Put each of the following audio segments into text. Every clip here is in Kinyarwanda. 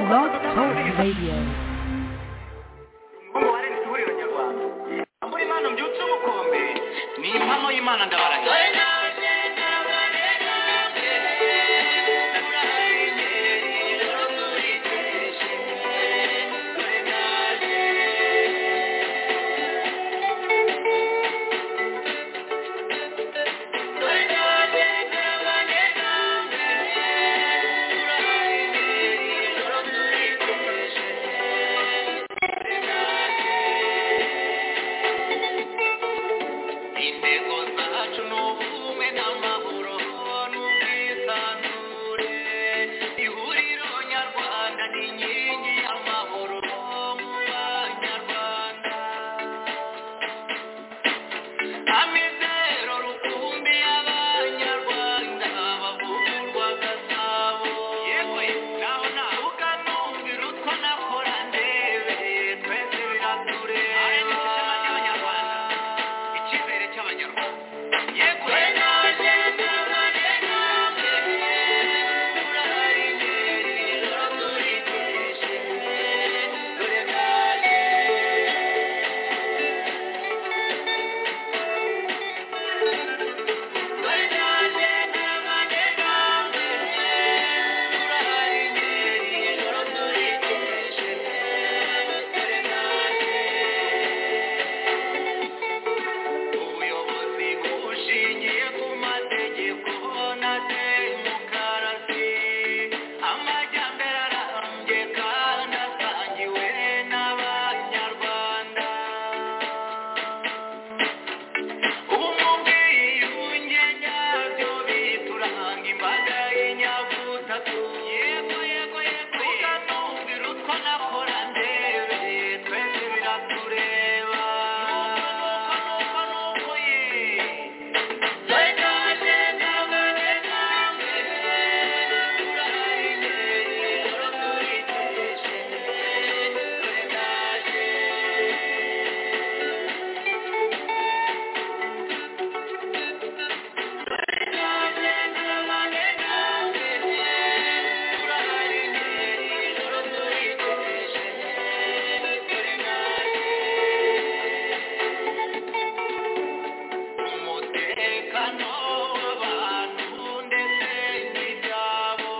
Blog Talk Radio. umubare ntitubure abanyarwanda muri impano mbyutse ubukombe ni impano y'imana ndabarahiye intego zacu ni ubumwe n'amahoro n'ubwisanzure ihuriro nyarwanda ni inkingi y'amahoro mu banyarwanda amizero rukumbi y'abanyarwanda bavugurwa gasabo yewe naho nahuga numvira utwo nakora ndebereye twese biratureba icyizere cy'abanyarwanda yego ubuyobozi bushingiye ku mategeko na demokarasi amajyambere arambye kandi asangiwe n'abanyarwanda ubumwe bwiyunge nyabyo bituranga imbaga y'inyabutatu yego yego yego ukanumvira utwo nakora ndebereye twese biratureba nuko nuko nuko ye umutekano w'abantu ndetse n'ibyabo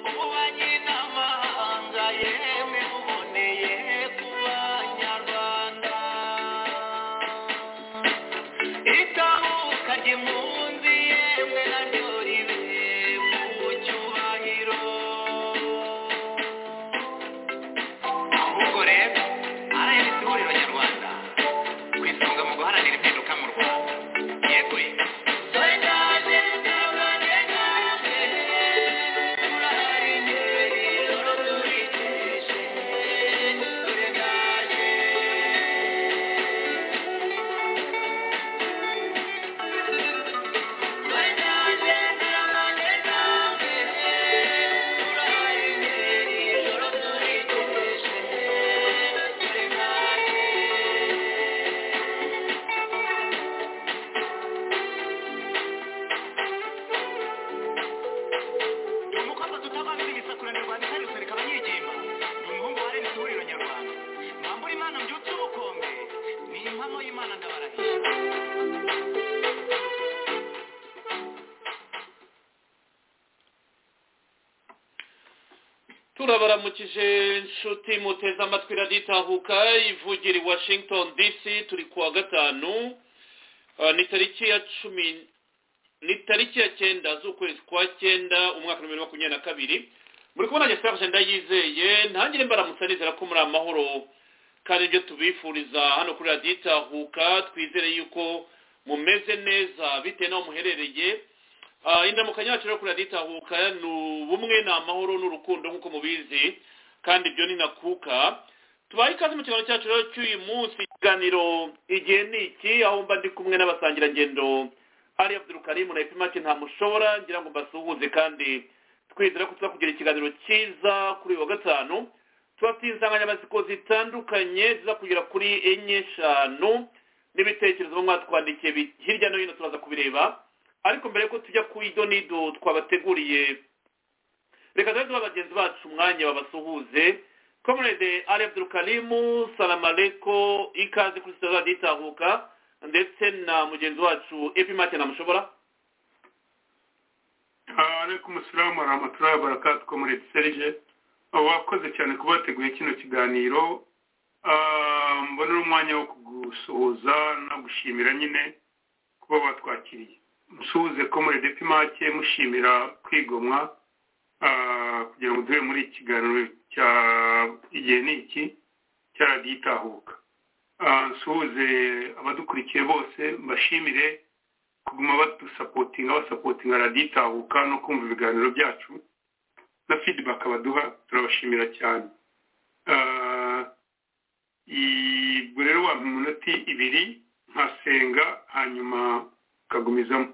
ububanyi n'amahanga yemwe uboneye ku banyarwanda itahuka ry'impunzi yemwe naryo ribe mu cyubahiro ahubwo rero rns ihuriro nyarwanda ku isonga mu guharanira impinduka mu rwanda yewe ni umukobwa tutavanze imisakura nyarwanda kandi usereka abanyegema ni umuhungu wa rns ihuriro nyarwanda mwambura imana mbyutse ubukombe ni impamo y'imana ndabarahiye turabaramukije inshuti muteze amatwi raditahuka ivugira i washington dc turi kuwa gatanu Ah, ni tariki ya cumi ni tariki ya cyenda z'ukwezi kwa cyenda umwaka wa bibiri na makumyabiri na kabiri muri kubona serge ndayizeye ntangire mbaramutsa nizera ko muri amahoro kandi ibyo tubifuriza hano kuri raditahuka twizere yuko mumeze neza bitewe n'aho muherereye Ah, indamukanyo yacu rero kuri raditahuka ni ubumwe ni amahoro n'urukundo nk'uko mubizi kandi ibyo ni nakuka tubaye ikaze mu kiganiro cyacu rero cy'uyu munsi ikiganiro igihe ni iki aho mba ndi kumwe n'abasangirangendo ari abdurukarimu na epimake nta mushobora ngira ngo mbasuhuze kandi twizera ko tuzakugira ikiganiro cyiza kuri uyu wa gatanu tubafitiye insanganyamatsiko zitandukanye ziza kugera kuri enye eshanu n'ibitekerezo baba mwatwandikiye bi- hirya no hino turaza kubireba ariko mbere yuko tujya ku idonido twabateguriye reka tujye duha bagenzi bacu umwanya babasuhuze komerede ari abdurukarimu salamareko ikaze kuri sitade raditahuka ndetse na mugenzi wacu epimake namushobora alaykum asalamu warahmatullahi wabarakatuh komerede serije wakoze cyane kuba wateguye kino kiganiro mbonera umwanya wo kugusuhuza no gushimira nyine kuba batwakiriye musuhuze komerede epimake mushimira kwigomwa kugira ngo duhe muri ikiganiro cya igihe ni iki cya radiyo itahuka nsuhuze abadukurikiye bose mbashimire kuguma badusapotinga basapotinga radiyo itahuka no kumva ibiganiro byacu na fidibaka baduha turabashimira cyane ubwo rero wampa iminota ibiri nkasenga hanyuma ukagumizamo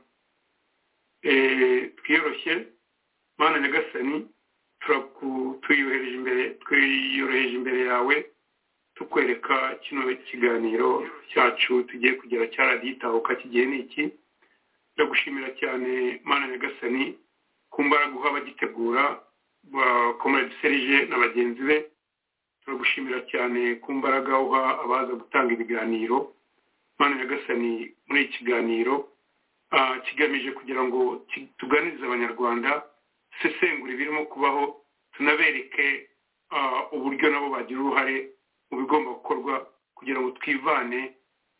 twiyoroshye mana nyagasani tuyohereje imbere twiyoroheje imbere yawe tukwereka kino kiganiro cyacu tugiye kugera cyaragitahuka kigiye ni iki ndagushimira cyane mana nyagasani ku mbaraga uha abagitegura bakomera serije na bagenzi be turagushimira cyane ku mbaraga uha abaza gutanga ibiganiro mana nyagasani muri iki kiganiro kigamije kugira ngo tuganirize abanyarwanda dusesengure ibirimo kubaho tunabereke uburyo nabo bagira uruhare mu bigomba gukorwa kugira ngo twivane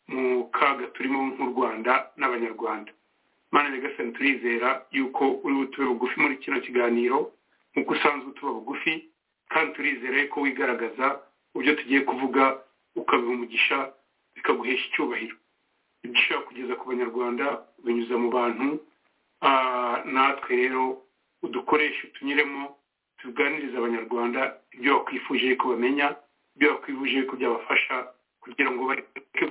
mu kaga turimo nk'u rwanda n'abanyarwanda mana nyagasani turizera yuko uri butube bugufi muri kino kiganiro nk'uko usanzwe utuba bugufi kandi turizera ko wigaragaza ibyo tugiye kuvuga ukabiha umugisha bikaguhesha icyubahiro ibyo ushaka kugeza ku banyarwanda binyuza mu bantu natwe rero udukoreshe tunyuremo tuganirize abanyarwanda ibyo bakwifuje ko bamenya ibyo bakwifuje ko byabafasha kugira ngo bareke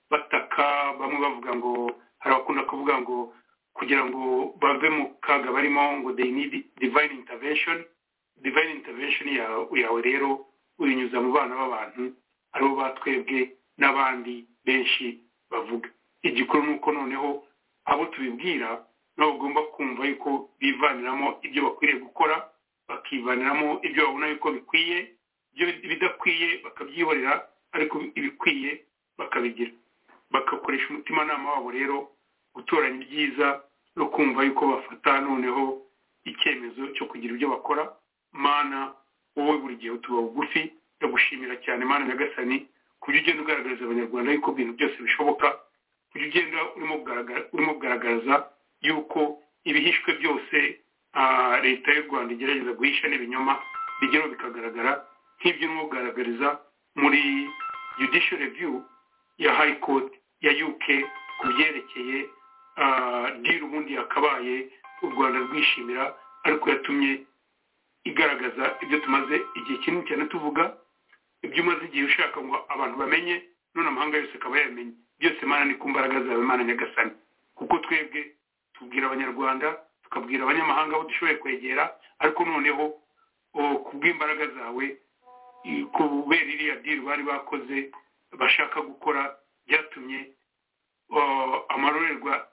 bataka bamwe bavuga ngo hari abakunda kuvuga ngo kugira ngo bave mu kaga barimo ngo they need divine intervention divine intervention yawe rero uyinyuza mu bana b'abantu aribo batwebwe n'abandi benshi bavuga igikuru ni uko noneho abo tubibwira nabo bagomba kumva yuko bivaniramo ibyo bakwiriye gukora bakivaniramo ibyo babona yuko bikwiye ibyo bidakwiye bakabyihorera ariko ibikwiye bakabigira bagakoresha umutimanama wabo rero gutoranya ibyiza no kumva yuko bafata noneho icyemezo cyo kugira ibyo bakora mana wowe buri gihe utuba bugufi ndagushimira cyane mana nyagasani ku buryo ugenda ugaragariza abanyarwanda yuko ibintu byose bishoboka ku buryo ugenda urimo kugaragaza yuko ibihishwe byose leta y'u rwanda igerageza guhisha n'ibinyoma bigeraho bikagaragara nk'ibyo urimo kugaragariza muri judicial review ya high court ya uk ku byerekeye diri ubundi yakabaye u rwanda rwishimira ariko yatumye igaragaza ibyo tumaze igihe kinini cyane tuvuga ibyo umaze igihe ushaka ngo abantu bamenye none amahanga yose akaba yamenye byose mana ni ku mbaraga zawe mana nyagasani kuko twebwe tubwira abanyarwanda tukabwira abanyamahanga abo dushoboye kwegera ariko noneho ku bw'imbaraga zawe kubera iriya diri bari bakoze bashaka gukora byatumye amarorerwa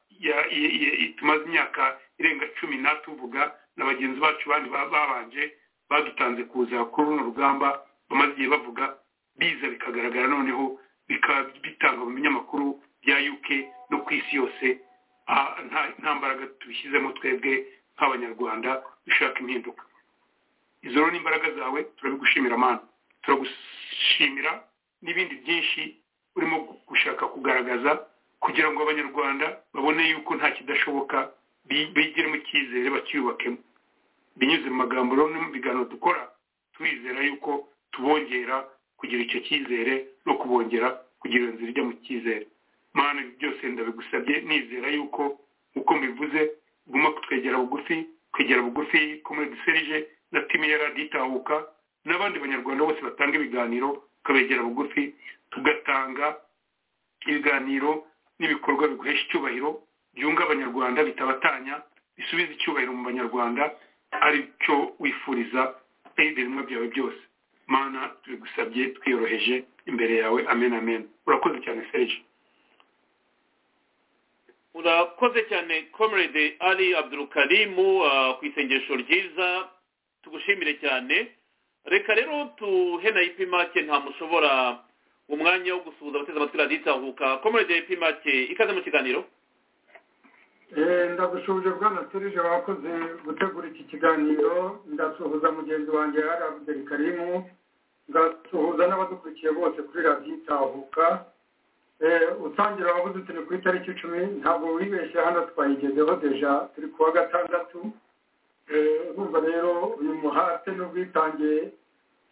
tumaze imyaka irenga cumi natuvuga na bagenzi bacu bandi babanje badutanze kuza kuri runo rugamba bamaze igihe bavuga biza bikagaragara noneho bikaba bitangwa mu binyamakuru bya uk no ku isi yose nta mbaraga tubishyizemo twebwe nk'abanyarwanda dushaka impinduka izo rero ni imbaraga zawe turabigushimira amana turagushimira n'ibindi byinshi urimo gushaka kugaragaza kugira ngo abanyarwanda babone yuko nta kidashoboka bigiremo icyizere bacyubakemo binyuze mu magambo rero no mu biganiro dukora turizera yuko tubongera kugira icyo cyizere no kubongera kugira iyo nzira ijya mu cyizere mana byose ndabigusabye nizera yuko uko mbivuze uguma kutwegera bugufi kwegera bugufi ko muri duserije na timi ya radiyo itahuka n'abandi banyarwanda bose batanga ibiganiro ukabegera bugufi tugatanga ibiganiro n'ibikorwa biguhesha icyubahiro byunga abanyarwanda bitabatanya bisubiza icyubahiro mu banyarwanda ari cyo wifuriza ibirimwa byawe byose mana tubigusabye twiyoroheje imbere yawe amen amen urakoze cyane serije urakoze cyane komerede ari abdurukarimu ku isengesho ryiza tugushimire cyane reka rero tuhe na ipimake nta mushobora umwanya wo gusuhuza abateze amatwi radiyo itahuka komerede ya ipimake ikaze mu kiganiro ndagushuje bwana turije wakoze gutegura iki kiganiro ndasuhuza mugenzi wanjye hari abudeli karimu ndasuhuza n'abadukurikiye bose kuri radiyo itahuka utangira wabuze turi ku itariki icumi ntabwo wibeshye hano twayigezeho deja turi kuwa gatandatu urumva rero uyu muhate n'ubwitange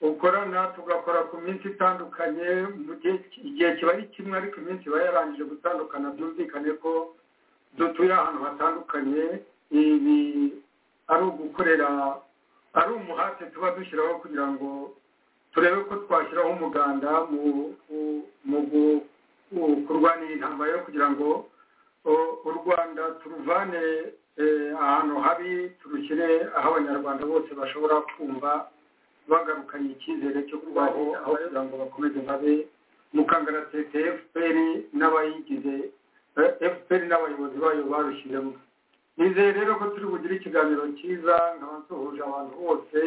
ukorana tugakora ku minsi itandukanye mu gihe igihe kiba ari kimwe ariko iminsi iba yarangije gutandukana byumvikane ko dutuye ahantu hatandukanye ibi ari ugukorera ari umuhate tuba dushyiraho kugira ngo turebe ko twashyiraho umuganda mu kurwanira intambara yo kugira ngo u rwanda turuvane ahantu habi turushyire aho abanyarwanda bose bashobora kumva bagarukanye icyizere cyo kubaho aho kugira ngo bakomeze babe mukangaratete fpr n'abayigize fpr n'abayobozi bayo barushyiremo nizeye rero ko turi bugire ikiganiro cyiza nkaba nsuhuje abantu bose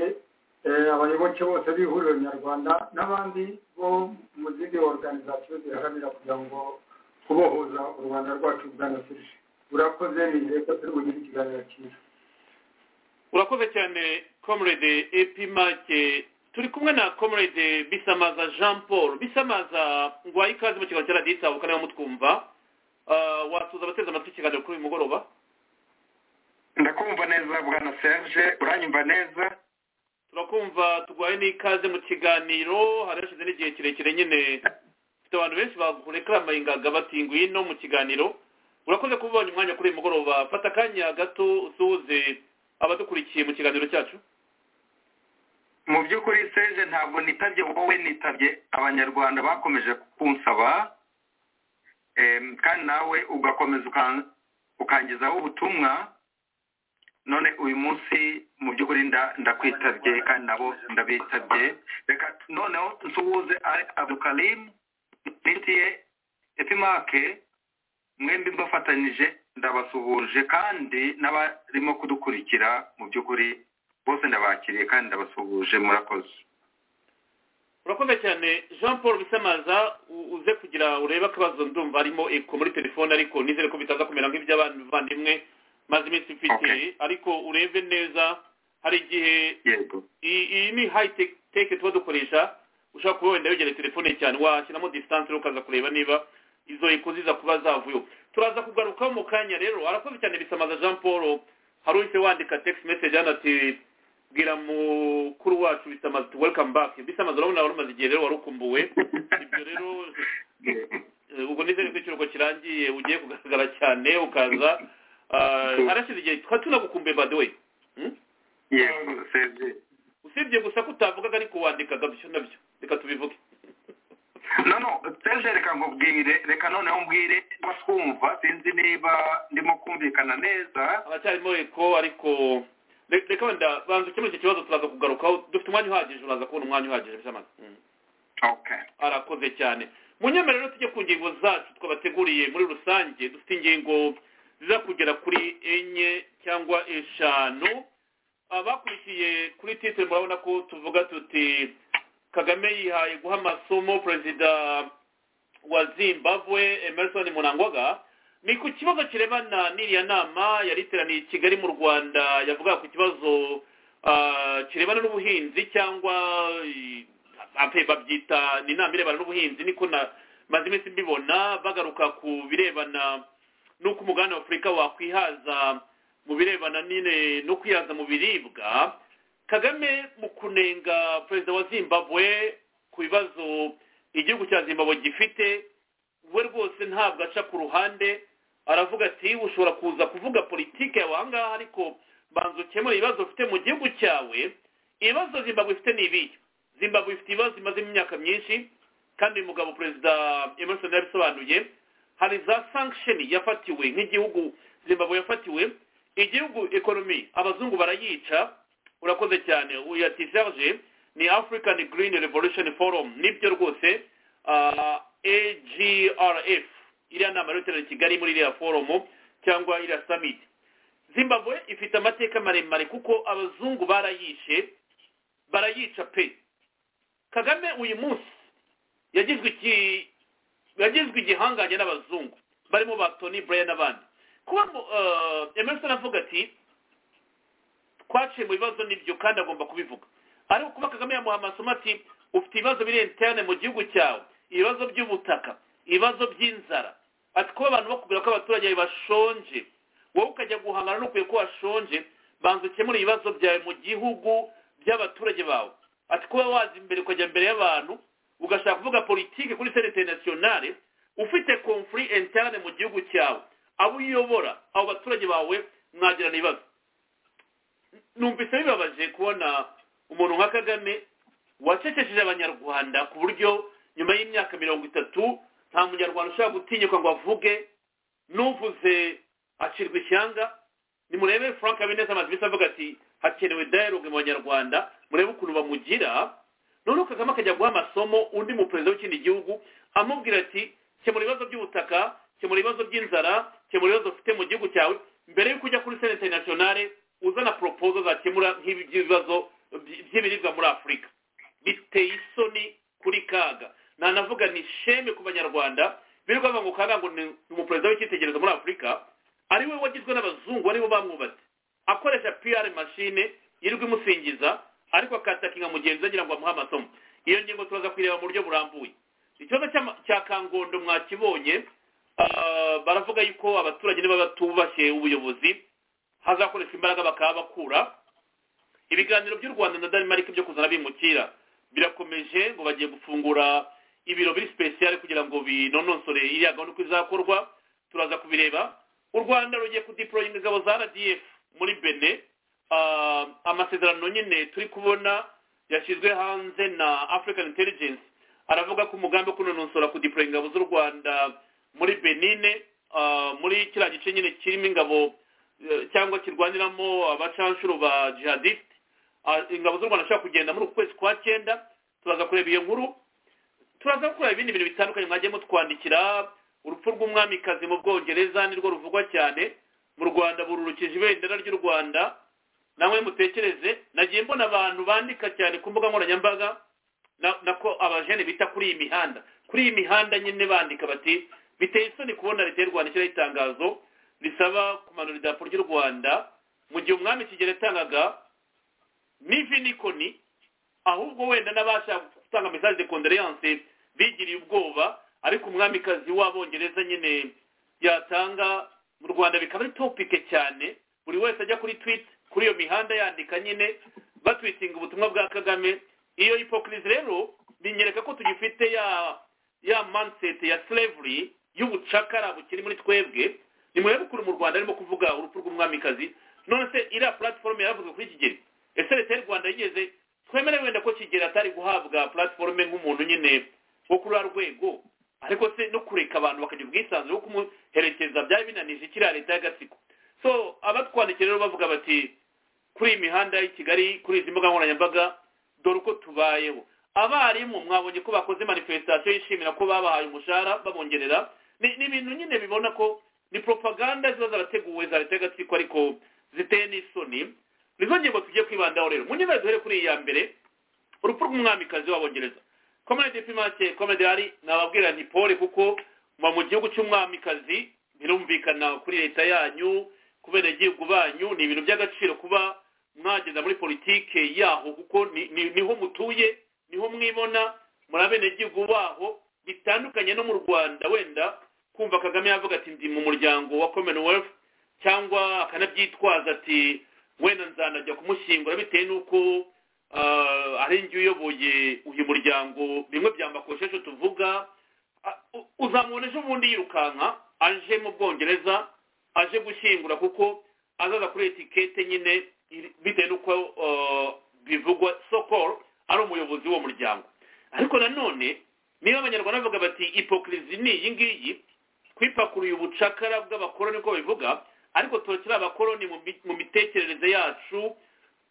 abayoboke bose b'ihuriro nyarwanda n'abandi bo mu zindi organizasiyo ziharanira kugira ngo kubohoza u rwanda rwacu bwanasirije urakoze nizeye ko turi bugire ikiganiro cyiza urakoze cyane comrade epimake turi kumwe na comrade bisamaza jean paul bisamaza ngo wahe ikaze mu kiganiro cya radiyo itabuka niba mutwumva wasuza abateze amatwi ikiganiro kuri uyu mugoroba ndakumva neza bwana serge uranyumva neza turakumva turwaye n'ikaze mu kiganiro hari hashize n'igihe kirekire nyine dufite abantu benshi bakurekaramaye ingaga bati ngwino mu kiganiro urakoze kuba ubonye umwanya kuri uyu mugoroba fata akanya gato usuhuze abadukurikiye mu kiganiro cyacu mu by'ukuri seje ntabwo nitabye wowe nitabye abanyarwanda bakomeje kunsaba kandi nawe ugakomeza ukangizaho ubutumwa none uyu munsi mu by'ukuri ndakwitabye kandi nabo ndabitabye reka noneho nsuhuze ari abukarimu nitiye epimake mwembi mbafatanyije ndabasuhuje kandi n'abarimo kudukurikira mu by'ukuri bose ndabakiriye kandi ndabasuhuje murakoze urakoze cyane jean paul bisamaza uze kugira urebe akabazo ndumva harimo eko muri telefone ariko nizere ko bitaza kumera nk'iby'abavandimwe maze iminsi mfite ariko urebe neza hari igihe iyi ni hayi teke tuba dukoresha ushobora kuba wenda wegera telefone cyane washyiramo disitanse ukaza kureba niba izo eko ziza kuba zavuyeho turaza kugarukaho mu kanya rero arakoze cyane bisamaza jean paul hari uhise wandika text message hano ati bwira mukuru wacu bisamaza ati welcome back bisamaza urabona wari umaze igihe rero wari ukumbuwe ibyo rero ubwo nizere ko ikiruhuko kirangiye ugiye kugaragara cyane ukaza harashize igihe twari tunagukumbuye by the way usibye gusa ko utavugaga ariko wandikaga byo nabyo reka tubivuge no no seje reka nkubwire reka noneho mbwire baswumva sinzi niba ndimo kumvikana neza abacyarimo eko ariko reka wenda banza ukemura icyo kibazo turaza kugarukaho dufite umwanya uhagije uraza kubona umwanya uhagije by'amazi arakoze cyane mu nyemera rero tujye ku ngingo zacu twabateguriye muri rusange dufite ingingo ziza kugera kuri enye cyangwa eshanu abakurikiye kuri titire murabona ko tuvuga tuti kagame yihaye guha amasomo perezida wa zimbabwe emerson munangwaga ni ku kibazo kirebana n'iriya nama yari iteraniye i kigali mu rwanda yavuga ku kibazo kirebana n'ubuhinzi cyangwa babyita ni inama irebana n'ubuhinzi niko maze iminsi mbibona bagaruka ku birebana n'uko umugabane w'afurika wakwihaza mu birebana nyine no kwihaza mu biribwa kagame mu kunenga perezida wa zimbabwe ku bibazo igihugu cya zimbabwe gifite we rwose ntabwo aca ku ruhande aravuga ati ushobora kuza kuvuga politiki yawe ahangaha ariko banza ukemura ibibazo ufite mu gihugu cyawe ibibazo zimbabwe ifite ni ibihe zimbabwe ifite ibibazo imazemo imyaka myinshi kandi uyu mugabo perezida emerson yabisobanuye hari za sankisheni yafatiwe nk'igihugu zimbabwe yafatiwe igihugu ekonomi abazungu barayica urakoze cyane uyu ati serge ni african green revolution forum nibyo rwose agrf iriya nama rero iteraniye i kigali muri iriya forumu cyangwa iriya summit zimbabwe ifite amateka maremare kuko abazungu barayishe barayica pe kagame uyu munsi yagizwe iki yagizwe igihangange n'abazungu barimo ba tony blair n'abandi kuba emerson avuga ati twaciye mu bibazo nibyo kandi agomba kubivuga ariko kuba kagame yamuha amasomo ati ufite ibibazo biri interne mu gihugu cyawe ibibazo by'ubutaka ibibazo by'inzara ati kuba abantu bakubwira ko abaturage bashonje wowe ukajya guhangana n'ukwiye ko washonje banza ukemure ibibazo byawe mu gihugu by'abaturage bawe ati kuba waza imbere ukajya mbere y'abantu ugashaka kuvuga politiki kuri senete nasiyonale ufite komfuri interne mu gihugu cyawe abo uyobora abo baturage bawe mwagirana ibibazo numvise bibabaje kubona umuntu nka kagame wacecesheje abanyarwanda ku buryo nyuma y'imyaka mirongo itatu nta munyarwanda ushobora gutinyuka ngo avuge n'uvuze acirwa ishyanga nimurebe frank habineza amazimisi avuga ati hakenewe dialogue mu banyarwanda murebe ukuntu bamugira noneho kagame akajya guha amasomo undi muperezida w'ikindi gihugu amubwira ati kemura ibibazo by'ubutaka kemura ibibazo by'inzara kemura ibibazo ufite mu gihugu cyawe mbere y'uko ujya kuri senete nasiyonale uzana poropozo zakemura nk'ibibazo by'ibiribwa muri afurika biteye isoni kuri kaga ntanavuga ni sheme ku banyarwanda birirwa bavuga ngo kaga ngo ni umuperezida w'icyitegererezo muri afurika ari we wagizwe n'abazungu aribo bamwubatse akoresha pr mashine yirirwa imusingiza ariko akatakinga mugenzi we agira ngo amuhe amasomo iyo ngingo turaza kuyireba mu buryo burambuye ikibazo cya kangondo mwakibonye baravuga yuko abaturage niba batubashye ubuyobozi hazakoreshwa imbaraga bakaba bakura ibiganiro by'u rwanda na danimarike byo kuzana bimukira birakomeje ngo bagiye gufungura ibiro biri sipesiyare kugira ngo binonosore iriya gahunda uko izakorwa turaza kubireba u rwanda rugiye kudiporoyinga ingabo za rdf muri bene amasezerano nyine turi kubona yashyizwe hanze na african intelligence aravuga ko umugambi wo kunonosora kudiporoye ingabo z'u rwanda muri benine muri kiriya gice nyine kirimo ingabo cyangwa kirwaniramo abacanshuro ba jihadiste ingabo z'u rwanda zishobora kugenda muri uku kwezi kwa cyenda turaza kureba iyo nkuru turaza kureba ibindi bintu bitandukanye mwagiye mutwandikira urupfu rw'umwamikazi mu bwongereza nirwo ruvugwa cyane mu rwanda bururukije ibendera ry'u rwanda namwe mutekereze nagiye mbona abantu bandika cyane ku mbuga nkoranyambaga nako abajene bita kuri iyi mihanda kuri iyi mihanda nyine bandika bati biteye isoni kubona leta y'u rwanda ishyiraho itangazo risaba kumanura idarapo ry'u rwanda mu gihe umwami kigero yatangaga n'ivinikoni ahubwo wenda n'abashaka gutanga mesaje de kondoleyanse bigiriye ubwoba ariko umwamikazi w'abongereza nyine yatanga mu rwanda bikaba ari topike cyane buri wese ajya kuri twita kuri iyo mihanda yandika nyine batwitinga ubutumwa bwa kagame iyo hipokirizi rero binyereka ko tugifite ya ya manseti ya slavery y'ubucakara bukiri muri twebwe ni ukuntu mu rwanda arimo kuvuga urupfu rw'umwamikazi none se iriya puratiforume yaravuzwe kuri kigeli ese leta y'u rwanda yigeze twemere wenda ko kigeli atari guhabwa puratiforume nk'umuntu nyine wo kuri rwego ariko se no kureka abantu bakagira ubwisanzure bwo kumuherekeza byari binanije kiriya leta y'agatsiko so abatwandikira rero bavuga bati kuri iyi mihanda y'i kigali kuri izi mbuga nkoranyambaga dore uko tubayeho abarimu mwabonye ko bakoze manifestasiyo yishimira ko babahaye umushahara babongerera ni ibintu nyine bibona ko ni propaganda ziba zarateguwe za leta y'agatsiko ariko ziteye n'isoni nizo ngingo tugiye kwibandaho rero mu nyuma duhere kuri iya mbere urupfu rw'umwamikazi w'abongereza komedi pimake komedi hari nababwira nti pole kuko muba mu gihugu cy'umwamikazi birumvikana kuri leta yanyu ku benegihugu banyu ni ibintu by'agaciro kuba mwageza muri politike yaho kuko niho mutuye niho mwibona muri abenegihugu baho bitandukanye no mu rwanda wenda kumva kagame yavuga ati ndi mu muryango wa commonwealth cyangwa akanabyitwaza ati wenda nzanajya kumushyingura bitewe n'uko ari njye uyoboye uyu muryango bimwe byambakosheje tuvuga uzamubona ejo bundi yirukanka aje mu bwongereza aje gushyingura kuko azaza kuri etikete nyine bitewe n'uko bivugwa sokol ari umuyobozi w'uwo muryango ariko nanone niba abanyarwanda bavuga bati ipokirizi ni iyi ngiyi twipakuruye ubucakara bw'abakoroni uko babivuga ariko turakira abakoroni mu mitekerereze yacu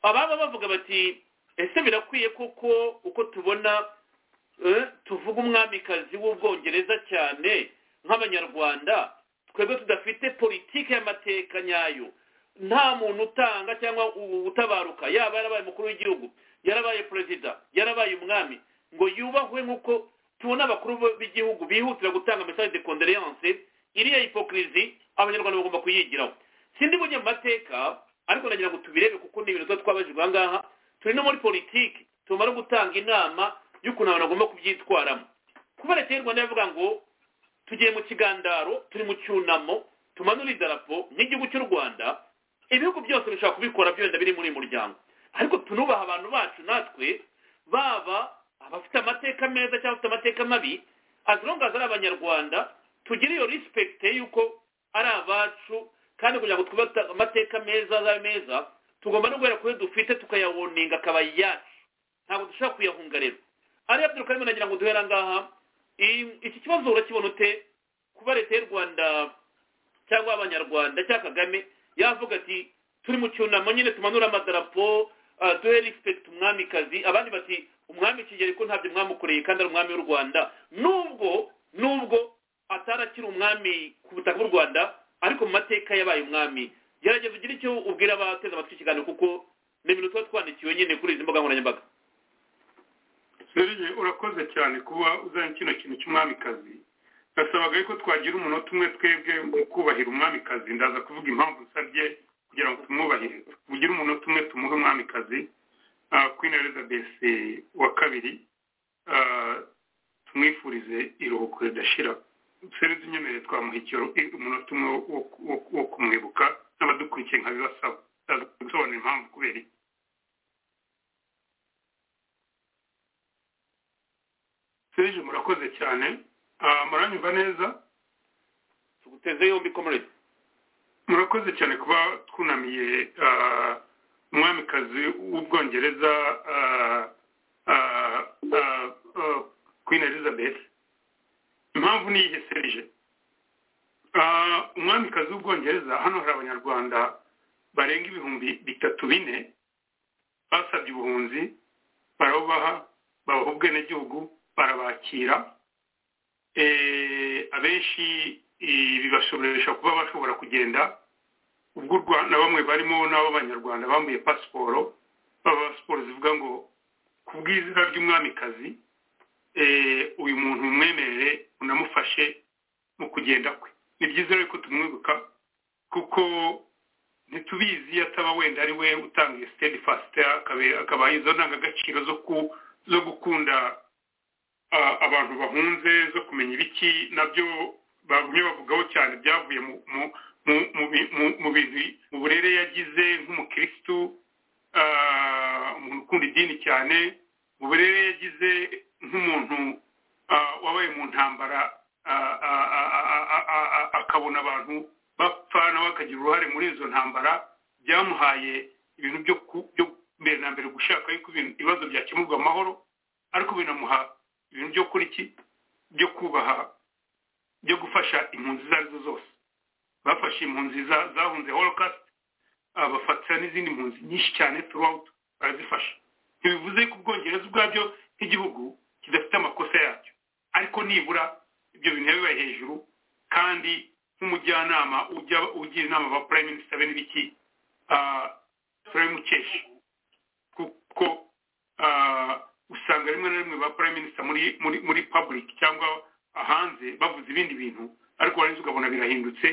ababa bavuga bati ese birakwiye koko uko tubona tuvuga umwamikazi w'ubwongereza cyane nk'abanyarwanda twebwe tudafite politiki y'amateka nyayo nta muntu utanga cyangwa u- utabaruka yaba yarabaye umukuru w'igihugu yarabaye perezida yarabaye umwami ngo yubahwe nk'uko tubona abakuru b- b'igihugu bihutira gutanga message de condoléance iriya hipokirizi abanyarwanda bagomba kuyigiraho sindi bujye mu mateka ariko nagira ngo tubirebe kuko ni ibintu tuba twabajijwe aha ngaha turi no muri politiki tumara gutanga inama y'ukuntu abantu bagomba kubyitwaramo kubera leta y'u rwanda yavuga ngo tugiye mu kigandaro turi mu cyunamo tumanura idarapo nk'igihugu cy'u rwanda ibihugu byose bishobora kubikora byenda biri muri uyu muryango ariko tunubaha abantu bacu natwe baba abafite amateka meza cyangwa abafite amateka mabi as long as ari abanyarwanda tugire iyo respect y'uko ari abacu kandi kugira ngo twubate amateka meza azaba meza tugomba no guhera kuri dufite tukayawoninga akaba yacu ntabwo dushobora kuyahunga rero ariyo abdul karimo nagira ngo duhera ngaha I- iki kibazo urakibona ute kuba leta y'u rwanda cyangwa abanyarwanda cyangwa kagame yavuga ati turi mu cyunamo nyine tumanura amadarapo ah, duhe respect umwamikazi abandi bati umwami kigeli ko ntabyo mwamukoreye kandi ari umwami w'u rwanda nubwo nubwo atari akiri umwami ku butaka bw'u rwanda ariko mu mateka yabaye umwami gerageza ugire icyo ubwira abateze amatwi ikiganiro kuko ni ibintu tuba twandikiwe nyine kuri izi mbuga nkoranyambaga serge urakoze cyane kuba uzanye kino kintu cy'umwamikazi nasabaga yuko twagira umunota umwe twebwe mu kubahira umwamikazi ndaza kuvuga impamvu nsabye kugira ngo tumwubahire tugire umunota umwe tumuhe umwamikazi ah, queen elizabeth wa kabiri ah, tumwifurize iruhuko ridashira serge nyemereye twamuha icyo- i- umunota umwe wo- wo- wo- wo kumwibuka n'abadukurikiye nkabibasaba ndaza gusobanura impamvu kubera iki serge murakoze cyane Ah, muranyumva neza tuguteze yombi comrade murakoze cyane kuba twunamiye ah, umwamikazi w'ubwongereza ah, ah, ah, ah, queen elizabeth impamvu ni iyihe serije Ah, umwamikazi w'ubwongereza hano hari abanyarwanda barenga ibihumbi bitatu bine basabye ubuhunzi barabubaha babaha ubwenegihugu barabakira eh, abenshi eh, bibashoboresha kuba bashobora kugenda ubwo u rwanda bamwe barimo n'ab'abanyarwanda bambuye pasiporo baba pasiporo zivuga ngo ku bw'izina ry'umwamikazi eh, uyu muntu mwemerere unamufashe mu kugenda kwe ni byiza rero ko tumwibuka kuko ntitubizi ataba wenda ari we utanga iyo sitedi fasite akaba izo ndangagaciro zo ku- zo gukunda a- abantu bahunze zo kumenya ibiki nabyo bagumye bavugaho cyane byavuye mu mu- mu- mu bi- mu- mu bintu mu burere yagize nk'umukirisitu ah, umuntu ukunda idini cyane mu burere yagize nk'umuntu ah, wabaye mu ntambara ah, ah, ah, ah, ah, ah, ah, akabona abantu bapfa nawe akagira uruhare muri izo ntambara byamuhaye ibintu byo ku- byo mbere na mbere gushaka yuko ibintu- ibibazo byakemurwa amahoro ariko binamuha ibintu byo kuri ki byo kubaha byo gufasha impunzi izo ari zo zose bafashe impunzi za- zahunze holocaust ah, bafata n'izindi mpunzi nyinshi cyane throughout barazifasha ntibivuze ko ubwongereza ubwabyo nk'igihugu kidafite amakosa yacyo ariko nibura ibyo bintu biba bibaye hejuru kandi nk'umujyanama ujya ugira inama ba prime minister be n'ibiki ah, turabimukesha kuko ah, usanga rimwe na rimwe ba prime minister muri muri muri public cyangwa hanze bavuze ibindi bintu ariko warangiza ukabona birahindutse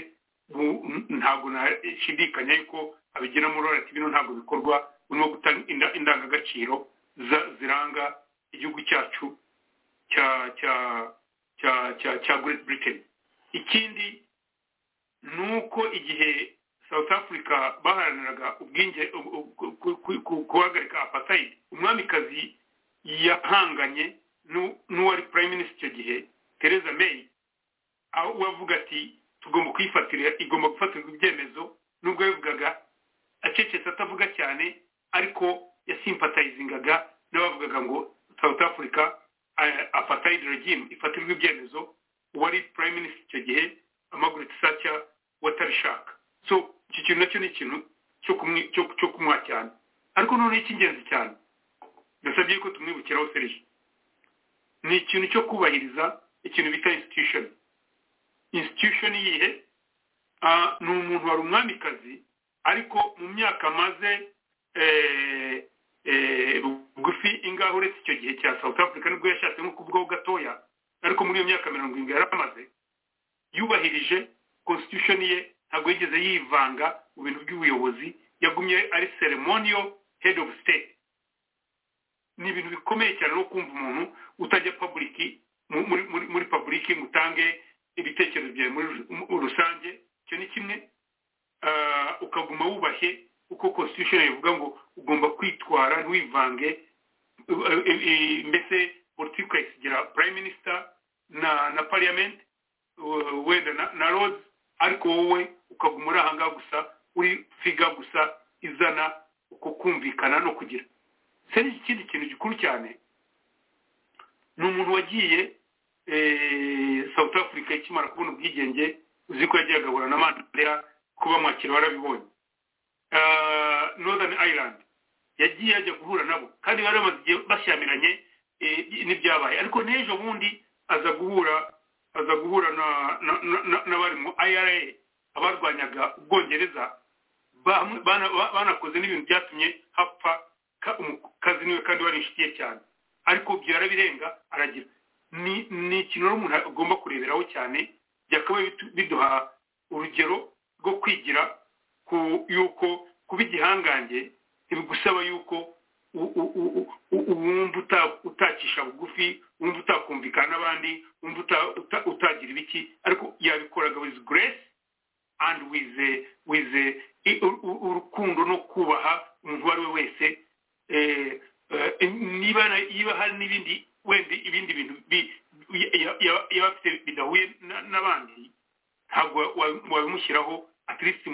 bu- n- ntabwo nashidikanya yuko abigiramo uruhare ati bino ntabwo bikorwa urimo gutanga inda- indangagaciro za- ziranga igihugu cyacu cya cya cya cya cya great britain ikindi ni uko igihe south africa baharaniraga ubwinge u- u- ku- ku- ku- guhagarika apartheid umwamikazi yahanganye n'u- n'uwari prime minister icyo gihe theresa may aho uwavuga ati tugomba kuyifatira igomba gufatirwa ibyemezo nubwo yabivugaga acecetse atavuga cyane ariko yasimpatayizingaga n'abavugaga ngo south africa eh, apartheid regime ifatirwa ibyemezo uwari prime minister icyo gihe amaguru tisacya watarishaka so iki kintu nacyo ni ikintu cyo kumwi- cyo- cyo kumwa cyane ariko noneho icy'ingenzi cyane ndasabye ko tumwibukiraho serije ni ikintu cyo kubahiriza ikintu bita institution institution iyihe Ah, ni umuntu wari umwamikazi ariko mu myaka amaze bugufi ingaho uretse icyo gihe cya south africa nibwo yashatse nko kubwaho gatoya ariko muri iyo myaka mirongo irindwi yaramaze yubahirije constitution ye ntabwo yigeze yivanga mu bintu by'ubuyobozi yagumye ari ceremonial head of state ni ibintu bikomeye cyane no kumva umuntu utajya paburiki muri paburiki ngo utange ibitekerezo byawe muri rusange icyo ni kimwe ukaguma wubashye uko constitution ivuga ngo ugomba kwitwara ntiwivange mbese politiki ukayisigira prime minister na na parliament wenda na rose ariko wowe ukaguma uri ahangaha gusa uri figa gusa izana uko kumvikana no kugira se ikindi kintu gikuru cyane ni umuntu wagiye south africa ikimara kubona ubwigenge uzi ko yagiye agahura na mandela kuba mwakira warabibonye northern ireland yagiye ajya guhura nabo kandi bari bamaze igihe bashyamiranye n'ibyabaye ariko n'ejo bundi aza guhura aza guhura n'abari mu ira abarwanyaga ubwongereza banakoze n'ibintu byatumye hapfa kazi niwe kandi wari inshuti ye cyane ariko byarabirenga aragira ni ikintu umuntu agomba kureberaho cyane byakabaye biduha urugero rwo kwigira ku yuko kuba igihangange ntibigusaba yuko wumva utakisha bugufi wumva utakumvikana n'abandi wumva utagira ibiki ariko yabikoraga with grace and with with urukundo no kubaha umuntu uwo ari we wese niba niba hari n'ibindi wenda ibindi bintu yaba afite bidahuye n'abandi ntabwo wabimushyiraho atirisi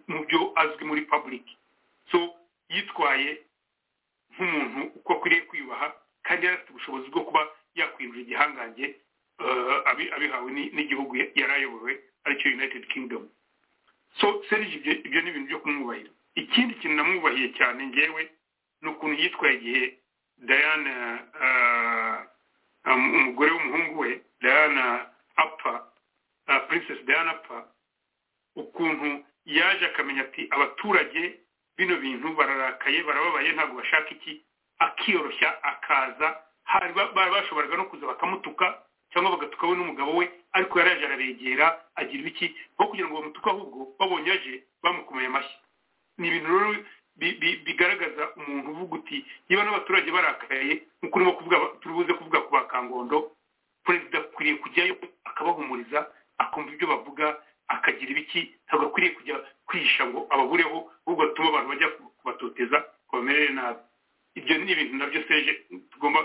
mu byo azwi muri paburiki so yitwaye nk'umuntu uko akwiriye kwiyubaha kandi yari afite ubushobozi bwo kuba yakwinjira igihangange abihawe n'igihugu yari ayobowe aricyo united kingdom so serije ibyo ni ibintu byo kumwubahira ikindi kintu namwubahiye cyane ngewe ni ukuntu yitwaye igihe diana umugore w'umuhungu we diana apfa princess diana apfa ukuntu yaje akamenya ati abaturage bino bintu bararakaye barababaye ntabwo bashaka iki akiyoroshya akaza hari bashoboraga no kuza bakamutuka cyangwa bagatukawe n'umugabo we ariko yari yaje arabegera agira ibiki aho kugira ngo bamutuke ahubwo babonye aje bamukomeye amashyi ni ibintu rero bigaragaza umuntu uvuga uti niba n'abaturage barakaye nk'uko urimo kuvuga turubuze kuvuga ku bakangondo perezida akwiriye kujyayo akabahumuriza akumva ibyo bavuga akagira ibiki ntabwo akwiriye kujya kwihisha ngo ababureho ahubwo atuma abantu bajya kubatoteza ngo bamerere nabi ibyo ni ibintu nabyo seje tugomba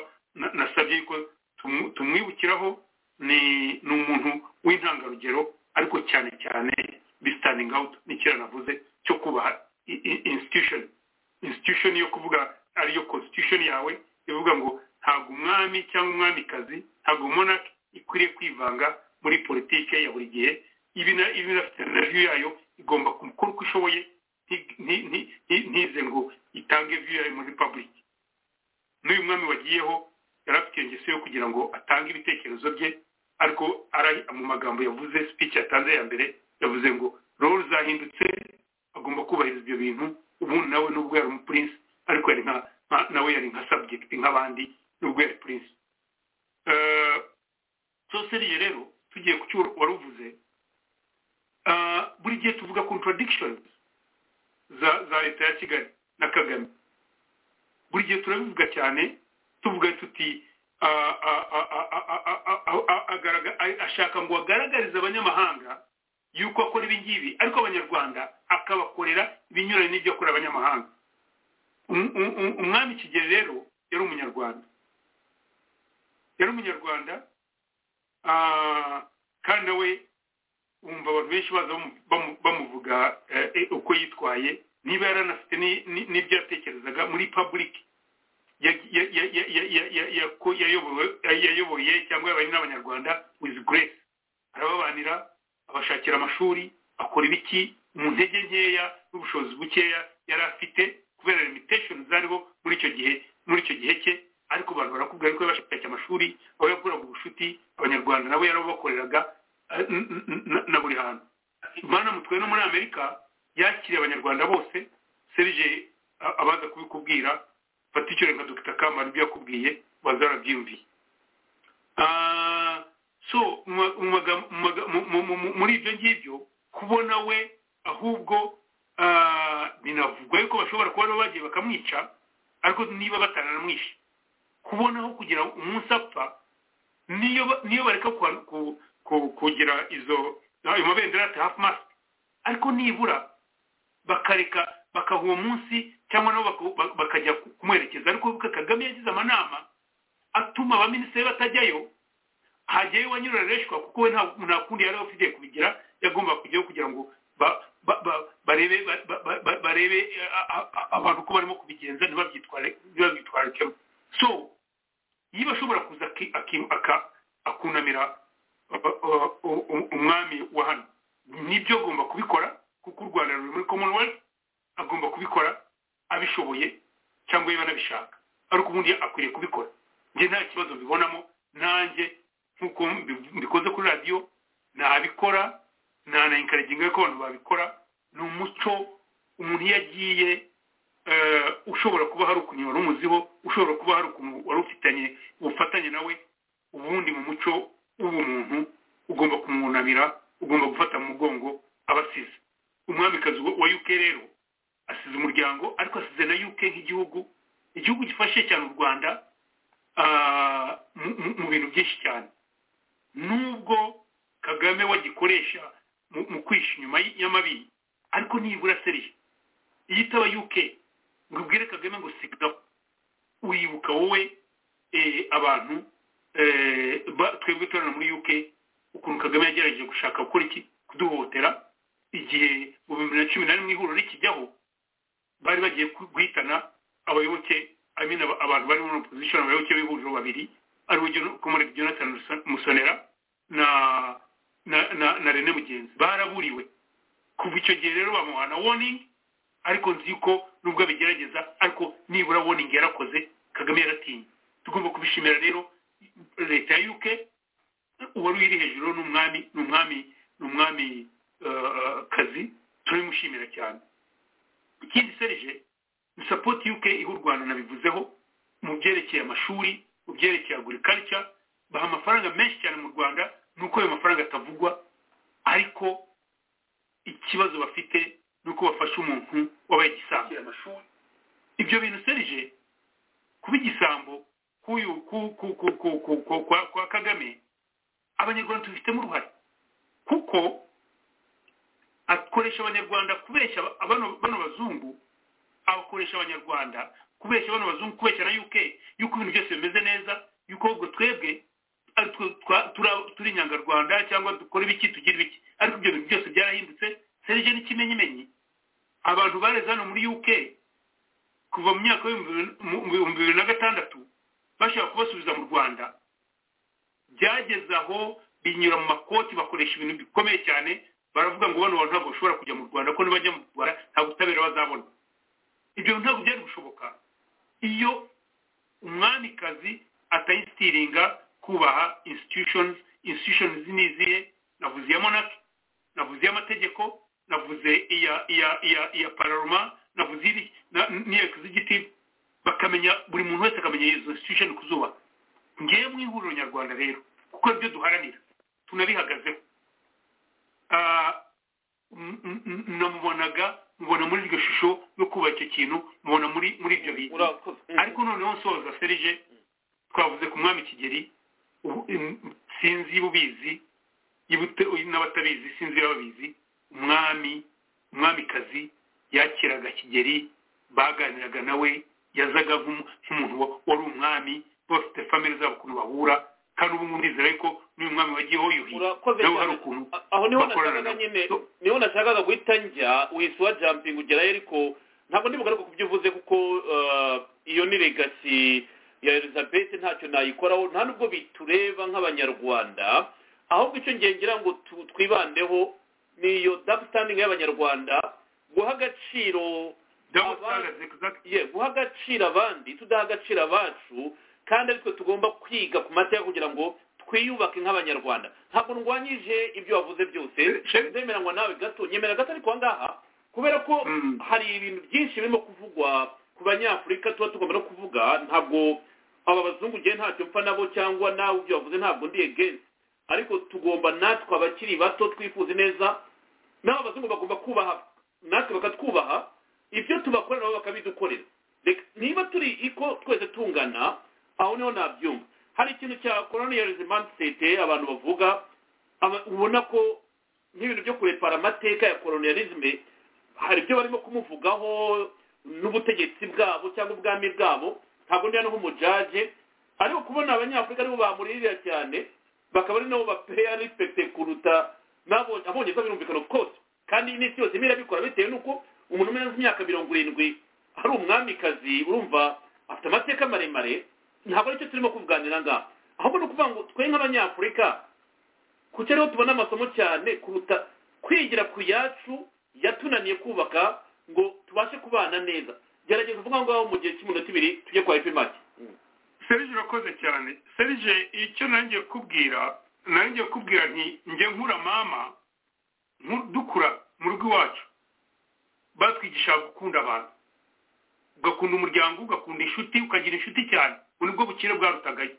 nasabye ko tumwibukiraho ni umuntu w'intangarugero ariko cyane cyane bi standing out n'ikira navuze cyo kubaha institution institution yo kuvuga ariyo constitution yawe ivuga ngo ntabwo umwami cyangwa umwamikazi ntabwo monarch ikwiriye kwivanga muri politike ya buri gihe ibi binafite na viyu yayo igomba gukora uko ishoboye ntize ngo itange viyu yayo muri republic n'uyu mwami wagiyeho yari afite ingeso yo kugira ngo atange ibitekerezo bye ariko mu magambo yavuze speech yatanze ya mbere yavuze ngo role zahindutse agomba kubahiriza ibyo bintu ubundi nawe nubwo yari umupurinsi ariko yari nka nawe yari nka subject nk'abandi nubwo yari purinsi so seriye rero tugiye ku cyo wari uvuze buri gihe tuvuga contradictions za leta ya kigali na kagame buri gihe turabivuga cyane tuvuga tuti ashaka ngo agaragarize abanyamahanga yuko akora ibi ngibi ariko abanyarwanda akabakorera ibinyuranye n'ibyo akora abanyamahanga umwami kigeli rero yari umunyarwanda yari umunyarwanda kandi nawe wumva abantu benshi baza bamuvuga uko yitwaye niba yaranafite n'ibyo yatekerezaga muri paburiki yayoboye cyangwa yabaye n'abanyarwanda with grace arababanira abashakira amashuri akora ibiki mu ntege nkeya n'ubushobozi bukeya yari afite kubera limitation zariho muri icyo gihe muri icyo gihe cye ariko abantu barakubwira ko yabashakira amashuri aho yakoraga ubucuti abanyarwanda nabo yarabakoreraga na buri hantu imana mutwe no muri amerika yakiriye abanyarwanda bose serije abaza kubikubwira fata icyo nka dufite akamaro ibyo yakubwiye baza barabyiyumviye so muri ibyo ngibyo kubona we ahubwo binavugwa yuko bashobora kuba bagiye bakamwica ariko niba batananamwishe kubonaho kugira umunsi apfa niyo bareka kugira izo amabendera ati hafu masike ariko nibura bakareka bakaha uwo munsi cyangwa nabo bakajya kumwerekeza ariko kagame yagize amanama atuma abaminisitiri batajyayo hajyayo uwanyura reshwa kuko we nta kundi yari afite kubigira yagomba kujyayo kugira ngo barebe barebe abantu ko barimo kubigenza ntibabyitwarikemo so niba ashobora kuza akunamira umwami wa hano nibyo agomba kubikora kuko u rwanda ruri muri commonwealth agomba kubikora abishoboye cyangwa niba anabishaka ariko ubundi akwiriye kubikora njye nta kibazo mbibonamo nanjye nk'uko mbikoze kuri radiyo nabikora nta na inkarigingwe ko abantu babikora ni umuco umuntu iyo agiye ushobora kuba hari ukuntu wari umuziho ushobora kuba hari ukuntu wari ufitanye ubufatanye nawe ubundi mu muco w'ubumuntu ugomba kumwunamira ugomba gufata mu mugongo abasize umwamikazi wa uk rero asize umuryango ariko asize na uk nk'igihugu igihugu gifashe cyane u rwanda mu bintu byinshi cyane nubwo kagame wagikoresha mu kwisha inyuma y'amabiri ariko nibura seriye iyo itaba uk ngo ubwire kagame ngo sigaho uribuka wowe abantu twebwe turana muri uk ukuntu kagame yagerageje gushaka gukora iki kuduhohotera igihe mu bihumbi bibiri na cumi na rimwe ihuriro rikijyaho bari bagiye guhitana abayoboke abantu bari muri opozisiyo abayoboke b'ihuriro babiri aribo jonathan musonera na na na na rene mugenzi baraburiwe kuva icyo gihe rero bamuhana warning ariko nzi ko nubwo abigerageza ariko nibura warning yarakoze kagame yaratinye tugomba kubishimira rero leta ya UK uwari uri hejuru n'umwami n'umwami n'umwami kazi turabimushimira cyane ikindi serije ni support UK iha u Rwanda nabivuzeho mu byerekeye amashuri mu byerekeye agriculture baha amafaranga menshi cyane mu Rwanda nuko ayo mafaranga atavugwa ariko ikibazo bafite nuko bafasha umuntu wabaye igisambo ibyo bintu serije kuba igisambo kuyu kwa kagame abanyarwanda tubifitemo uruhare kuko akoresha abanyarwanda kubeshya bano bazungu abakoresha abanyarwanda kubeshya bano bazungu kubeshya na uk yuko ibintu byose bimeze neza yuko ahubwo twebwe turi inyangarwanda cyangwa dukora ibiki tugira ibiki ariko ibyo bintu byose byarahindutse serije n'ikimenyimenyi abantu bareze hano muri uk kuva mu myaka y'ibihumbi bibiri na gatandatu bashaka kubasubiza mu rwanda byageze aho binyura mu makoti bakoresha ibintu bikomeye cyane baravuga ngo bano bantu ntabwo bashobora kujya mu rwanda ko nibajya mu rwanda nta butabera bazabona ibyo bintu ntabwo byari gushoboka iyo umwamikazi atayisitiringa kubaha institutions institutions niziye navuze iya monarch navuze amategeko navuze iya iya iya iya parlement navuze iri n'iya executive bakamenya buri muntu wese akamenya izo institution kuzuba ngiye mu ihuriro nyarwanda rero kuko ibyo duharanira tunabihagazeho namubonaga mubona muri iryo shusho yo kubaha icyo kintu mubona muri muri ibyo bintu ariko noneho nsoza serije twavuze ku mwami kigeri sinzi ubizi n'abatabizi sinzi ababizi umwami umwamikazi yakiraga kigeri baganiraga nawe yazaga nk'umuntu wari umwami bafite famire zabo ukuntu bahura kandi ubu ngubu ndizera ko n'uyu mwami wagiyeho yuhiye nawe hari ukuntu aho niho nashakaga nyine niho nashakaga guhita njya uhise uwa jampinga ugerayo ariko ntabwo ndibugaruka ku byo uvuze kuko iyo ni legasi ya elizabeth ntacyo nayikoraho nta nubwo bitureba nk'abanyarwanda ahubwo icyo ngira ngo twibandeho ni iyo dabusitandingi y'abanyarwanda guha agaciro guha agaciro abandi tudaha agaciro abacu kandi ariko tugomba kwiga ku mateka kugira ngo twiyubake nk'abanyarwanda ntabwo ndwanyije ibyo wavuze byose nzemeranywa nawe gato nyemera gato ariko aha ngaha kubera ko Mm. hari ibintu byinshi birimo kuvugwa ku banyafurika tuba tugomba no kuvuga ntabwo aba bazungu ngewe ntacyo mpfa nabo cyangwa nawe ibyo bavuze ntabwo ndi against ariko tugomba natwe abakiri bato twifuze neza n'abo abazungu bagomba kubaha natwe bakatwubaha ibyo tubakorera nabo bakabidukorera Reka- niba turi iko twese tungana aho niho nabyumva hari ikintu cya colonialism mindset abantu bavuga aba- ubona ko nk'ibintu byo kurepara amateka ya colonialism hari ibyo barimo kumuvugaho n'ubutegetsi bwabo cyangwa ubwami bwabo ntabwo ndi hano nk'umujaje ariko kubona abanyafurika aribo bamuririra cyane bakaba ari nabo bapeya respect kuruta nabo abongereza birumvikana of course kandi n'isi yose imwe irabikora bitewe n'uko umuntu umwe amaze imyaka mirongo irindwi ari umwamikazi urumva afite amateka maremare ntabwo aricyo turimo kuganira ngaha ahubwo ni ukuvuga ngo twe nk'abanyafurika kuki ariho tubona amasomo cyane kuruta kwigira ku yacu yatunaniye kubaka ngo tubashe kubana neza gerageza uvuga ngaho mu gihe cy'iminota ibiri tujye kwa epimaki serije urakoze cyane serije icyo nanjye kubwira nanjye kubwira nti njye nkura mama nku- dukura mu rugo iwacu batwigisha gukunda abantu ugakunda umuryango ugakunda inshuti ukagira inshuti cyane ubu nibwo bukire bwarutagayo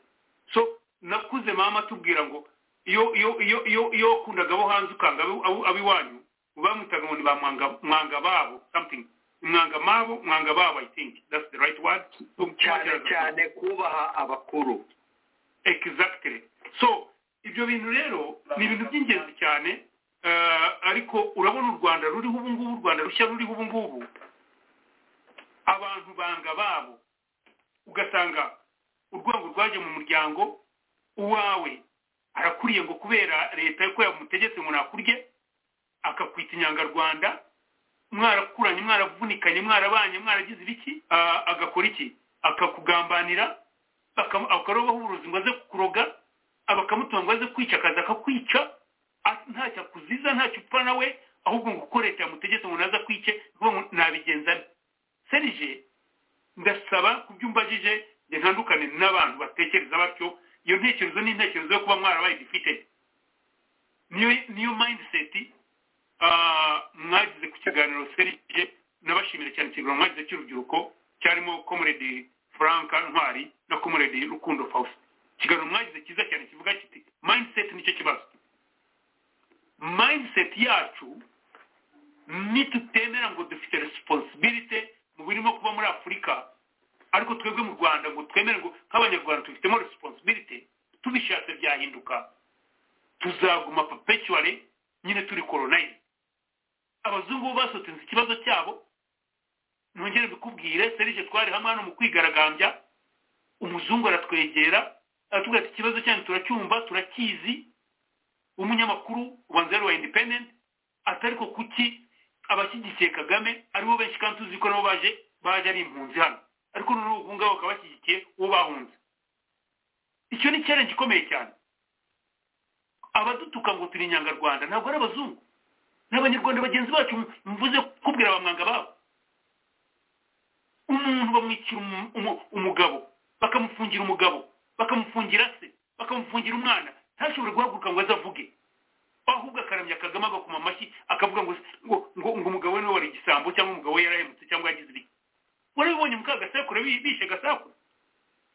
so nakuze mama atubwira ngo iyo iyo iyo iyo iyo wakundaga abo hanze ukanga abo- abo- ab'iwanyu bamwitaga ngo ni ba mwanga mwanga babo something mwanga mabo mwanga babo i think that's the right word cyane cyane kubaha abakuru exactly so ibyo bintu rero ni ibintu by'ingenzi cyane eh, ariko urabona u rwanda ruriho ubu ngubu u rwanda rushya ruriho ubu ngubu abantu banga babo ugasanga urwango rwaje mu muryango uwawe arakuriye ngo kubera leta ko yamutegetse ngo nakurye akakwita inyangarwanda mwarakuranye mwaravunikanye mwarabanye mwaragize ibiki ah, agakora iki akakugambanira bakam- akarobaho uburozi ngo aze kukuroga abakamutunga ngo aze kwica akaza akakwica a- ntacyo akuziza ntacyo upfa nawe ahubwo ngo uko leta yamutegetse ngo naza kwice vuba ngo nabigenza nte serije ndasaba ku byo umbajije ngo ntandukane n'abantu batekereza batyo iyo ntekerezo ni intekerezo yo kuba mwarabaye defeated niyo niyo mindset ah, mwagize ku kiganiro serije nabashimira cyane ikiganiro mwagize cy'urubyiruko cyarimo comrade frank ntwari na comrade rukundo faustin ikiganiro mwagize cyiza cyane kivuga kiti mindset nicyo kibazo mindset yacu nitutemera ngo dufite responsibility mu birimo kuba muri afurika ariko twebwe mu rwanda ngo twemere ngo nk'abanyarwanda tubifitemo responsibility tubishatse byahinduka tuzaguma perpetually nyine turi colonize abazungu bo basotinze ikibazo cyabo nongere mbikubwire serije twari hamwe hano mu kwigaragambya umuzungu aratwegera aratubwira ati ikibazo cyanyu turacyumva turakizi umunyamakuru wa nzero wa independent atariko kuki abashyigikiye kagame aribo benshi kandi tuzi ko nabo baje baje ari impunzi hano ariko noneho ubu ngabo bakaba bashyigikiye uwo bahunze icyo ni challenge ikomeye cyane abadutuka ngo turi inyangarwanda ntabwo ari abazungu ni abanyarwanda bagenzi bacu mvuze kubwira bamwanga babo umuntu bamwicira umu- umu- umugabo bakamufungira umugabo bakamufungira se bakamufungira umwana ntashobore guhaguruka ngo aze avuge ahubwo akaramya kagame agakoma amashyi akavuga ngo ngo ngo, ngo umugabo we niwe wari igisambo cyangwa umugabo we yarahemutse cyangwa yagize ibiki warabibonye muka gasekuru bi- bishe gasekuru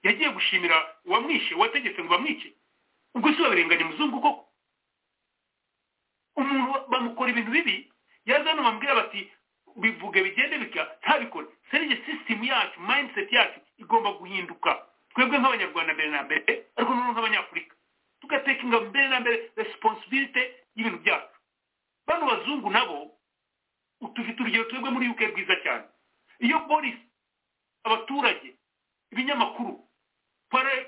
yagiye gushimira uwamwishe uwategetse ngo bamwice ubwo si babirenganya muzungu koko umuntu bamukora ibintu bibi yaza hano bamubwira bati bivuge bigende bika ntabikore serije sisitemu yacu mindset yacu igomba guhinduka twebwe nk'abanyarwanda mbere na mbere ariko noneho nk'abanyafurika tugatekinga mbere na mbere responsibility y'ibintu byacu bano bazungu nabo tufite urugero twebwe muri uk rwiza cyane iyo polisi abaturage ibinyamakuru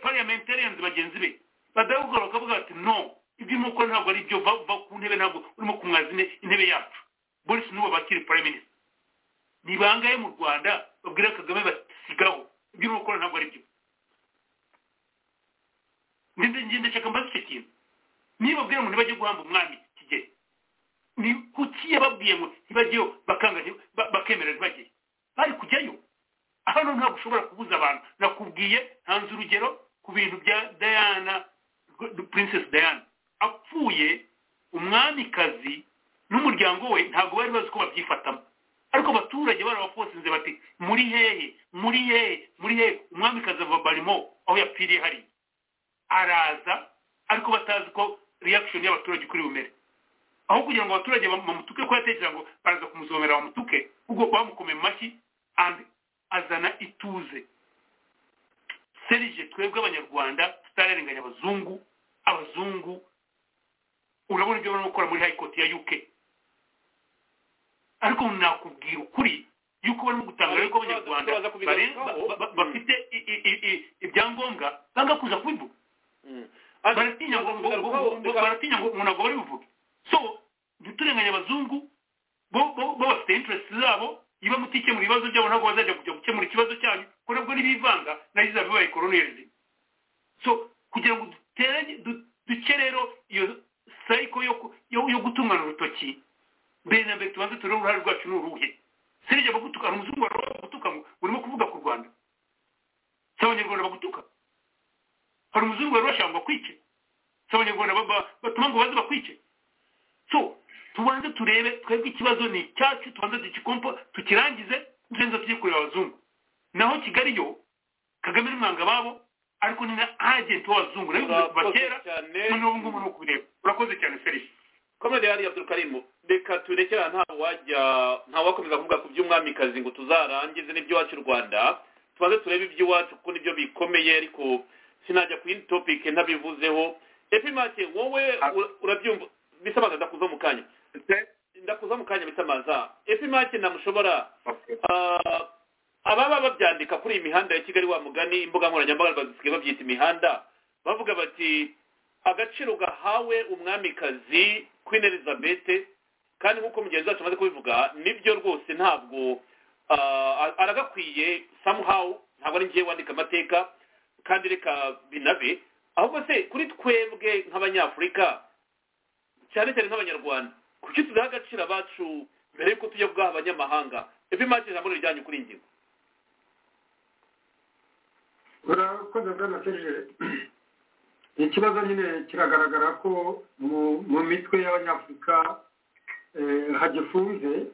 parliamentarians bagenzi be badahugura bakavuga bati no ibyo urimo gukora ntabwo ari byo va va ku ntebe ntabwo urimo kumwaza ine- intebe yacu boris nuwo bakiri prime minister ni bangahe mu rwanda babwira kagame basigaho ibyo urimo gukora ntabwo ari byo ndashaka mbaze icyo kintu niba babwira ngo ntibajye guhamba umwami kigeli ni kuki yababwiye ngo ntibajyeyo bakanga nti- ba- bakemera ntibajyeyo bari kujyayo hano ntabwo ushobora kubuza abantu nakubwiye ntanze urugero ku bintu bya diana princess diana apfuye umwamikazi n'umuryango we ntabwo bari bazi ko babyifatamo ariko abaturage barabafosinze bati muri hehe muri hehe muri hehe umwami kazava barimo aho yapfiriye hari araza ariko batazi ko reaction y'abaturage kuri bumere aho kugira ngo abaturage bamutuke ko yatekereza ngo baraza kumusomera bamutuke ubwo bamukomeye mu mashyi and azana ituze serije twebwe abanyarwanda tutararenganya abazungu abazungu urabona ibyo barimo gukora muri high court ya uk ariko nakubwira ukuri yuko barimo gutangaza yuko abanyarwanda bafite ibyangombwa banga kuza kubivuga baratinya ngo baratinya ngo umuntu agomba bivuge so ntiturenganye abazungu bo bo bafite interest zabo iba mutike mu bibazo byabo ntabwo bazajya kujya gukemura ikibazo cyanyu kuko nabwo n'ibivanga nayo izaba bibaye koroneri so kugira ngo duteranye duke rero iyo sayiko yo gutungana urutoki mbere na mbere tubanze turebe uruhare rwacu ni uruhe sinijya bagutuka hari umuzungu bagutuka urimo kuvuga ku rwanda si abanyarwanda bagutuka hari umuzungu wari bashaka ngo bakwice si abanyarwanda batuma ngo baze bakwice so tubanze turebe twebwe ikibazo ni icyacu tubanze tugikompa tukirangize nzenza tujye kureba abazungu naho kigali yo kagame n'umwanga babo ariko ni na agenti w'abazungu nayo kuva kera noneho ubu ngubu ni ukubireba urakoze cyane serivisi komedi yari abdulkarimu reka turekera nta wajya nta wakomeza kuvuga ku by'umwamikazi ngo tuzarangize n'iby'iwacu rwanda tubanze turebe iby'iwacu kuko nibyo bikomeye ariko sinajya ku yindi topike ntabivuzeho epimake wowe urabyumva bisamaza ndakuza mu kanya ndakuza mu kanya bisamaza epimake ntamushobora ababa babyandika kuri iyi mihanda ya kigali wa mugani imbuga nkoranyambaga bazisigaye babyita imihanda bavuga bati agaciro gahawe umwamikazi queen elizabeth kandi nk'uko mugenzi wacu amaze kubivuga nibyo rwose ntabwo aragakwiye somehow ntabwo ari ngewe wandika amateka kandi reka binabe ahubwo se kuri twebwe nk'abanyafurika cyane cyane nk'abanyarwanda kuki tudaha agaciro abacu mbere y'uko tujya kugaha abanyamahanga epimake ijambo rijyanye kuri ingingo urakoze bwana serge ikibazo nyine kiragaragara ko mu mitwe y'abanyafurika hagifunze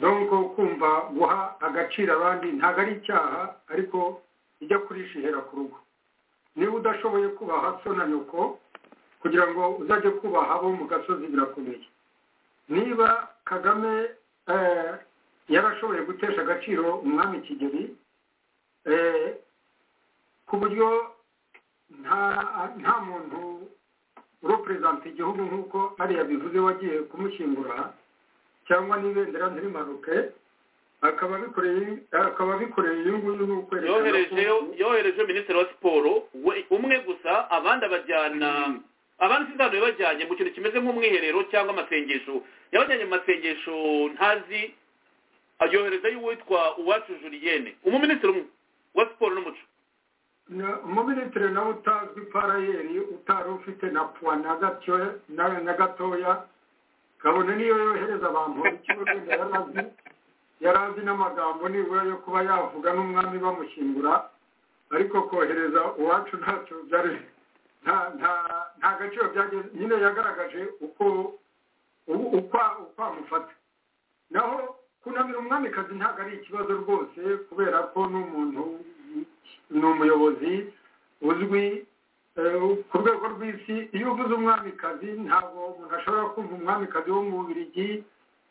donko kumva guha agaciro abandi ntabwo ari icyaha ariko ijya kurishihera ku rugo niba udashoboye kubaha so na nyoko kugira ngo uzajye kubaha abo mu gasozi birakomeye niba kagame yarashoboye gutesha agaciro umwami kigeli ku buryo nta muntu ureperezanta igihugu nk'uko hariya bivuze wagiye kumushyingura cyangwa n'ibendera ntirimanuke akaba bikoreye iyo nguyu ni ukwerekana ko yohereje minisitiri wa siporo umwe gusa abandi abajyana abandi sindano yabajyanye mu kintu kimeze nk'umwiherero cyangwa amasengesho yabajyanye mu masengesho ntazi yoherezayo uwitwa uwacu juriyene umuminisitiri umwe wa siporo n'umuco umuminisitiri nawe utazwi parayeri utari ufite na puwa na gatoya kabone niyo yohereza abantu wenda yari azi yari azi n'amagambo nibura yo kuba yavuga n'umwami bamushyingura ariko kohereza uwacu ntacyo byari nta gaciro byageze nyine yagaragaje uko uko amufata naho kunamira umwamikazi ntabwo ari ikibazo rwose kubera ko n'umuntu ni umuyobozi uzwi ku rwego rw'isi iyo uvuze umwamikazi ntabwo umuntu ashobora kumva umwamikazi wo mu bubirigi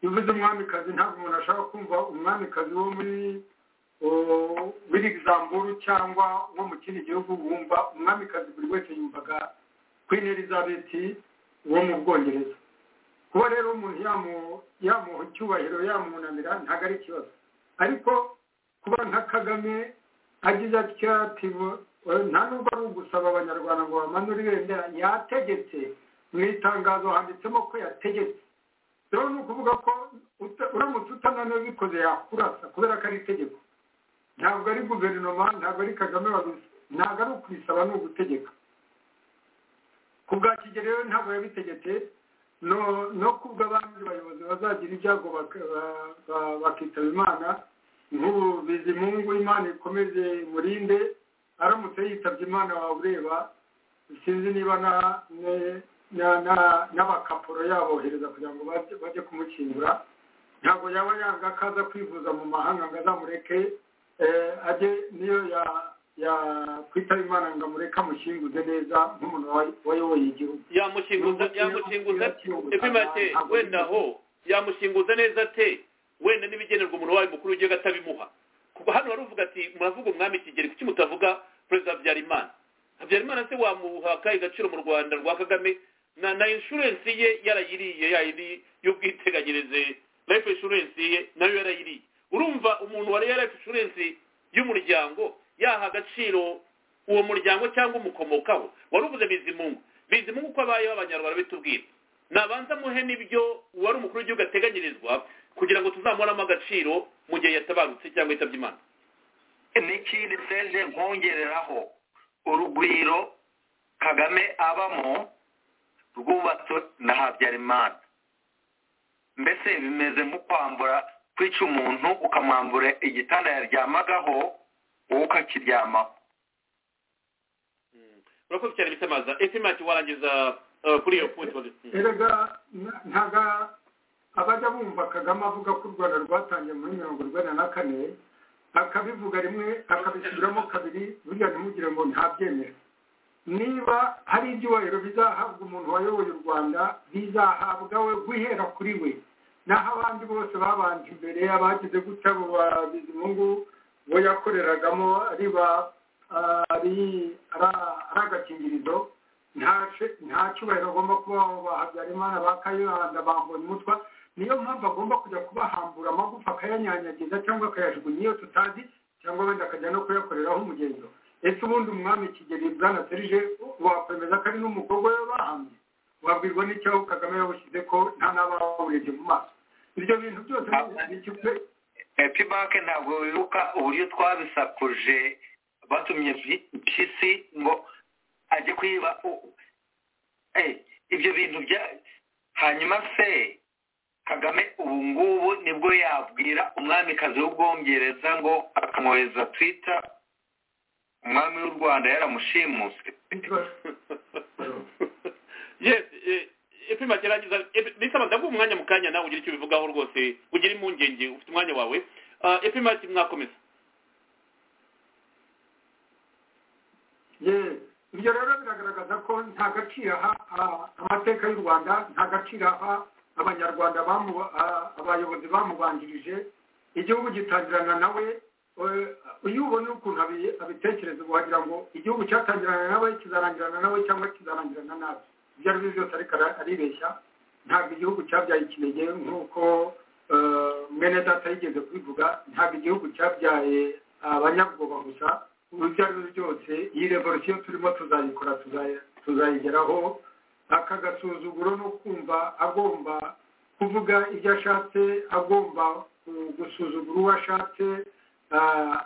iyo uvuze umwamikazi ntabwo umuntu ashobora kumva umwamikazi wo muri w'igizamburu cyangwa wo mu kindi gihugu wumva umwamikazi buri wese yumvaga queen elizabeth wo mu bwongereza kuba rero umuntu yamuha icyubahiro yamunamira ntabwo ari ikibazo ariko kuba nka kagame agize atya ati nta nubwo ari ugusaba abanyarwanda ngo bamanure ibendera yategetse mu itangazo handitsemo ko yategetse rero ni ukuvuga ko uramutse utananiwe bikoze yakurasa kubera ko ari itegeko ntabwo ari guverinoma ntabwo ari kagame wabizi ntabwo ari ukwisaba ni ugutegeka ku bwa kigero rero ntabwo yabitegetse no kubwo abandi bayobozi bazagira ibyago bakitaba imana nk'ubu bizimungu imana ikomeze murinde aramutse yitabye imana wawe ureba sinzi niba n'abakapuro yabohereza kugira ngo bajye kumushyingura ntabwo yaba yanga ko aza kwivuza mu mahanga ngo azamureke ajye niyo yakwitaba imana ngo amureke amushinguze neza nk'umuntu wayoboye igihugu yamushinguza yamushinguza ese make wenda aho yamushinguza neza ate wenda n'ibigenerwa umuntu wayo mukuru ugiye atabimuha kuko hano baravuga ati muravuga umwami kigeri kuki mutavuga perezida habyarimana habyarimana se wamuha akahe gaciro mu rwanda rwa kagame na na inshurensi ye yarayiriye yayindi y'ubwiteganyirize life insurance ye nayo yarayiriye urumva umuntu wariye life insurance y'umuryango yaha agaciro uwo muryango cyangwa umukomokaho wari uvuze bizimungu bizimungu uko abayeho abanyarwanda bitubwira nabanza muhe n'ibyo wari umukuru w'igihugu ateganyirizwa kugira ngo tuzamuramo agaciro mu gihe yatabarutse cyangwa yitabye imana n'ikindi senje nkongereraho urugwiro kagame abamo rwubatswe na habyarimana mbese bimeze nko kwambura kwica umuntu ukamwambura igitanda yaryamagaho wowe ukakiryamaho urakoze cyane bitamaza ese mati warangiza kuri iyo point erega ntaga abajya bumva kagame avuga ko u rwanda rwatangiye muri mirongo urwenda na kane akabivuga rimwe akabisubiramo kabiri burya ntimugire ngo ntabyemere niba hari ibyubahiro bizahabwa umuntu wayoboye u rwanda bizahabwa we guhera kuri we naho abandi bose babanje imbere abagize gutya abo bizimungu bo yakoreragamo ari agakingirizo nta cyubahiro agomba kuba habyarimana ba kayibanda bambonye umutwa niyo mpamvu agomba kujya kubahambura amagufa akayanyanyagiza cyangwa akayajugunya iyo tutazi cyangwa wenda akajya no kuyakoreraho umugendo ese ubundi umwami kigeli bwana serije wakwemeza ko ari n'umukobwa we bahamye wabwirwa n'icyaho kagame yawushyize ko nta n'abawurebye mu maso ibyo bintu byose epibake ntabwo wibuka uburyo twabisakuje batumye mpyisi ngo ajye kwiba ibyo bintu bya hanyuma se kagame ubu ngubu nibwo yabwira umwamikazi w'ubwongereza ngo akamwohereza twita umwami w'u rwanda yaramushimuse yesi ipima kirangiza bisaba ndaguha umwanya mu kanya nawe ugira icyo ubivugaho rwose ugira impungenge ufite umwanya wawe ipima mwakomeza ibyo rero biragaragaza ko nta gaciro aha amateka y'u rwanda nta gaciro aha abanyarwanda abayobozi bamubanjirije igihugu gitangirana nawe uyu ubona ukuntu abitekereza wagira ngo igihugu cyatangirana nawe kizarangirana nawe cyangwa kizarangirana nabi ibyo ari byo byose ariko aribeshya ntabwo igihugu cyabyaye ikinege nk'uko mwene data yigeze kubivuga ntabwo igihugu cyabyaye abanyabwoba gusa ibyo ari byo byose iyi revolisiyo turimo tuzayikora tuzayigeraho aka gasuzuguro no kumva agomba kuvuga ibyo ashatse agomba gusuzugura uwo ashatse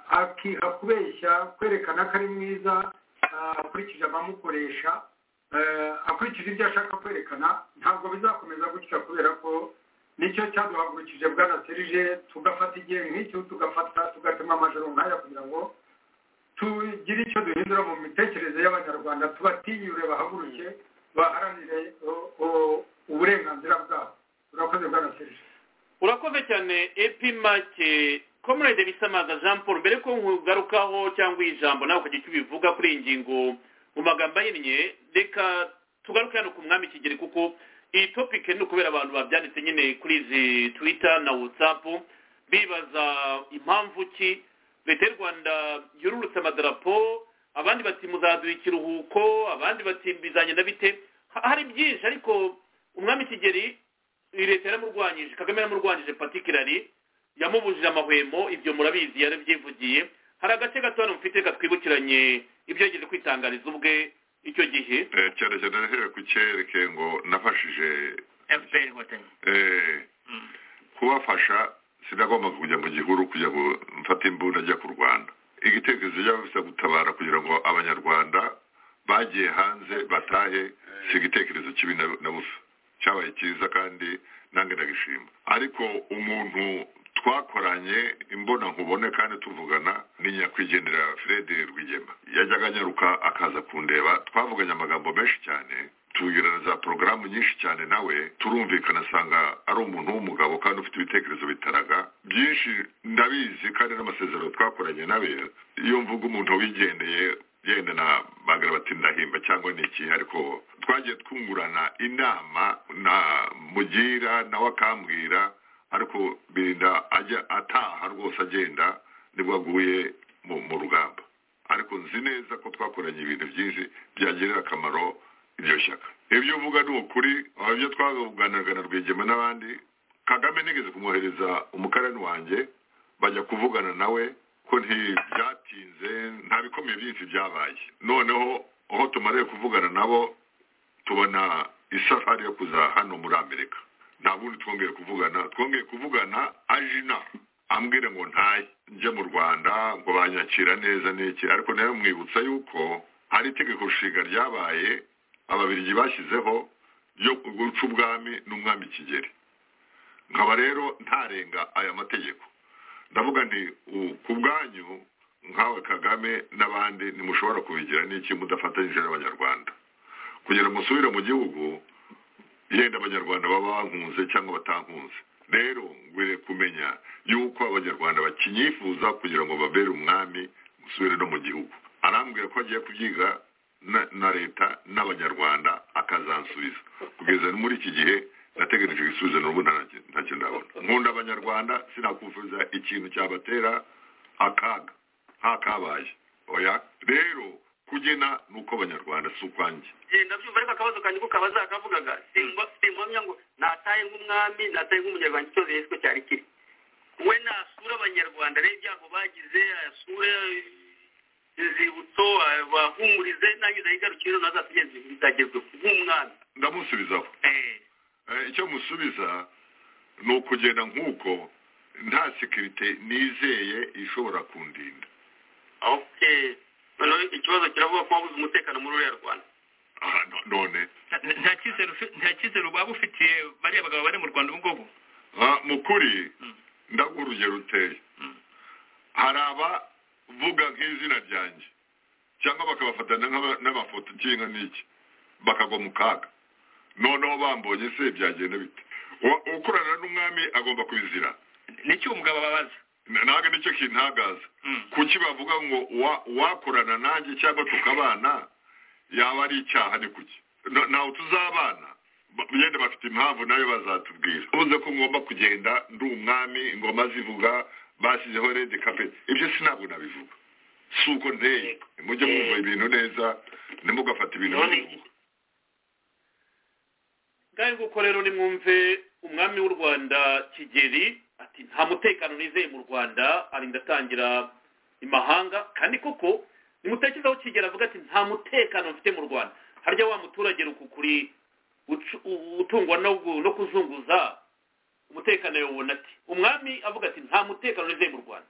akiha kubeshya kwerekana ko ari mwiza akurikije abamukoresha akurikije ibyo ashaka kwerekana ntabwo bizakomeza gutya kubera ko nicyo cyaduhagurukije bwanaserije tugafata igihe nk'icyo tugafata tugatema amajoro nk'aya kugira ngo tugire icyo duhindura mu mitekerereze y'abanyarwanda tubatinyure bahaguruke baharanire uburenganzira bwabo urakoze bwanaserije urakoze cyane epimake komurede bisamaza jean paul mbere ko nkugarukaho cyangwa ijambo nawe ukajya icyo ubivuga kuri iyi ngingo mu magambo ahinnye reka tugaruke hano ku mwami kigeri kuko iyi topike ni ukubera abantu babyanditse nyine kuri izi twita na watsapu bibaza impamvu ki leta y'u rwanda yururutse amadarapo abandi bati muzaduha ikiruhuko abandi bati bizagenda bite hari byinshi ariko umwami kigeri leta yaramurwanyije kagame yaramurwanyije patikirari yamubujije amahwemo ibyo murabizi yarabyivugiye hari agace gato hano mufite katwibukiranye ibyo yagize kwitangariza ubwe icyo gihe cyane cyane nahereye ku cyereke ngo nafashije fpr inkotanyi kubafasha sinagombaga kujya mu gihuru kujya mfata imbunda ajya ku rwanda igitekerezo cy'abafite gutabara kugira ngo abanyarwanda bagiye hanze batahe si igitekerezo kibi na busa cyabaye cyiza kandi nange ndagishima ariko umuntu twakoranye imbona nkubone kandi tuvugana ni nyakwigendera fred rwigema yajyaga anyaruka akaza kundeba twavuganye amagambo menshi cyane tubwirana za porogaramu nyinshi cyane nawe turumvikana asanga ari umuntu w'umugabo kandi ufite ibitekerezo bitaraga byinshi ndabizi kandi n'amasezerano twakoranye nawe iyo mvuga umuntu wigendeye yenda na bagara bati ndahimba cyangwa ni iki ariko twagiye twungurana inama na mugira nawe akambwira ariko birinda ajya ataha rwose agenda nibwo aguye mu rugamba ariko nzi neza ko twakoranye ibintu byinshi byagirira akamaro iryo shyaka ibyo uvuga ni ukuri ibyo twavuganaga na rwigema n'abandi kagame nigeze kumwohereza umukarani wanjye bajya kuvugana nawe ko ntibyatinze nta bikomeye byinshi byabaye noneho aho tumariye kuvugana nabo tubona isafari yo kuza hano muri amerika nta bundi twongeye kuvugana twongeye kuvugana ajina ambwira ngo ntaye njye mu rwanda ngo banyakira neza n'iki ariko nawe mwibutsa yuko hari itegeko nshinga ryabaye ababirigi bashyizeho yo guca ubwami n'umwami kigeli nkaba rero ntarenga aya mategeko ndavuga nti ku bwanyu nkawe kagame n'abandi ntimushobora kubigira n'iki mudafatanyije n'abanyarwanda kugira ngo musubire mu gihugu yenda abanyarwanda baba bankunze cyangwa batankunze rero ngwire kumenya yuko abanyarwanda bakinyifuza kugira ngo babere umwami musubire no mu gihugu arambwira ko agiye kubyiga na leta n'abanyarwanda akazansubiza kugeza muri iki gihe nategereje ibisubizo n'ubu nta kintu ndabona nkunda abanyarwanda sinakufuza ikintu cyabatera akaga ntakabaye oya rero kugena ni uko abanyarwanda si ukwanjye ndabyumva ariko akabazo kanjye kuko abazakavugaga singomya ngo nataye nk'umwami nataye nk'umunyarwanda icyo yiswe cyari kiri we nasura abanyarwanda rero ibyago bagize asure inzibutso bahumurize nange ndayigarukira ntazatugeze bitagezwe nk'umwami ndamusubizaho icyo musubiza ni ukugenda nk'uko nta sekirite nizeye ishobora kundinda noneho ikibazo kiravuga ko wabuze umutekano muri uriya rwanda none nta cyizere waba ufitiye bariya bagabo bari mu rwanda ubu ngubu mu kuri ndaguha urugero ruteye hari aba vuga nk'izina ryanjye cyangwa bakabafatana n'amafoto kinga n'iki bakagwa mu kaga noneho bambonye se byagenda bite ukorana n'umwami agomba kubizira nicyo umugabo babaza ntabwo nicyo kintagaza kuki bavuga ngo wakorana nanjye cyangwa tukabana yaba ari icyaha ni kuki ntawe tuzabana yenda bafite impamvu nayo bazatubwira ubuze ko ngomba kugenda ndi umwami ingoma zivuga bashyizeho redi kapeti ibyo si ntabwo nabivuga si uko nteye mujye mwumva ibintu neza ntimugafata ibintu bimwe ngaho nguko rero nimwumve umwami w'u rwanda kigeli ati nta mutekano nizeye mu rwanda arinda atangira imahanga kandi koko nimutekerezaho kigeli avuga ati nta mutekano mfite mu rwanda harya wa muturage rukukuri utungwa no kuzunguza umutekano yawubona ati umwami avuga ati nta mutekano nizeye mu rwanda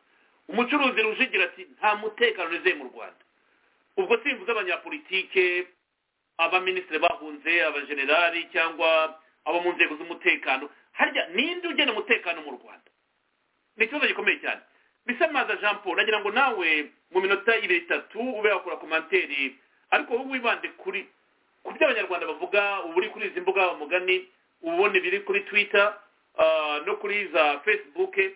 umucuruzi rujigira ati nta mutekano nizeye mu rwanda ubwo simvuze abanyapolitike abaminisitiri bahunze abajenerali cyangwa abo mu nzego z'umutekano harya ninde ugena umutekano mu rwanda ni ikibazo gikomeye cyane bisamaza jean paul nagira ngo nawe mu minota ibiri itatu ube wakora komanteri ariko wowe wibande kuri ku byo abanyarwanda bavuga uba uri kuri izi mbuga umugani uba ubona ibiri kuri twitter no kuri za fesibuke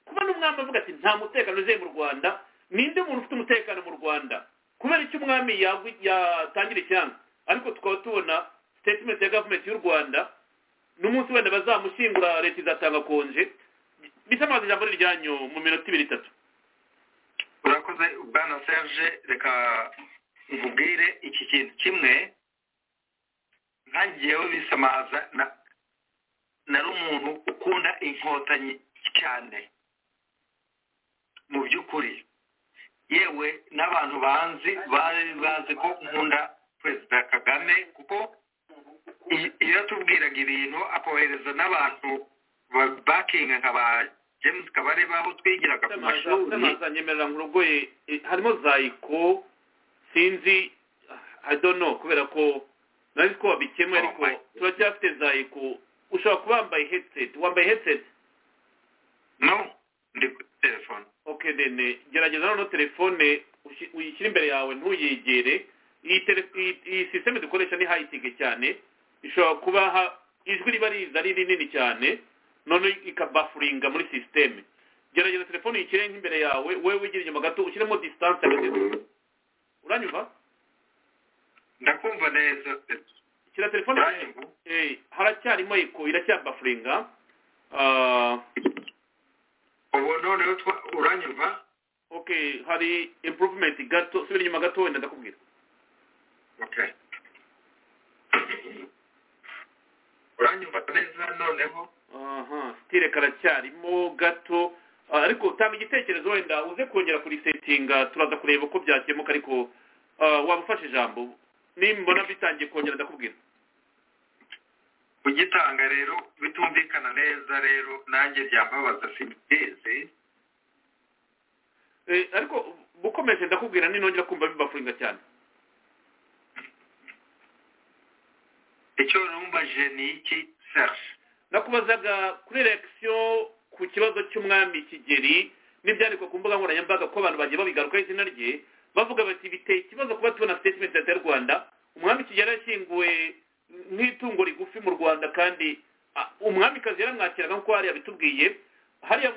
kuba n'umwami avuga ati nta mutekano uzeye mu rwanda ninde muntu ufite umutekano mu rwanda kubera icyo umwami yatangira icyanga ariko tukaba tubona sitetimenti ya gavumenti y'u rwanda n'umunsi wenda bazamushyingura leta izatanga konje bisa amazi ijambo ryanyu mu minota ibiri itatu urakoze bwana serge reka nkubwire iki kintu kimwe nkangewe bisamaza nari umuntu ukunda inkotanyi cyane mu by'ukuri yewe n'abantu banzi bari bazi ko nkunda perezida kagame kuko iyo atubwiraga ibintu akohereza n'abantu bakinga nka ba james kabareba aho twigiraga ku mashuri nyemerera ngo urugoye harimo zayiko sinzi adono kubera ko nari ko wabikemu ariko turacyafite zayiko ushobora kuba wambaye headset wambaye headset no ndi kuri telefone okay dene gerageza noneho telefone uyishyire imbere yawe ntuyegere iyi sisiteme dukoresha ni hayitingi cyane ishobora kuba ijwi riba riza ari rinini cyane none ikabafuringa muri sisiteme gerageza telefone uyishyire nk'imbere yawe wowe wigira inyuma gato ushyiremo disitanse uranyumva ndakumva neza shyira telefone haracyarimo eko iracyabafuringa ubu noneho uranyumva ok hari improvement gato subira inyuma gato wenda ndakubwira okay uranyumva neza noneho aha sitire karacyarimo gato ariko tanga igitekerezo wenda uze kongera kurisetinga turaza kureba uko byakemuka ariko waba ufashe ijambo nimbona bitangiye kongera ndakubwira kugitanga rero bitumvikana neza rero nanjye byambabaza simbizi ariko bukomeje ndakubwira ninongera kumva bibafuringa cyane icyo numvaje ni iki serge nakubazaga kuri eregisiyo ku kibazo cy'umwami kigeri n'ibyandikwa ku mbuga nkoranyambaga ko abantu bagiye babigarukaho izina rye bavuga bati biteye ikibazo kuba tubona sitetimenti ya leta y'u rwanda umwami kigeri yashyinguwe nk'itungo rigufi mu rwanda kandi umwamikazi yaramwakiraga nk'uko hari abitubwiye hariya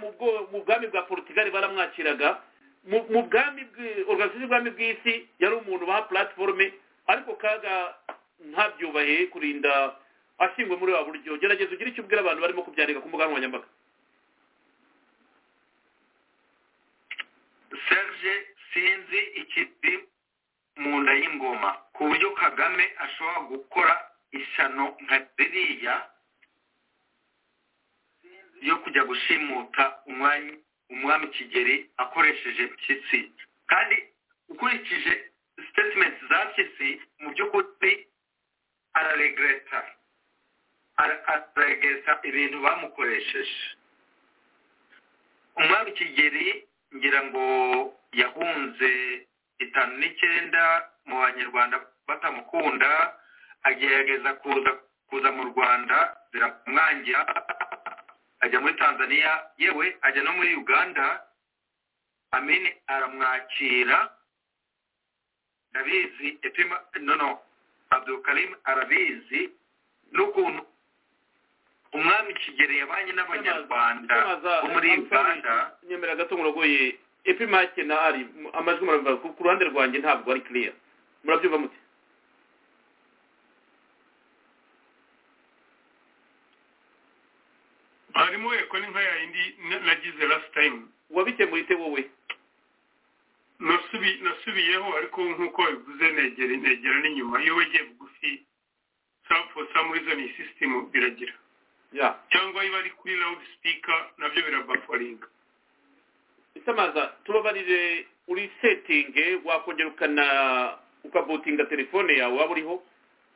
mu bwami bwa porutigari baramwakiraga mu bwami organizasiyo y'ubwami bw'isi yari umuntu baha puratiforume ariko kaga ntabyubahe kurinda ashyingwe muri wa buryo gerageza ugire icyo ubwira abantu barimo kubyandika ku mbuga nkoranyambaga serge sinzi ikiri mu nda y'ingoma ku buryo kagame ashobora gukora ishyano nka ziriya yo kujya gushimuta umwami kigeri akoresheje mpyisi kandi ukurikije sitetimenti za mpyisi mu by'ukuri araregreta araregesa ibintu bamukoresheje umwami kigeri ngira ngo yahunze itanu n'icyenda mu banyarwanda batamukunda agerageza kuza kuza mu rwanda ziramwangira ajya muri tanzania yewe ajya no muri uganda amini aramwakira ndabizi etima no no abdulkarim arabizi n'ukuntu umwami kigeri yabanye n'abanyarwanda bo muri uganda nyemera gato ngurogoye epimake na ari amajwi murabivuga ku ruhande rwanjye ntabwo ari kiriya murabyumva mute harimo eko ni nka yindi nagize last time wabikemura ite wowe nasubiyeho ariko nk'uko wabivuze negera negera n'inyuma iyo wegeye bugufi for some reason iyi sisitemu biragira cyangwa iyo ari kuri rawudi sipika nabyo birabafaringa itamaza tubabarire uri setinge wakongera ukana ukabutinga telefone yawe waba uriho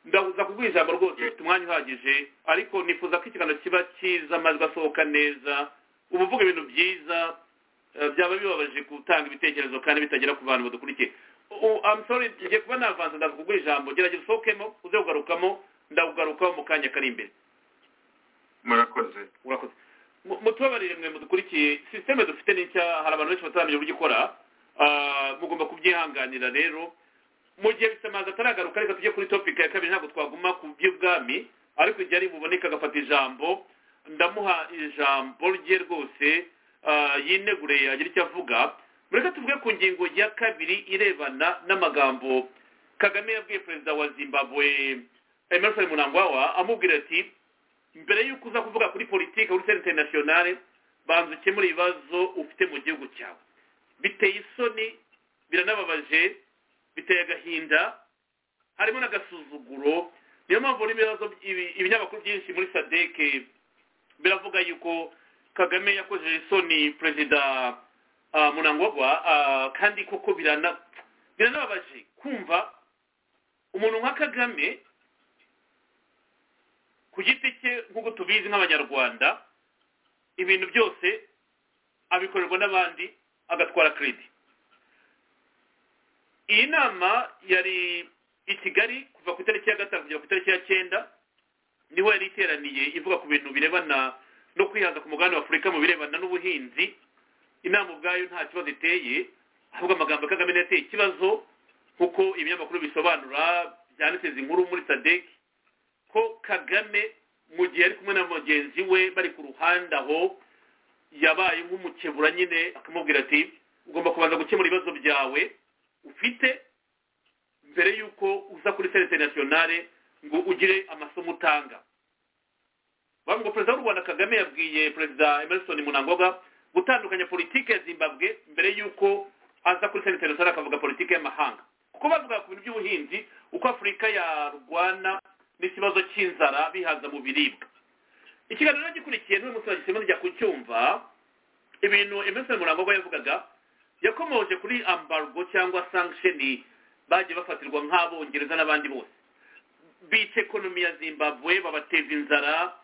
ndabuza kubwira ijambo rwose ufite umwanya uhagije ariko nifuza ko ikiganiro kiba cyiza amajwi asohoka neza uba uvuga ibintu byiza byaba bibabaje gutanga ibitekerezo kandi bitagera ku bantu badukurikiye amusore tugiye kuba navanze ndavuga ugura ijambo gerageza usohokemo uze kugarukamo ndakugarukaho mu kanya kari imbere murakoze murakoze mutubabarire mwe mudukurikiye sisiteme dufite n'icya hari abantu benshi bataramenya uburyo ikora mugomba kubyihanganira rero mu gihe bisamaza ataragaruka reka tujye kuri topika ya kabiri ntabwo twaguma ku by'ubwami ariko igihe ari buboneka agafata ijambo ndamuha ijambo rye rwose yinegure yagira icyo avuga mureka tuvuge ku ngingo ya kabiri irebana n'amagambo kagame yabwiye perezida wa zimbabwe emerson munangwawa amubwira ati mbere y'uko uza kuvuga kuri politiki kuri senta interinasiyonale banza ukemure ibibazo ufite mu gihugu cyawe biteye isoni biranababaje biteye agahinda harimo n'agasuzuguro niyo mpamvu n'ibibazo ibinyamakuru byinshi muri sadeke biravuga yuko kagame yakoze isoni perezida munangwagwa kandi koko biranababaje kumva umuntu nka kagame ku giti cye nk'uko tubizi nk'abanyarwanda ibintu byose abikorerwa n'abandi agatwara kiredi iyi nama yari i kigali kuva ku itariki ya gatanu kugera ku itariki ya cyenda niho yari iteraniye ivuga ku bintu birebana no kwihaza ku mugabane w'afurika mu birebana n'ubuhinzi inama ubwayo nta kibazo iteye ahubwo amagambo ya kagame yateye ikibazo nk'uko ibinyamakuru bisobanura byanditse inkuru muri sadeki ko kagame mu gihe ari kumwe na mugenzi we bari ku ruhande aho yabaye nk'umukebura nyine akamubwira ati ugomba kubanza gukemura ibibazo byawe ufite mbere y'uko uza kuri serivisi nasiyonale ngo ugire amasomo utanga ngo perezida w'u rwanda kagame yabwiye perezida emerson munangoga gutandukanya politiki ya zimbabwe mbere y'uko aza kuri serivisi nasiyonale akavuga politiki y'amahanga kuko bavuga ku bintu by'ubuhinzi uko afurika yarwana n'ikibazo cy'inzara bihaza mu biribwa ikiganiro gikurikiye n'uyu munsi wagisemo rya kucyumva ibintu emerson murangogo yavugaga yakomoje kuri ambargo cyangwa sankisheni bagiye bafatirwa nk'abongereza n'abandi bose bica ekonomi ya zimbabwe babateza inzara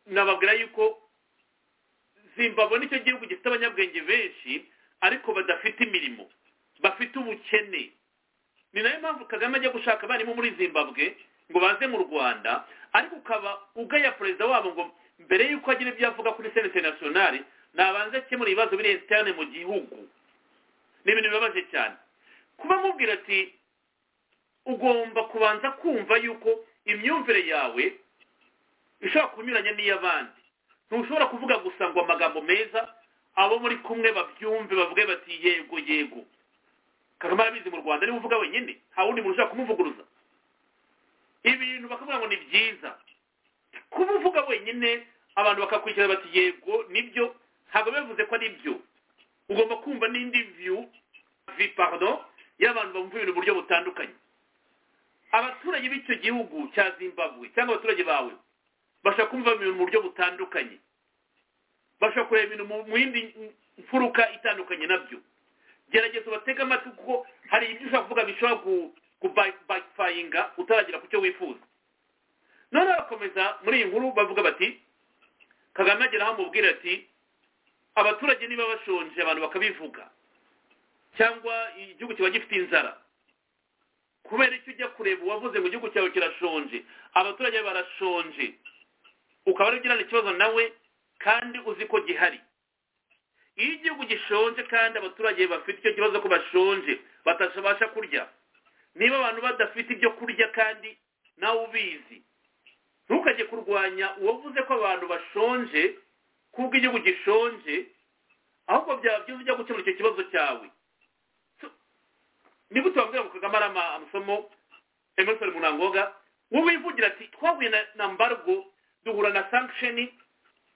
nababwira yuko zimbabwe nicyo gihugu gifite abanyabwenge benshi ariko badafite imirimo bafite ubukene ni nayo mpamvu kagame ajya gushaka abarimu muri zimbabwe ngo baze mu rwanda ariko ukaba ugaya perezida wabo ngo mbere y'uko agira ibyo avuga kuri senete nasiyonari nabanze akemura ibibazo biri esitane mu gihugu ni ibintu bibabaje cyane kuba amubwira ati ugomba kubanza kumva yuko imyumvire yawe ishobora kunyuranya n'iy'abandi ntushobora kuvuga gusa ngo amagambo meza abo muri kumwe babyumve bavuge bati yego yego kagame arabizi mu rwanda niba uvuga wenyine nta wundi muntu ushobora kumuvuguruza ibintu bakavuga ngo ni byiza kuba uvuga wenyine abantu bakakurikira bati yego nibyo ntabwo bivuze ko ari byo ugomba kumva n'indi viyu vipardo y'abantu bumva ibintu mu buryo butandukanye abaturage b'icyo gihugu cya zimbabwe cyangwa abaturage bawe bashobora kumva ibintu mu buryo butandukanye bashobora kureba ibintu mu yindi mfuruka itandukanye nabyo gerageza ubatege amatwi kuko hari ibyo ushobora kuvuga bishobora kubayifayinga utaragera ku cyo wifuza none bakomeza muri iyi nkuru bavuga bati kagame agera aho amubwira ati abaturage niba bashonje abantu bakabivuga cyangwa igihugu kiba gifite inzara kubera icyo ujya kureba uwavuze ngo igihugu cyawe kirashonje abaturage barashonje ukaba ari ugirana ikibazo nawe kandi uzi ko gihari iyo igihugu gishonje kandi abaturage bafite icyo kibazo ko bashonje batabasha kurya niba abantu badafite ibyo kurya kandi nawe ubizi ntukajye kurwanya uwavuze ko abantu bashonje kuko igihugu gishonje ahubwo byaba byiza ujya gukemura icyo kibazo cyawe ni gute wabwira ngo kagame ari amasomo emerson munangoga wowe wivugira ati twahuye na mbargo duhura na sankisheni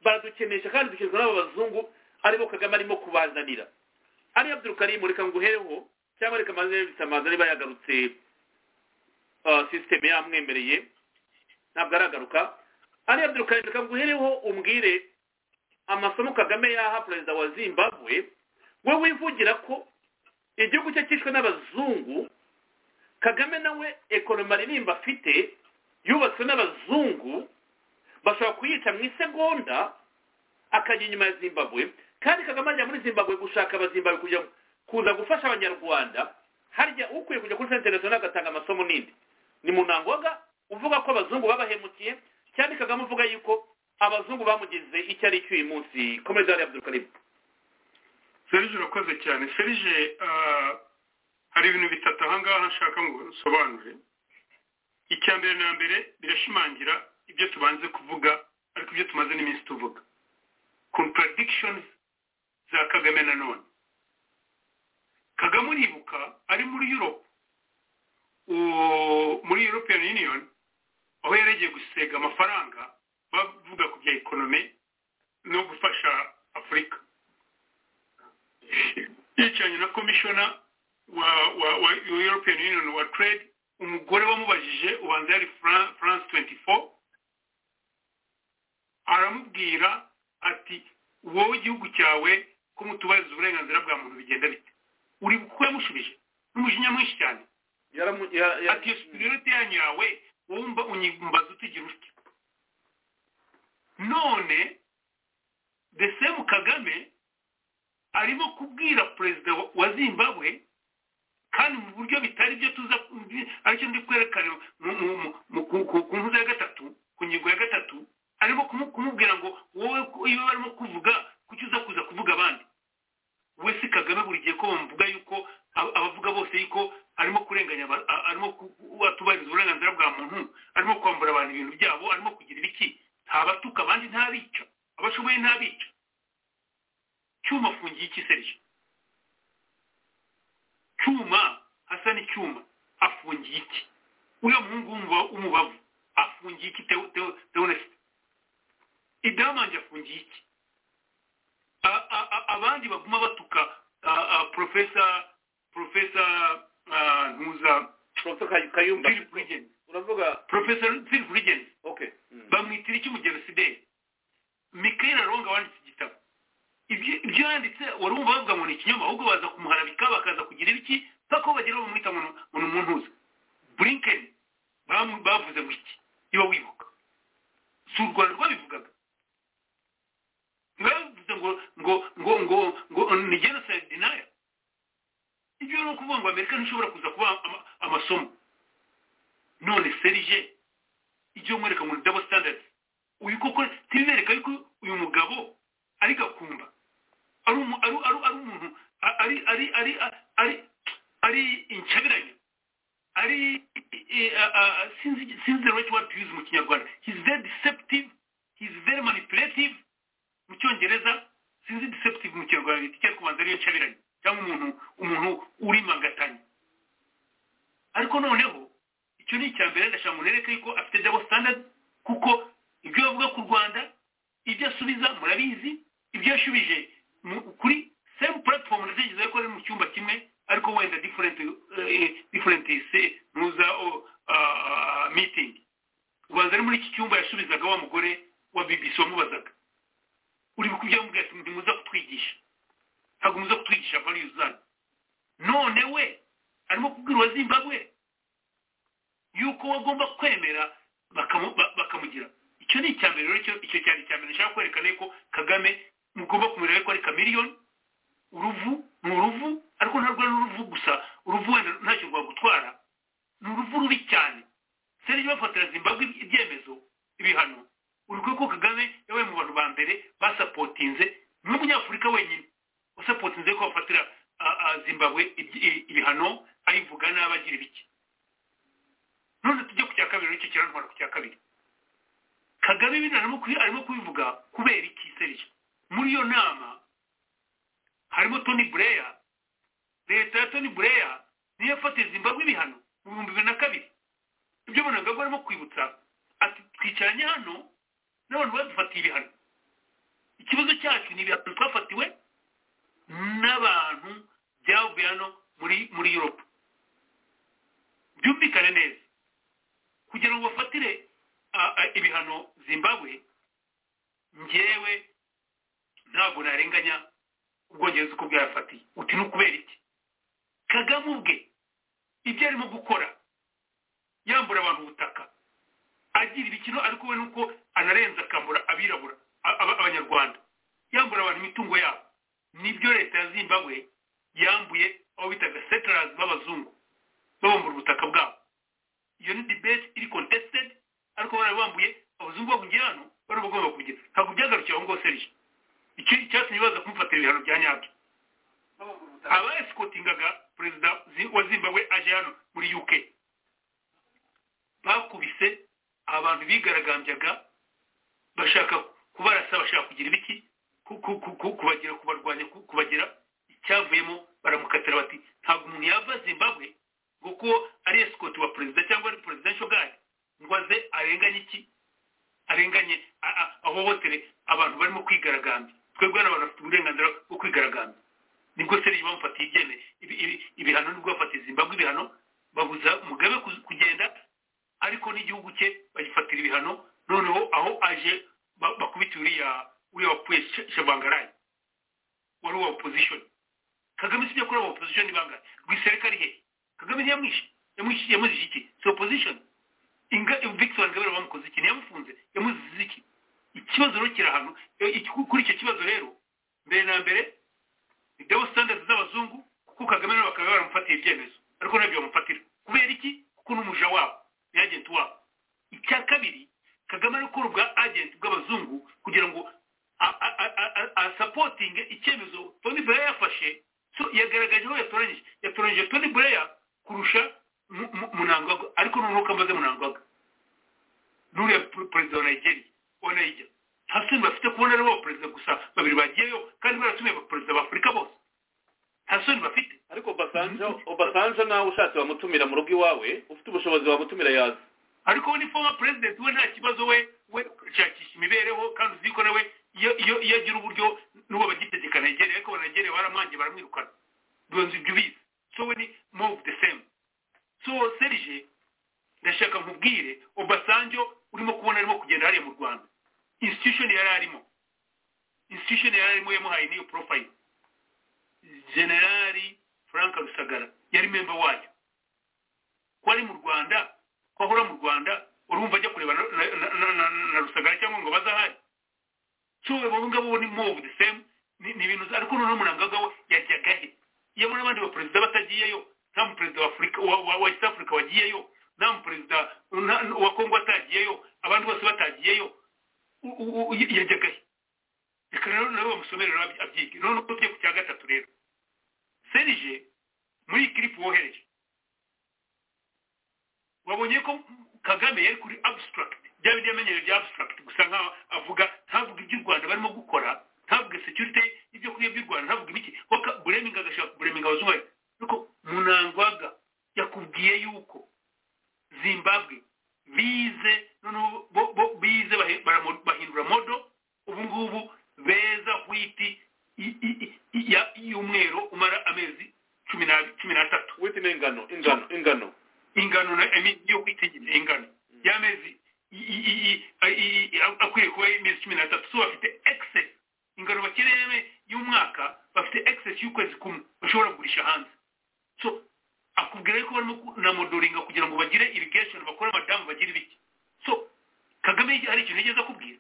baradukenesha kandi dukizwa n'abo bazungu aribo kagame arimo kubazanira ariyo byirukarimu reka nguhereho cyangwa reka amaze bisamaza niba yagarutse sisiteme yamwemereye ntabwo aragaruka ariyo byirukarimu reka nguhereho umbwire amasomo kagame yaha perezida wa zimbabwe we wivugira ko igihugu cye cyishwe n'abazungu kagame nawe ekonomi aririmba afite yubatswe n'abazungu bashobora kuyica mu isegonda akajya inyuma ya zimbabwe kandi kagame ajya muri zimbabwe gushaka abazimbabwe kujya kuza gufasha abanyarwanda harya ukwiye kujya kuri senta nasiyonari agatanga amasomo n'indi ni mu ntangoga uvuga ko abazungu babahemukiye cyane kagame uvuga yuko abazungu bamugize icyo ari cyo uyu munsi komeza hariya by'ukareba serije urakoze cyane serije hari ibintu bitatu aha ngaha nshaka ngo usobanure icya mbere na mbere birashimangira ibyo tubanze kuvuga ariko ibyo tumaze n'iminsi tuvuga contradictions za kagame nanone kagame uribuka ari muri europe muri european union aho yaregeye gusega amafaranga bavuga ku bya ekonomi no gufasha afurika yicaranye na komishona wa, wa, wa european union wa trade umugore wamubajije ubanza yari france 24 aramubwira ati wowe igihugu cyawe ko mutubariza uburenganzira bwa muntu bigenda bite uri kuko yamushubije n'umujinya mwinshi cyane ati iyo superiyorite yanyu yawe wumva unyimbaza utigira utya none desemu kagame arimo kubwira perezida wa zimbabwe kandi mu buryo bitari byo tuza aricyo ndi kwerekana ku nkuza ya gatatu ku ngingo ya gatatu arimo kumubwira ngo wowe iyo barimo kuvuga kuki uza kuza kuvuga abandi we si kagame buri gihe ko bamuvuga yuko abavuga bose yuko arimo kurenganya atubahiriza uburenganzira bwa muntu arimo kwambura abantu ibintu byabo arimo kugira ibiki ntabatuka abandi ntabica abashoboye ntabica cyuma afungiye iki serije cyuma hasa n'icyuma afungiye iki uriya muhungu w'umubavu afungiye iki teonesite idamanje afungiye iki abandi baguma batuka porofesa porofesa ntuza kayumba uravuga porofesa philip rigens okay bamwitira iki umugenosideri mikael aronga wanditse igitabo ibyo yanditse wari wumva bavuga ngo ni ikinyoma ahubwo baza kumuharabika bakaza kugira ibiki mpaka bagera bamwita ngo ni umuntuza burinkeni bavuze ngo iki niba wibuka si u rwanda rwabivugaga bavuze ngo ngo ngo ngo ngo ni genocide denial ibyo ni ukuvuga ngo amerika ntishobora kuza kuba amasomo none serije ibyo mwereka ngo ni double standard uyu koko ntibibereka yuko uyu mugabo ari gakumba ari umuntu ari ari ari ari ari inshabiranye ari sinzi the right word to use mu kinyarwanda he's very deceptive he's very manipulative mu cyongereza sinzi deceptive mu kinyarwanda bita icyo kubanza ariyo nshabiranye cyangwa umuntu umuntu urimangatanya ariko noneho icyo ni icya mbere ndashaka ngo nereke yuko afite double standard kuko ibyo bavuga ku rwanda ibyo asubiza murabizi ibyo yashubije kuri same platform ndatekereza yuko ari mu cyumba kimwe ariko wenda different different muza meeting ubanza ari muri iki cyumba yasubizaga wa mugore wa bbc wamubazaga uri kubyo yamubwira ati ntimuza kutwigisha ntabwo muza kutwigisha values zanyu none we arimo kubwira uwa zimbabwe yuko bagomba kwemera bakamugira icyo ni icya mbere rero icyo cyane icya mbere nshaka kwerekana yuko kagame mugomba kumenya ko ari kamiriyoni uruvu ni uruvu ariko ntabwo ari uruvu gusa uruvu wenda ntacyo rwagutwara ni uruvu rubi cyane serije bafatira zimbabwe ibyemezo ibihano urukwiye ko kagame yabaye mu bantu ba mbere basapotinze nk'umunyafurika wenyine usapotinze ko bafatira zimbabwe ibihano ayivuga n'abagira ibiki none tujye ku cya kabiri nicyo kirantwara ku cya kabiri kagame ibintu arimo kubivuga kubera iki serije muri iyo nama harimo toni bureya leta ya toni bureya niyo yafatiye zimbabwe ibihano mu bihumbi bibiri na kabiri ibyo murangagwa arimo kwibutsa ati twicaranye hano n'abantu badufatiye ibihano ikibazo cyacu ni ibihano twafatiwe n'abantu byavuye hano muri muri yuropa byumvikane neza kugira ngo bafatire ibihano zimbabwe ngewe ntabwo narenganya ubwongereza uko bwayafatiye uti ni ukubera iki kagame ubwe ibyo arimo gukora yambura abantu ubutaka agira ibikino ariko we nuko anarenza akambura abirabura abanyarwanda yambura abantu imitungo yabo nibyo leta ya zimbabwe yambuye abo bitaga setarazi b'abazungu babambura ubutaka bwabo iyo ni debate iri contested ariko barabambuye abazungu bahugiye hano bari bagomba kugira ntabwo byagarukiye aho ngaho serije icyo cyatumye baza kumufatira ibihano bya nyabyo abaesikotingaga perezida wa zimbabwe aje hano muri uk bakubise abantu bigaragambyaga bashaka kubarasa bashaka kugira ibiki kubagira kubarwanya kubagira icyavuyemo baramukatira bati ntabwo umuntu yava zimbabwe ngo ko ari esikoti wa perezida cyangwa ari presidential guard ngo aze arenganye iki arenganye ahohotere abantu barimo kwigaragambya twebwe n'abantu bafite uburenganzira bwo kwigaragambya nibwo serije bamufatiye ibyene ibihano nibwo bafatiye zimbabwe ibihano babuza mugabe kugenda ariko n'igihugu cye bagifatira ibihano noneho aho aje bakubita uriya uriya wapfuye shabangarayi wari uwa opozishoni kagame sibyo kuri aba opozishoni bangahe rwisereka ari hehe kagame ntiyamwishe yamuzishe iki si opozishoni inga victoire ngabere bamukoze iki ntiyamufunze yamuzize iki ikibazo rero kiri ahantu kuri icyo kibazo rero mbere na mbere ni double standard z'abazungu kuko kagame nabo bakaba baramufatiye ibyemezo ariko nabyo bamufatira kubera iki kuko n'umuja wabo ni agenti wabo icya kabiri kagame ari gukora ubwa agenti bw'abazungu kugira ngo asapotinge icyemezo toni bureya yafashe so yagaragaje aho yatoranyije yatoranyije toni bureya kurusha munangwaga ariko noneho kamaze munangwaga nuriya perezida wa nigeria wa nigeria nta soni bafite kubona ari bo perezida gusa babiri bagiyeyo kandi baratumiye abaperezida b'afurika bose nta soni bafite ariko basanja nawe ushatse wamutumira mu rugo iwawe ufite ubushobozi wamutumira yaza ariko ni former president we nta kibazo we we shakisha imibereho kandi uzi ko nawe iyo agira uburyo n'uwo bagitegeka nigeria ariko banagereye baramwange baramwirukana duhunze ibyo ubizi so we ni move the same so serije ndashaka nkubwire obasanjo urimo kubona arimo kugenda hariya mu rwanda institution yari arimo institution yari arimo yamuhaye n'iyo profile generali frank rusagara yari memba wayo ko ari mu rwanda ko ahora mu rwanda urumva ajya kureba na rusagara cyangwa ngo bazahari so abo ngabo ni move the same ni ibintu ariko noneho umurangaga we yajyaga he iyo muri abandi baperezida batagiyeyo nta muperezida wa afurika wa east africa wagiyeyo nta muperezida wa kongo atagiyeyo abandi bose batagiyeyo yajyaga he reka rero nawe bamusomere rero abyige noneho tujye ku cya gatatu rero serije muri iyi kiripu wohereje wabonye ko kagame yari kuri abstract bya bindi yamenyereye bya abstract gusa nkaho avuga ntavuga iby'u rwanda barimo gukora ntavuge security ibyo kurya by'u rwanda ntavuge ibiki bureminga agashaka kubureminga abazungu ariko munangwaga yakubwiye yuko zimbabwe bize noneho bize bahindura modo ubu ngubu beza hwiti y'umweru umara amezi cumi n'atatu witi ni ingano ingano ingano ingano na yo kwitegera ingano y'amezi akwiriye kuba imezi cumi n'atatu so bafite excess ingano bakeneye y'umwaka bafite excess y'ukwezi kumwe bashobora kugurisha hanze so akubwira ko barimo na modoringa kugira ngo bagire irrigation bakore amadamu bagire ibiki so kagame hari ikintu yigeze akubwira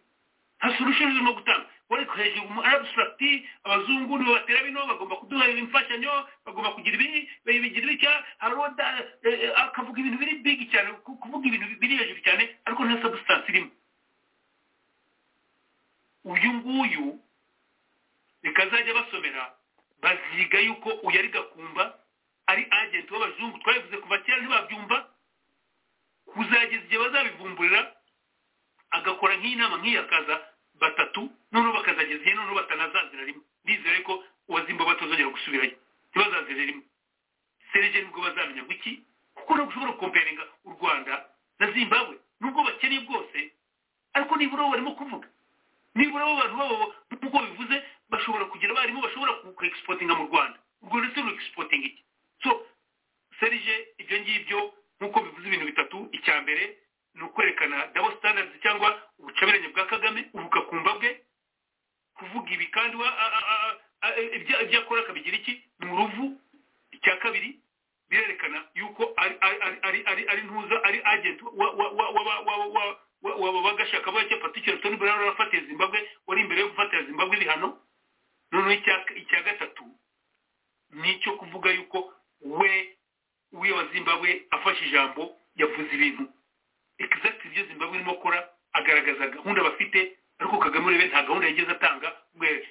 nta solution urimo gutanga wari hejuru mu abstract abazungu nibo batera bino bagomba kuduha imfashanyo bagomba kugira ibi bigira ibitya haroda akavuga ibintu biri big cyane kuvuga ibintu biri hejuru cyane ariko nta substance irimo uyu nguyu reka azajya basomera baziga yuko uyu ari gakumba ari agenti w'abazungu twabivuze kuva kera ntibabyumva kuzageza igihe bazabivumburira agakora nk'inama nk'iyakaza batatu noneho bakazageza igihe noneho batanazazira rimwe bizere ko uwazimba batazongera gusubirayo ntibazazire rimwe serije nibwo bazamenya guki kuko ntabwo ushobora gukomperinga u rwanda na zimbabwe nubwo bakeneye bwose ariko nibura bo barimo kuvuga nibura bo abantu babo nk'uko bivuze bashobora kugira abarimu bashobora kuekisportinga mu rwanda urwo ndetse ruekisportinga iki so serije ibyo ngibyo nk'uko bivuze ibintu bitatu icya mbere ni ukwerekana double standards cyangwa ubucameranye bwa kagame ubugakumba bwe kuvuga ibi kandi ibyo akora akabigira iki ni uruvu icya kabiri birerekana yuko ari ntuza ari agenti waba bagashaka bake patikeri toni burara warafatiye zimbabwe wari imbere yo gufatira zimbabwe ibihano noneho icya gatatu ni icyo kuvuga yuko we uwiye wa zimbabwe afashe ijambo yavuze ibintu exact ibyo zimbabwe irimo gukora agaragaza gahunda bafite ariko kagame urebe nta gahunda yageze atanga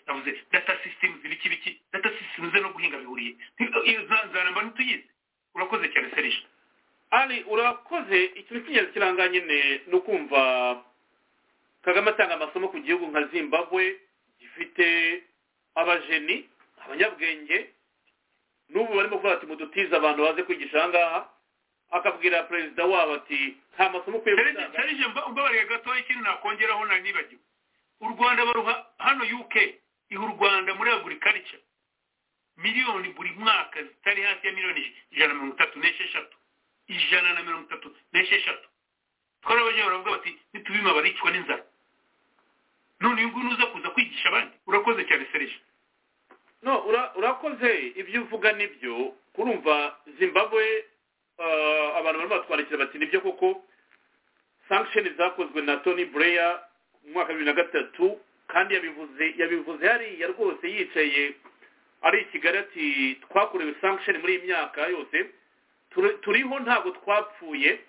yavuze data system ibiki biki data system ze no guhinga bihuriye nzaramba n'utuyizi urakoze cyane serije ari urakoze ikintu cy'ingenzi kiranga nyine ni ukumva kagame atanga amasomo ku gihugu nka zimbabwe gifite abajeni abanyabwenge n'ubu barimo kuvuga ati mudutize abantu baze kwigisha aha ngaha akabwira perezida wabo ati nta masomo ukwiye gutanga serije mbabariye gatoya ikintu nakongeraho nari nibagiwe u rwanda baruha hano uk iha u rwanda muri agurikarica miliyoni buri mwaka zitari hasi ya miliyoni ijana na mirongo itatu n'esheshatu ijana na mirongo itatu n'esheshatu twari abajya baravuga bati nitubima baricwa n'inzara none uyu nguyu nuza kuza kwigisha abandi urakoze cyane serije no urakoze ibyo uvuga nibyo kurumva zimbabwe abantu barimo batwandikira bati nibyo koko sankisheni zakozwe na toni bureya mu mwaka wa bibiri na gatatu kandi yabivuze yabivuze hariya rwose yicaye ari i kigali ati twakorewe sankisheni muri iyi myaka yose turiho ntabwo twapfuye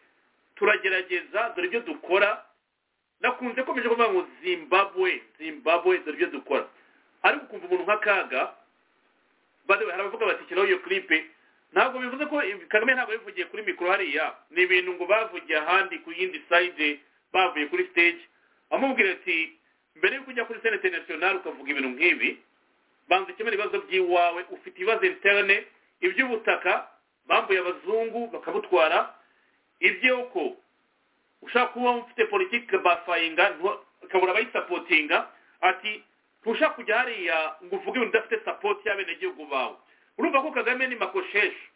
turagerageza dore ibyo dukora nakunze komeje kuvuga ngo zimbabwe zimbabwe dore ibyo dukora ariko ukumva umuntu nk'akaga hari abavuga bati kiraho iyo kiripe ntabwo bivuze ko kagame ntabwo yabivugiye kuri mikoro hariya ni ibintu ngo bavugiye ahandi ku yindi sayide bavuye kuri stage amubwira ati mbere yuko ujya kuri sene interinasiyonari ukavuga ibintu nk'ibi banza ukemura ibibazo by'iwawe ufite ibibazo interine iby'ubutaka bambuye abazungu bakabutwara iby'uko ushaka kuba ufite politiki bafayinga ukabura abayisapotinga ati ntushaka kujya hariya ngo uvuge ibintu udafite sapoti y'abenegihugu bawe urumva ko kagame ni makosheshi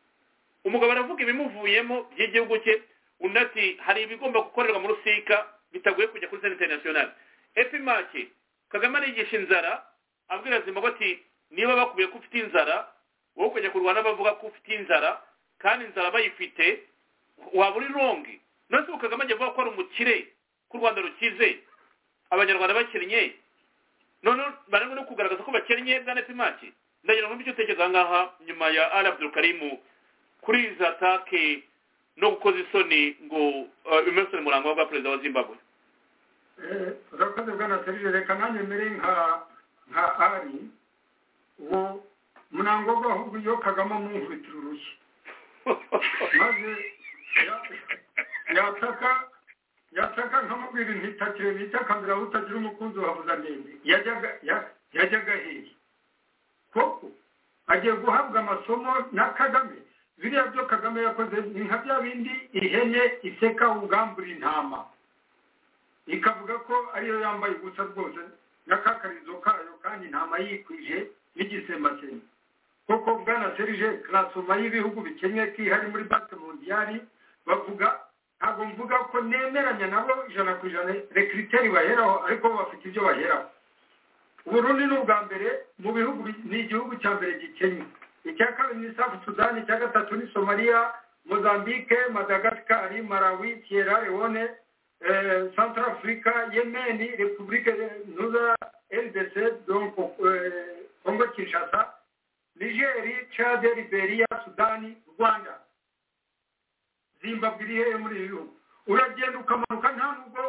umugabo aravuga ibimuvuyemo by'igihugu cye undi ati hari ibigomba gukorerwa muri sika bitagoye kujya kuri sene interinasiyonari epimake kagame arigisha inzara abwira zimbabwe ati niba bakubiye ko ufite inzara wowe ukajya kurwana bavuga ko ufite inzara kandi inzara bayifite waba uri rongi none ubu kagame ajya avuga ko ari umukire ko u rwanda rukize abanyarwanda bakennye noneho barangwa no kugaragaza ko bakennye bwa nepimake ndagira ngo icyo utekereza ngaha nyuma ya ari abdurukarimu kuri izi atake no gukoza isoni ngo umunsi ni murango wa perezida wa zimbabwe urakoze bwana serije reka nanjye mbere nka nka ari uwo murango we ahubwo iyo kagame amwumvitira urushyi maze yataka yataka nkamubwira intitakire nitakamira aho utagira umukunzi wabuza ndende yajyaga hehe koko agiye guhabwa amasomo na kagame biriya byo kagame yakoze ni nka bya bindi ihene iseka ubwambura intama ikavuga ko ariyo yambaye ubusa rwose n'akakarizo kayo kandi ntama yikwije n'igisembasembe koko bwana serije karasoma y'ibihugu bikennye kihari muri banki mondiyari bavuga ntabwo mvuga ko nemeranya nabo ijana ku ijana rekiriteri baheraho ariko bafite ibyo baheraho uburundi ni ubwa mbere mu bihugu ni igihugu cya mbere gikennye icya kabiri ni safu sudani icya gatatu ni somaliya mozambique madagasikari malawi sierra leone central afurika yemeni repubulike nuza ldc kongo kinshasa nigeri chad liberiya sudani rwanda zimbabwe iri hehe muri ibi bihugu uragenda ukamanuka nta nubwo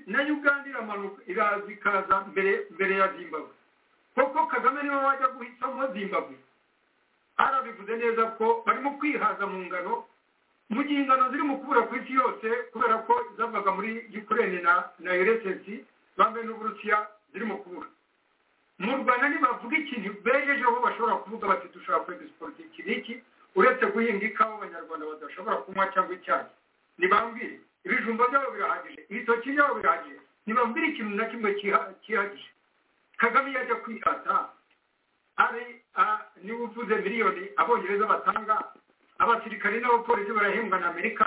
na uganda iramanuka iraza ikaza mbere ya zimbabwe koko kagame niwe wajya guhitamo zimbabwe harabivuze neza ko barimo kwihaza mu ngano mu gihe ingano ziri mu kubura ku isi yose kubera ko zavaga muri yukurene na eresesi bambaye n'uburusiya ziri mu kubura mu rwanda ntibavuga ikintu bejejeho bashobora kuvuga bati dushobora kwegisipota iki n'iki uretse guhinga ikawa abanyarwanda badashobora kunywa cyangwa icyayi ntibambwire ibijumba byabo birahagije ibitoki byabo birahagije ntibambwira ikintu na kimwe cyihagije kagame iyo ajya kwihata ari niba uvuze miliyoni abongereza batanga abasirikare n'abapolisi barahembwa na amerika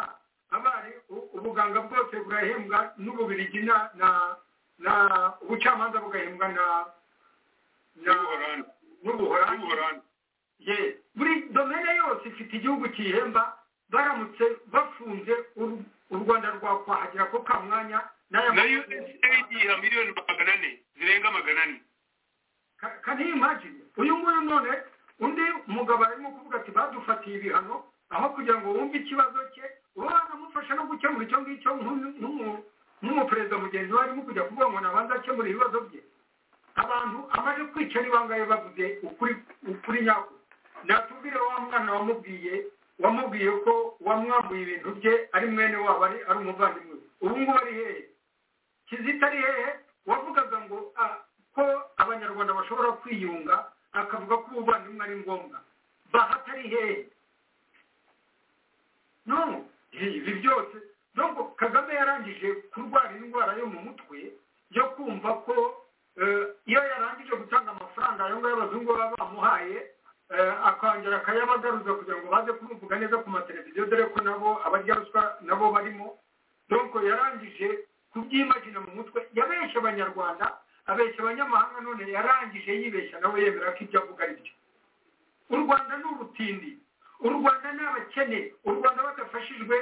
abari ubuganga bwose burahembwa n'ububirigi na na ubucamanza bugahembwa na n'ubuhorandi buri domene yose ifite igihugu kiyihemba baramutse bafunze u rwanda rwakwahagira ko ka mwanya nayo usaid iha miliyoni magana ane zirenga magana ane kariya imajini uyu nguyu none undi mugabo arimo kuvuga ati badufatiye ibihano aho kugira ngo wumve ikibazo cye uba wanamufasha no gukemura icyo ngicyo nk'umuperezida mugenzi we arimo kujya kuvuga ngo nabanza akemura ibibazo bye abantu amaze kwicara ibangaye bavuze ukuri nyako natubwire wa mwana wamubwiye wamubwiye ko wamwambuye ibintu bye ari mwene wabo ari umuvandimwe ubu ngubu ari hehe kizita ari hehe wavugaga ngo ko abanyarwanda bashobora kwiyunga akavuga ko ubuvandimwe ari ngombwa bahata ari hehe no ibi byose nubwo kagame yarangije kurwara indwara yo mu mutwe yo kumva ko iyo yarangije gutanga amafaranga ayo ngayo abazungu baba bamuhaye akongera akayabagaruza kugira ngo baze kumuvuga neza ku mateleviziyo dore ko nabo abarya ruswa nabo barimo donko yarangije kubyimagina mu mutwe yabeshya abanyarwanda abeshya abanyamahanga none yarangije yibeshya nawe yemera ko ibyo avuga ari byo u rwanda ni urutindi u rwanda ni abakene u rwanda badafashijwe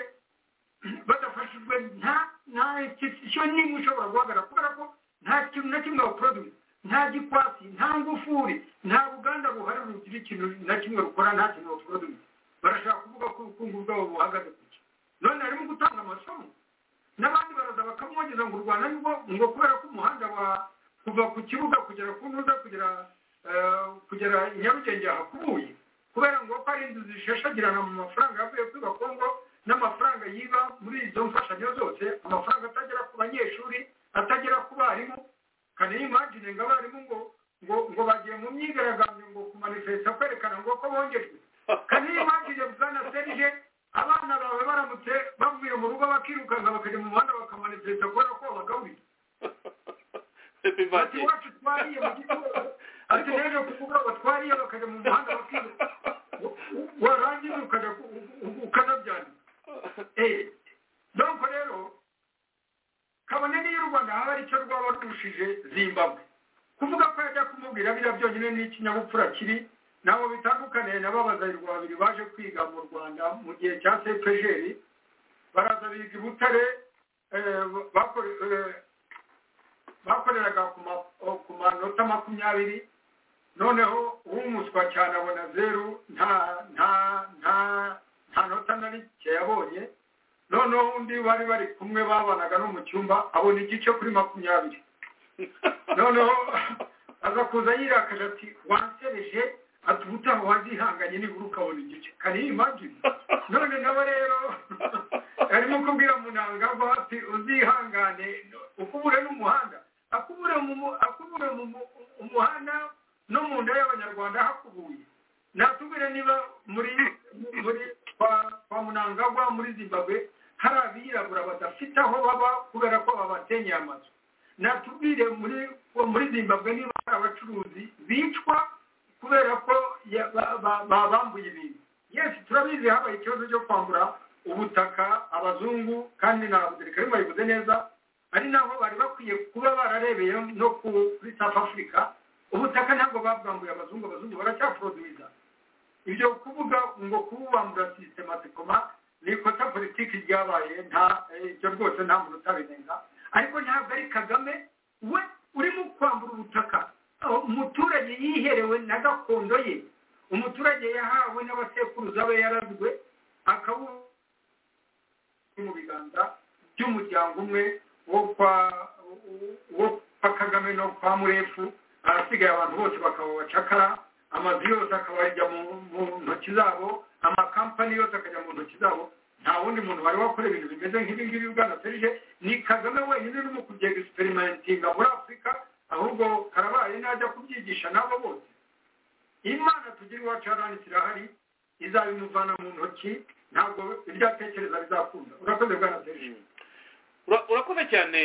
badafashijwe nta nta ishyo n'imwe ushobora guhagarara kubera ko nta kintu na kimwe baporoduwi nta gikwasi nta ngufuri nta ruganda buhari rugira ikintu na kimwe rukora nta kintu baporoduwi barashaka kuvuga ko ubukungu bwabo buhagaze ku cyo none harimo gutanga amasomo n'abandi baraza bakamwogeza ngo u rwanda nibwo ngo kubera ko umuhanda wa kuva ku kibuga kugera ku ntuza kugera kugera i nyarugenge yahakubuye kubera ngo ko ari inzu zishashagirana mu mafaranga yavuye kuri gakongo n'amafaranga yiba muri izo mfashanyo zose amafaranga atagera ku banyeshuri atagera ku barimu kandi imagine ngo abarimu ngo ngo ngo bagiye mu myigaragambyo ngo kumanifesta kwerekana ngo ko bongejwe kandi imagine bwana serije abana bawe baramutse bavuye mu rugo bakirukanka bakajya mu muhanda bakamanifesta kubera ko babagaburira ati wacu twariye mu gitondo ati rero kuvuga ngo twariye bakajya mu muhanda bakiruka warangiza ukajya ukanabyandika donko rero kabone n'iyo u rwanda haba aricyo rwaba rurushije zimbabwe kuvuga ko yajya kumubwira biriya byonyine n'ikinyabupfura kiri ntabwo bitandukaniye na babazayirwa babiri baje kwiga mu rwanda mu gihe cya sepejeri baraza biga i butare bakoreraga ku manota makumyabiri noneho uwumuswa cyane abona zeru nta nta nta nta nota na rike yabonye noneho undi bari bari kumwe babanaga no mu cyumba abona igice kuri makumyabiri noneho aza kuza yirakaje ati wansereje ati ubutaha wazihanganye nibura ukabona igice kari imagine none nawe rero arimo kubwira munangagwa ati uzihangane ukubure n'umuhanda akubure mu muhanda no mu nda y'abanyarwanda hakubuye natubwire niba muri muri kwa munangagwa muri zimbabwe hari abirabura badafite aho baba kubera ko babatenyeye amazu natubwire muri muri zimbabwe niba hari abacuruzi bicwa kubera ko babambuye ibintu yesi turabizi habaye ikibazo cyo kwambura ubutaka abazungu kandi na abudurikari bayivuze neza ari naho bari bakwiye kuba bararebeye no kuri south africa ubutaka ntabwo babwambuye abazungu abazungu baracyaproduwiza ibyo kuvuga ngo kububambura sistematikoma ni ikosa politiki ryabaye nta ibyo rwose nta muntu utabirenga ariko ntabwo ari kagame we urimo kwambura ubutaka umuturage yiherewe na gakondo ye umuturage yahawe n'abasekuruza be yarazwe akabu mu biganza by'umuryango umwe wo kwa wo kwa kagame no kwa murefu ahasigaye abantu bose bakaba abacakara amazu yose akaba yajya mu ntoki zabo amakampani yose akajya mu ntoki zabo nta wundi muntu wari wakora ibintu bimeze nk'ibi ngibi bwana serije ni kagame wenyine urimo kujya egisiperimentinga muri afurika ahubwo karabaye najya kubyigisha n'abo bose imana tugira iwacu yarani kirahari izabimuvana mu ntoki ntabwo ibyo atekereza bizakunda urakoze bwana serije urakoze cyane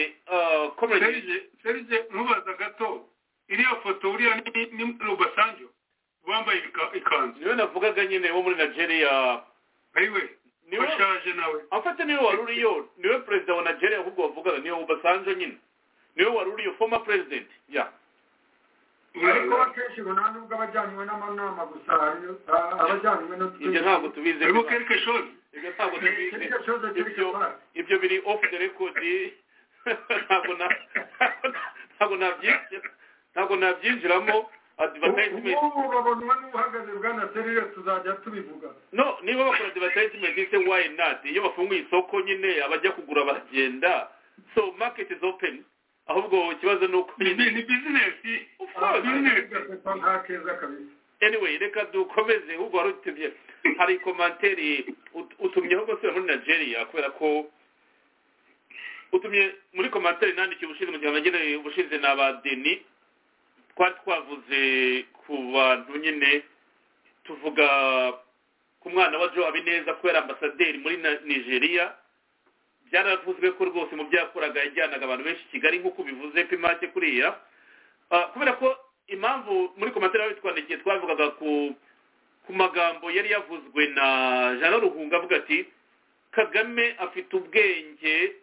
serije mubaza gato iriya foto uriya ni rubasanjo wambaye ikanzu niwe navugaga nyine wo muri nigeria ayiwe bashaje nawe afate niwe wari uriyo niwe perezida wa nigeria ahubwo wavugaga niwe rubasanjo nyine niwe wari uriyo foma perezidenti ya ariko akenshi ubona nubwo abajyanywe n'amanama gusa abajyanywe no ibyo ntabwo tubizi arimo kereke shozi ibyo ntabwo tubizi ibyo biri ofu de rekodi ntabwo nabyishyura ntabwo nabyinjiramo advertisement ubu babonwa n'uhagaze bwana serire tuzajya tubivuga no niba bakora advertisement ise why not iyo bafunguye isoko nyine abajya kugura bagenda so market is open ahubwo ikibazo ni uko ni bizinesi nta keza kabisa anyway reka dukomeze ahubwo wari utumye hari komantere utumyeho rwose muri nigeria kubera ko utumye muri komantere nandikiye ubushize mu gihe nagenewe ubushize ni abadeni twari twavuze ku bantu nyine tuvuga ku mwana wa joe habineza kubera ambasaderi muri nigeria byaravuzwe ko rwose mu byakoraga yajyanaga abantu benshi i kigali nk'uko bivuze ko imake kuriya kubera ko impamvu muri komantere yawe twandikiye twavugaga ku magambo yari yavuzwe na jean ruhunga avuga ati kagame afite ubwenge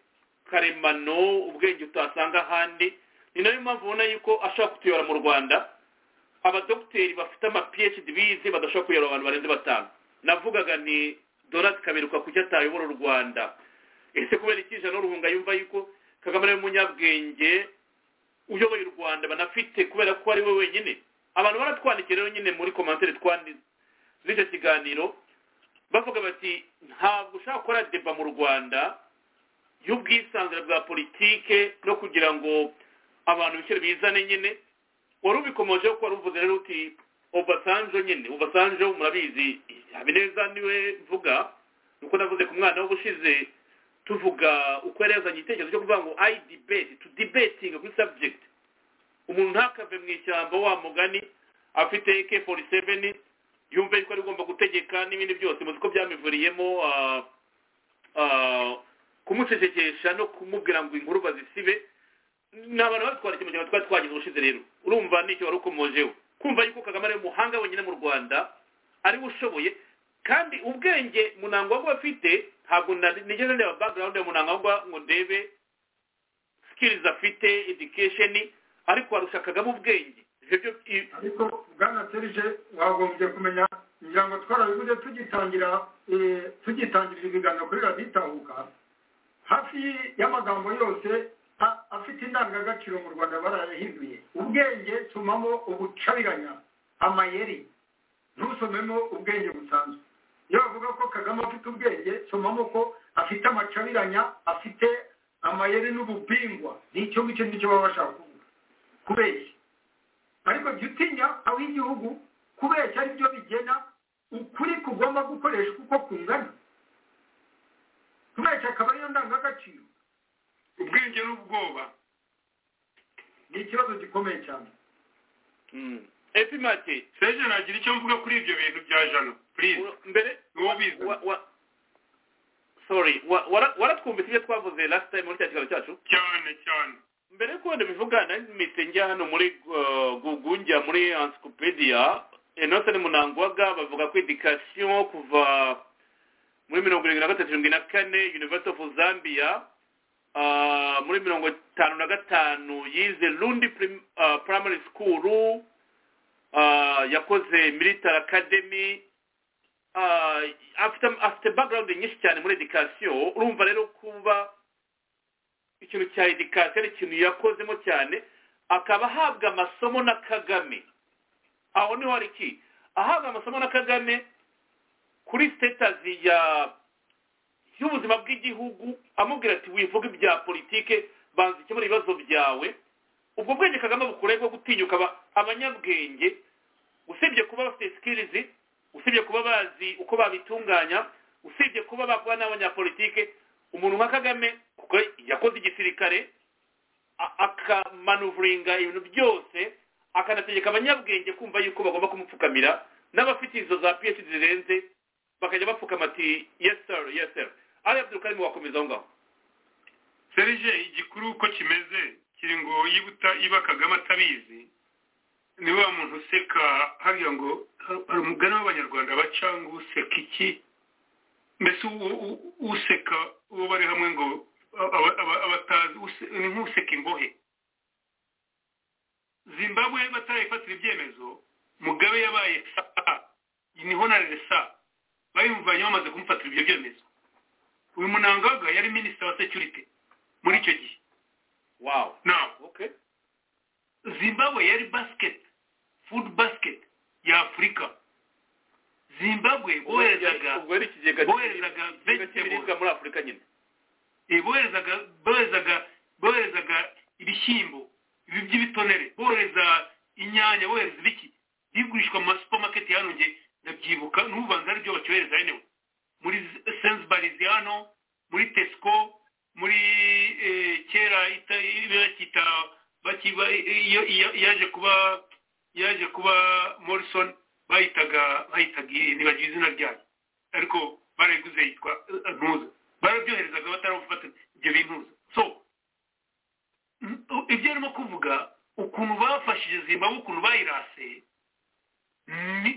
karemano ubwenge utasanga ahandi ni nayo mpamvu ubona yuko ashobora kutuyora mu rwanda abadogiteri bafite ama phd bize badashobora kuyora abantu barenze batanu navugaga ni dorati kaberuka kujya atayobora u rwanda ese kubera iki jean ruhunga yumva yuko kagame ari umunyabwenge uyoboye u rwanda banafite kubera ko ari we wenyine abantu baratwandikiye rero nyine muri komantere z'icyo kiganiro bavuga bati ntabwo ushobora gukora deba mu rwanda y'ubwisanzure bwa politike no kugira ngo abantu biciro bizane nyine wari ubikomojeho ko wari uvuze rero uti obasanjo nyine obasanjo murabizi habineza niwe mvuga nuko navuze ku mwana w'ubushize tuvuga uko yarezanye igitekerezo cyo kuvuga ngo ayi dibeti tu dibetinga kuri sabjegiti umuntu ntakave mu ishyamba wa mugani afite eke foru seveni yumve yuko ari ugomba gutegeka n'ibindi byose muzi ko byamivuriyemo kumucecekesha no kumubwira ngo inkuru bazisibe ni abantu babitwara ikintu cyane twari twagize ubushize rero urumva nicyo wari ukomojeho kumva yuko kagame ari umuhanga wenyine mu rwanda ariwe ushoboye kandi ubwenge munango waba afite ntabwo nigeze ndeba background ya munango ngo ndebe skills afite education ariko warusha kagame ubwenge ariko bwana serije wagombye kumenya kugira ngo twarabivuze tugitangira tugitangirira ibiganiro kuri radiyo itahuka hafi y'amagambo yose afite indangagaciro mu rwanda barayahinduye ubwenge tumamo ubucabiranya amayeri ntusomemo ubwenge busanzwe iyo bavuga ko kagame afite ubwenge somamo ko afite amacabiranya afite amayeri n'ububingwa n'icyo ngicyo nicyo baba bashaka kuvuga kubeshya ariko jya utinya ab'igihugu kubeshya aribyo bigena ukuri kugomba gukoresha uko kungana kubeshya akaba ariyo ndangagaciro ubwenge n'ubwoba ni ikibazo gikomeye cyane epi mati seje nagira icyo mvuga kuri ibyo bintu bya jano purize mbere sorry waratwumvise ibyo twavuze last time muri cya kiganiro cyacu cyane cyane mbere y'uko wenda bivuga nahise njya hano muri gugu njya muri encyclopedia enosoni munangwaga bavuga ko edikasiyo kuva muri mirongo irindwi na gatatu mirongo na kane university of zambia muri mirongo itanu na gatanu yize rundi primary school yakoze military academy afite background nyinshi cyane muri edikasiyo urumva rero kuba ikintu cya edikasiyo ari ikintu yakozemo cyane akaba ahabwa amasomo na kagame aho niho hari iki ahabwa amasomo na kagame kuri sitatazi ya y'ubuzima bw'igihugu amubwira ati wivuge ibya politike banza ikemura ibibazo byawe ubwo bwenge kagame bukuraye bwo gutinyuka abanyabwenge usibye kuba bafite sikirizi usibye kuba bazi uko babitunganya usibye kuba bakora n'abanyapolitike umuntu nka kagame kuko yakoze igisirikare akamanuvuringa ibintu byose akanategeka abanyabwenge kumva yuko bagomba kumupfukamira n'abafite izo za piyesi zirenze bakajya bapfukama ati yeseri yeseri ari abdul karimo wakomeza aho ngaho serije igikuru uko kimeze kiri ngo yibuta iba kagame atabizi ni wa muntu useka hariya ngo hari umugani w'abanyarwanda baca ngo useka iki mbese useka uwo bari hamwe ngo abatazi ni nk'useka imbohe zimbabwe batarayifatira ibyemezo mugabe yabaye saa niho na resa bayumvanye bamaze kumufatira ibyo byemezo uyu munangaga yari minisita wa security muri icyo gihe wow nawe okay. zimbabwe yari basket food basket ya afurika zimbabwe boherezaga boherezaga muri afurika nyine boherezaga boherezaga boherezaga ibishyimbo ibi by'ibitonere bohereza inyanya bohereza ibiki bigurishwa mu masupamaketi yanongeye ndabyibuka n'ubanza aribyo bacyohereza hano muri sensibarizi hano muri tesco muri kera bakita yaje kuba yaje kuba morrison bahitaga bahitaga ntibagira izina ryayo ariko barayiguze yitwa ntuza barabyoherezaga batarabufata ibyo bintuza so ibyo arimo kuvuga ukuntu bafashije zimbabwe ukuntu bayiraseye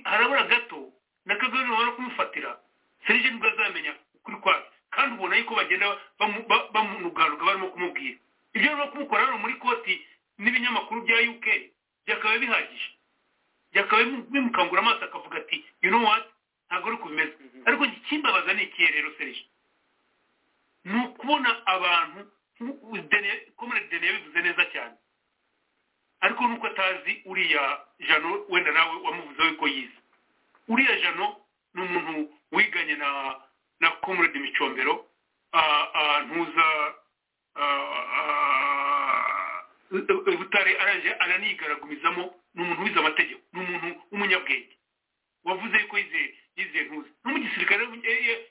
harabura gato na kagame wari kumufatira serije nibwo azamenya ukuri kwawe kandi ubona yuko bagenda bamunuganuka barimo kumubwira ibyo rero kumukora hano muri koti n'ibinyamakuru bya uk byakabaye bihagije byakabaye bimukangura amaso akavuga ati you know what ntabwo ari kubimeze ariko ikimbabaza ni ikihe rero serije ni ukubona abantu komere dene yabivuze neza cyane ariko nuko atazi uriya jano wenda nawe wamuvuzeho yuko yize uriya jano ni umuntu wiganye na na komurede micombero ntuza butare aranje aranigaragurizamo ni umuntu wize amategeko ni umuntu w'umunyabwenge wavuze yuko yizeye ntuzi n'umugisirikare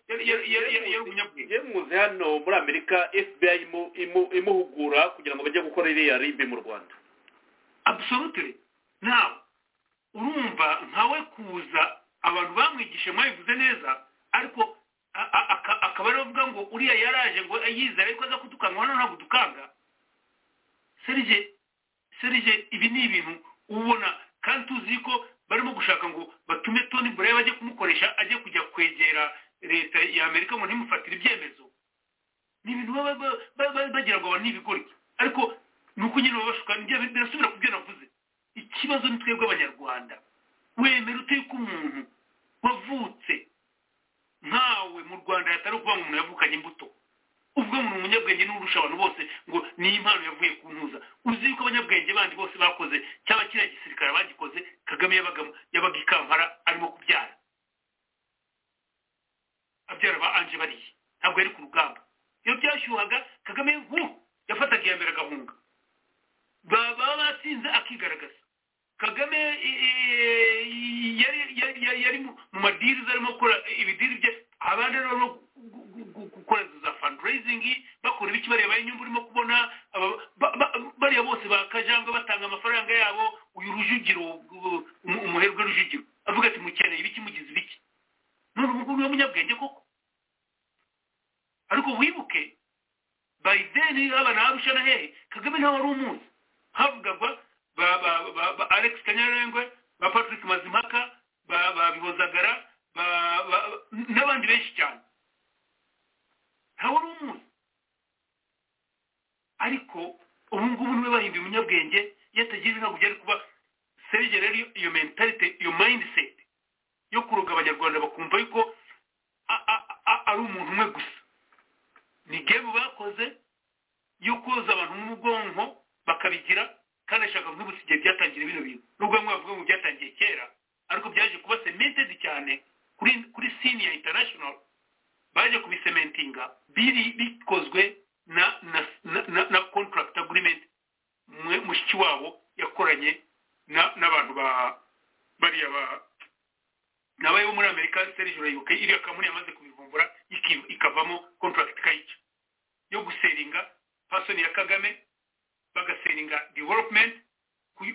yari umunyabwenge muzi hano muri amerika fbi imuhugura kugira ngo bajye gukora iriya ribe mu rwanda absolutely nawe urumva nkawe kuza abantu bamwigishe mwabivuze neza ariko akaba ariwe avuga ngo uriya yaraje ngo yizere ariko aza kudukanwa hano ntabwo dukanga serije serije ibi ni ibintu ubona kandi tuzi ko barimo gushaka ngo batume toni buraya bajye kumukoresha ajye kujya kwegera leta ya amerika ngo ntimufatire ibyemezo ni ibintu bagira ngo abantu ni ibigoryi ariko ni uko nyine babashuka birasubira ku byo navuze ikibazo ni twebwe abanyarwanda wemera uteye ko umuntu wavutse nkawe mu rwanda hatari ukuvuga ngo umuntu yavukanye imbuto ubwo umuntu umunyabwenge n'urusha abantu bose ngo niyo impano yavuye ku ntuza uzi yuko abanyabwenge bandi bose bakoze cyangwa kiriya gisirikare bagikoze kagame yabaga i kampala arimo kubyara abyara ba anje bariye ntabwo yari ku rugamba iyo byashyuhaga kagame nk'ubu yafataga iya mbere agahunga baba batsinze akigaragaza kagame yari mu madiriza arimo gukora ibidiri bye abandi barimo gukora za fundraising bakora ibiki bareba inyungu urimo kubona bariya bose bakajanga batanga amafaranga yabo uyu rujugiro umuherwe rujugiro avuga ati mukeneye ibiki mugize ibiki none ubu ngubu niwe munyabwenge koko ariko wibuke bayideni abana babusha na hehe kagame ntawe ari umuzi havugagwa ba alex kanyarengwe ba patrick mazimpaka ba bihozagara n'abandi benshi cyane ntawe ari umuzi ariko ubu ngubu niwe bahinduye umunyabwenge iyo atagize ntabwo byari kuba serije rero iyo mentalite iyo mindset yo kuroga abanyarwanda bakumva yuko ari umuntu umwe gusa ni gemu bakoze yo koza abantu mu bwonko bakabigira kandi ashaka kuvuga igihe byatangiriye bino bintu nubwo bamwe bavuga ngo byatangiye kera ariko byaje kuba cemented cyane kuri kuri sini ya international baje kubisementinga biri bikozwe na na na, na contract agreement mushiki wabo yakoranye n'abantu ba bariya ba nabaye bo muri amerika serije urayibuka iriya kampani yamaze kubivumbura ikavamo contract kayica yo guseringa pasoni ya kagame bagaseringa development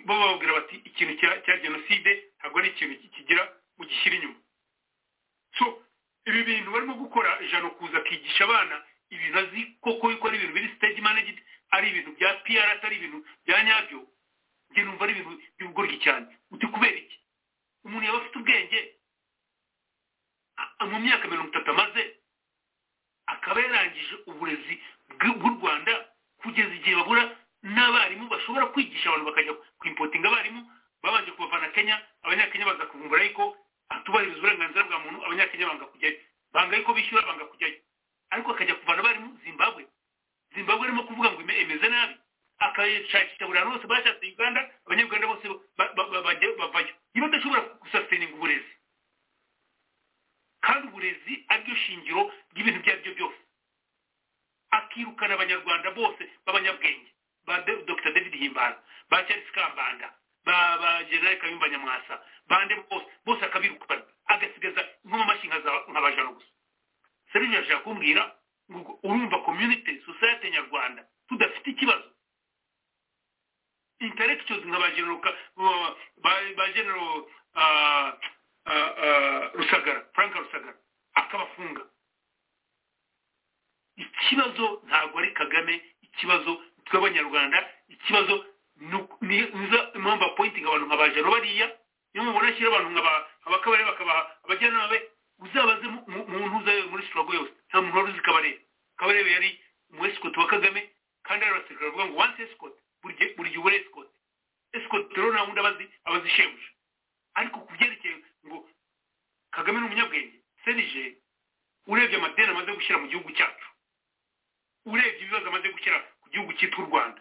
bababwira bati ikintu cya jenoside ntabwo ari ikintu kigira ugishyira inyuma so ibi bintu barimo gukora ijana kuza akigisha abana ibintu azi koko yuko ari ibintu biri stage managed ari ibintu bya pr atari ibintu bya nyabyo njye numva ari ibintu by'ubugoryi cyane uti kubera iki umuntu yaba afite ubwenge mu myaka mirongo itatu amaze akaba yarangije uburezi bw'u rwanda kugeza igihe babura n'abarimu bashobora kwigisha abantu bakajya kwimpotinga abarimu babanje kubavana kenya abanyakenya baza kuvumbura ariko atubahiriza uburenganzira bwa muntu abanyakenya banga kujyayo banga yuko bishyura banga kujyayo ariko akajya kuvana abarimu zimbabwe zimbabwe arimo kuvuga ngo imeze nabi akashakisha buri hantu hose bashatse uganda abanyarwanda bose bavayo niba adashobora gusasininga uburezi kandi uburezi ariryo shingiro ry'ibintu ibyo ari byo byose akirukana abanyarwanda bose b'abanyabwenge ba dr david himbara ba charles kambanda ba generale kayumba nyamwasa bande bose bose akabirukana agasigaza nk'amashinga nk'abajana gusa serivisi ashaka kumbwira ngo urumva community society nyarwanda tudafite ikibazo intellectuals nka ba general ba general rusagara frank rusagara akabafunga ikibazo ntabwo ari kagame ikibazo tw'abanyarwanda ikibazo niza impamvu apointinga abantu nka ba jaro bariya niyo mubona ashyira abantu nka abakabare bakabaha abajyanama be uzabaze mu ntuza muri sitirago yose nta muntu wari uzi kabarebe kabarebe yari umu esikoti wa kagame kandi hari abasirikare bavuga ngo wansi esikoti buri gihe ubure esikoti esikoti rero nta wundi abazi abazi shebuja ariko ku byerekeye ngo kagame ni umunyabwenge serije urebye amadeni amaze gushyira mu gihugu cyacu urebye ibibazo amaze gushyira ku gihugu cyitwa u rwanda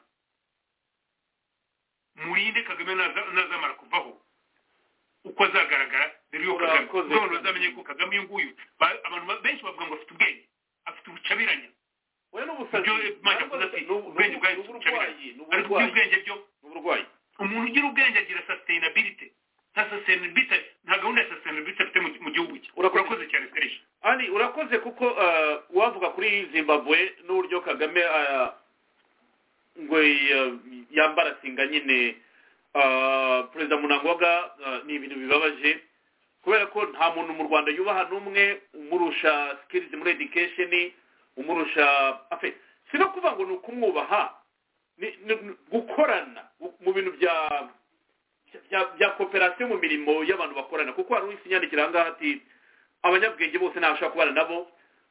murinde kagame ntazamara kuvaho uko azagaragara dore yuko kagame none bazamenye ko kagame uyu nguyu abantu benshi bavuga ngo afite ubwenge afite ubucabiranya ubwenge bwayo ariko ubwenge byo umuntu ugira ubwenge agira sustainability nta sasenibite nta gahunda ya sasenibite afite mu gihugu cye urakoze cyane fereshi ari urakoze kuko wavuga kuri zimbabwe n'uburyo kagame ngo yambara singa nyine perezida munangoga ni ibintu bibabaje kubera ko nta muntu mu rwanda yubaha n'umwe umurusha sikirizi muri edikesheni umurusha afe si no kuvuga ngo ni ukumwubaha gukorana mu bintu bya bya koperasiyo mu mirimo y'abantu bakorana kuko hari uw'ikinyandikira aha ngaha ati abanyabwenge bose ntabashaka kubana nabo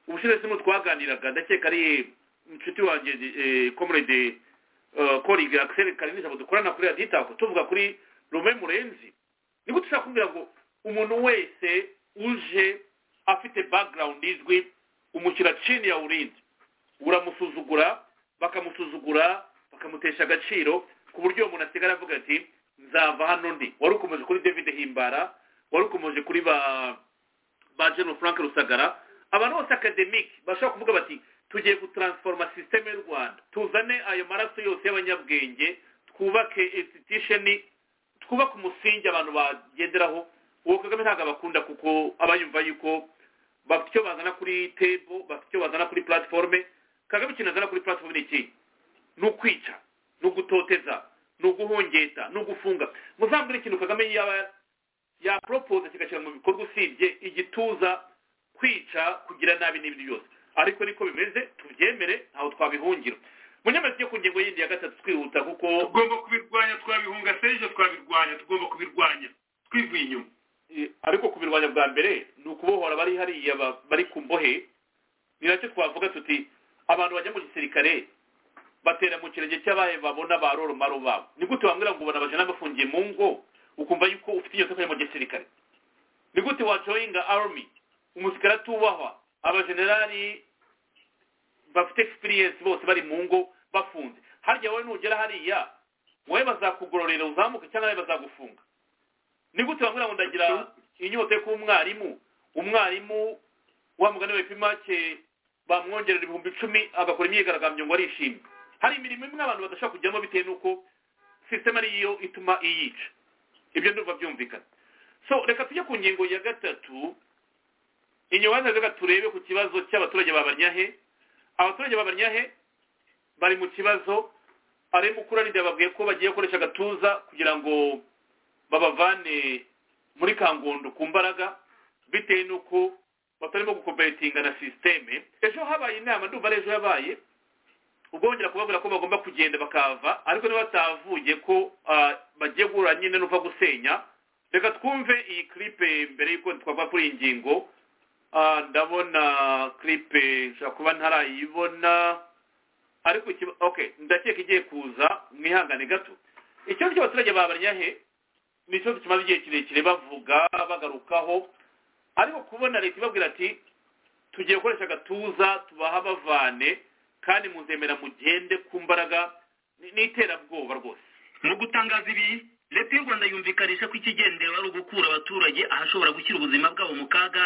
ubushize sino twaganiraga ndakeka ari inshuti wanjye komurede koriga akiseri karinisha ngo dukorana kuri raditako tuvuga kuri rume murenzi ni gute ushobora kumbwira ngo umuntu wese uje afite background izwi umushyira cini ya urinzi uramusuzugura bakamusuzugura bakamutesha agaciro ku buryo uwo muntu asigara avuga ati nzava hano ndi wari ukomeje kuri david himbara wari ukomeje kuri ba ba general frank rusagara abantu bose akademike bashobora kuvuga bati tugiye gutaransforoma sisiteme y'u rwanda tuzane ayo maraso yose y'abanyabwenge twubake insitisheni twubake umusingi abantu bagenderaho uwo kagame ntabwo abakunda kuko aba yumva yuko bafite icyo bazana kuri tebo bafite icyo bazana kuri platiforume kagame ikintu azana kuri platiforume ni iki ni ukwica ni ugutoteza ni uguhongeta ni ugufunga muzambure ikintu kagame yaba yaporopoza kigashyira mu bikorwa usibye igituza kwica kugira nabi n'ibindi byose ariko niko bimeze tubyemere ntaho twabihungira munyamazi yo ku ngingo yindi ya gatatu twihuta kuko tugomba kubirwanya twabihunga sejo twabirwanya tugomba kubirwanya twivuye inyuma ariko kubirwanya bwa mbere ni ukubohora abari hariya bari ku mbohe ni nacyo twavuga tuti abantu bajya mu gisirikare batera mu kirenge cy'abahe babona ba roromaro babo ni gute wambwira ngo ubona abajana bafungiye mu ngo ukumva yuko ufite iyo soko mu gisirikare ni gute wajoyinga army umusirikare atubahwa abajenerali bafite experience bose bari mu ngo bafunze harya wowe nugera hariya wowe bazakugororera uzamuke cyangwa nawe bazagufunga ni gute wambwira ngo ndagira inyota yo kuba umwarimu umwarimu wa mugani wa ipimake bamwongerera ibihumbi icumi agakora imyigaragambyo ngo arishimye hari imirimo imwe abantu badashobora kujyamo bitewe n'uko sisiteme ariyo ituma iyica ibyo ndumva byumvikana so reka tujye ku ngingo ya gatatu inyuma reka turebe ku kibazo cy'abaturage ba banyahe abaturage ba banyahe bari mu kibazo ari mukuranide babwiye ko bagiye gukoresha agatuza kugira ngo babavane muri kangondo ku mbaraga bitewe n'uko batarimo gukoperetinga na sisiteme ejo habaye inama ndumva ari ejo yabaye ubwongera kubabwira ko bagomba kugenda bakava ariko niba batavuye ko bagiye guhura nyine n'uva gusenya reka twumve iyi kiripe mbere y'uko twava kuri iyi ngingo ndabona kiripe nshobora kuba ntarayibona ariko ndakeka igiye kuza mwihangane gato ikibazo cy'abaturage babanyahe ni ikibazo kimaze igihe kirekire bavuga bagarukaho ariko kubona leta ibabwira ati tugiye gukoresha agatuza tubaha bavane kandi muzemera mugende ku mbaraga n'iterabwoba rwose mu gutangaza ibi leta y'u rwanda yumvikanisha ko ikigendera ari ugukura abaturage ahashobora gushyira ubuzima bwabo mu kaga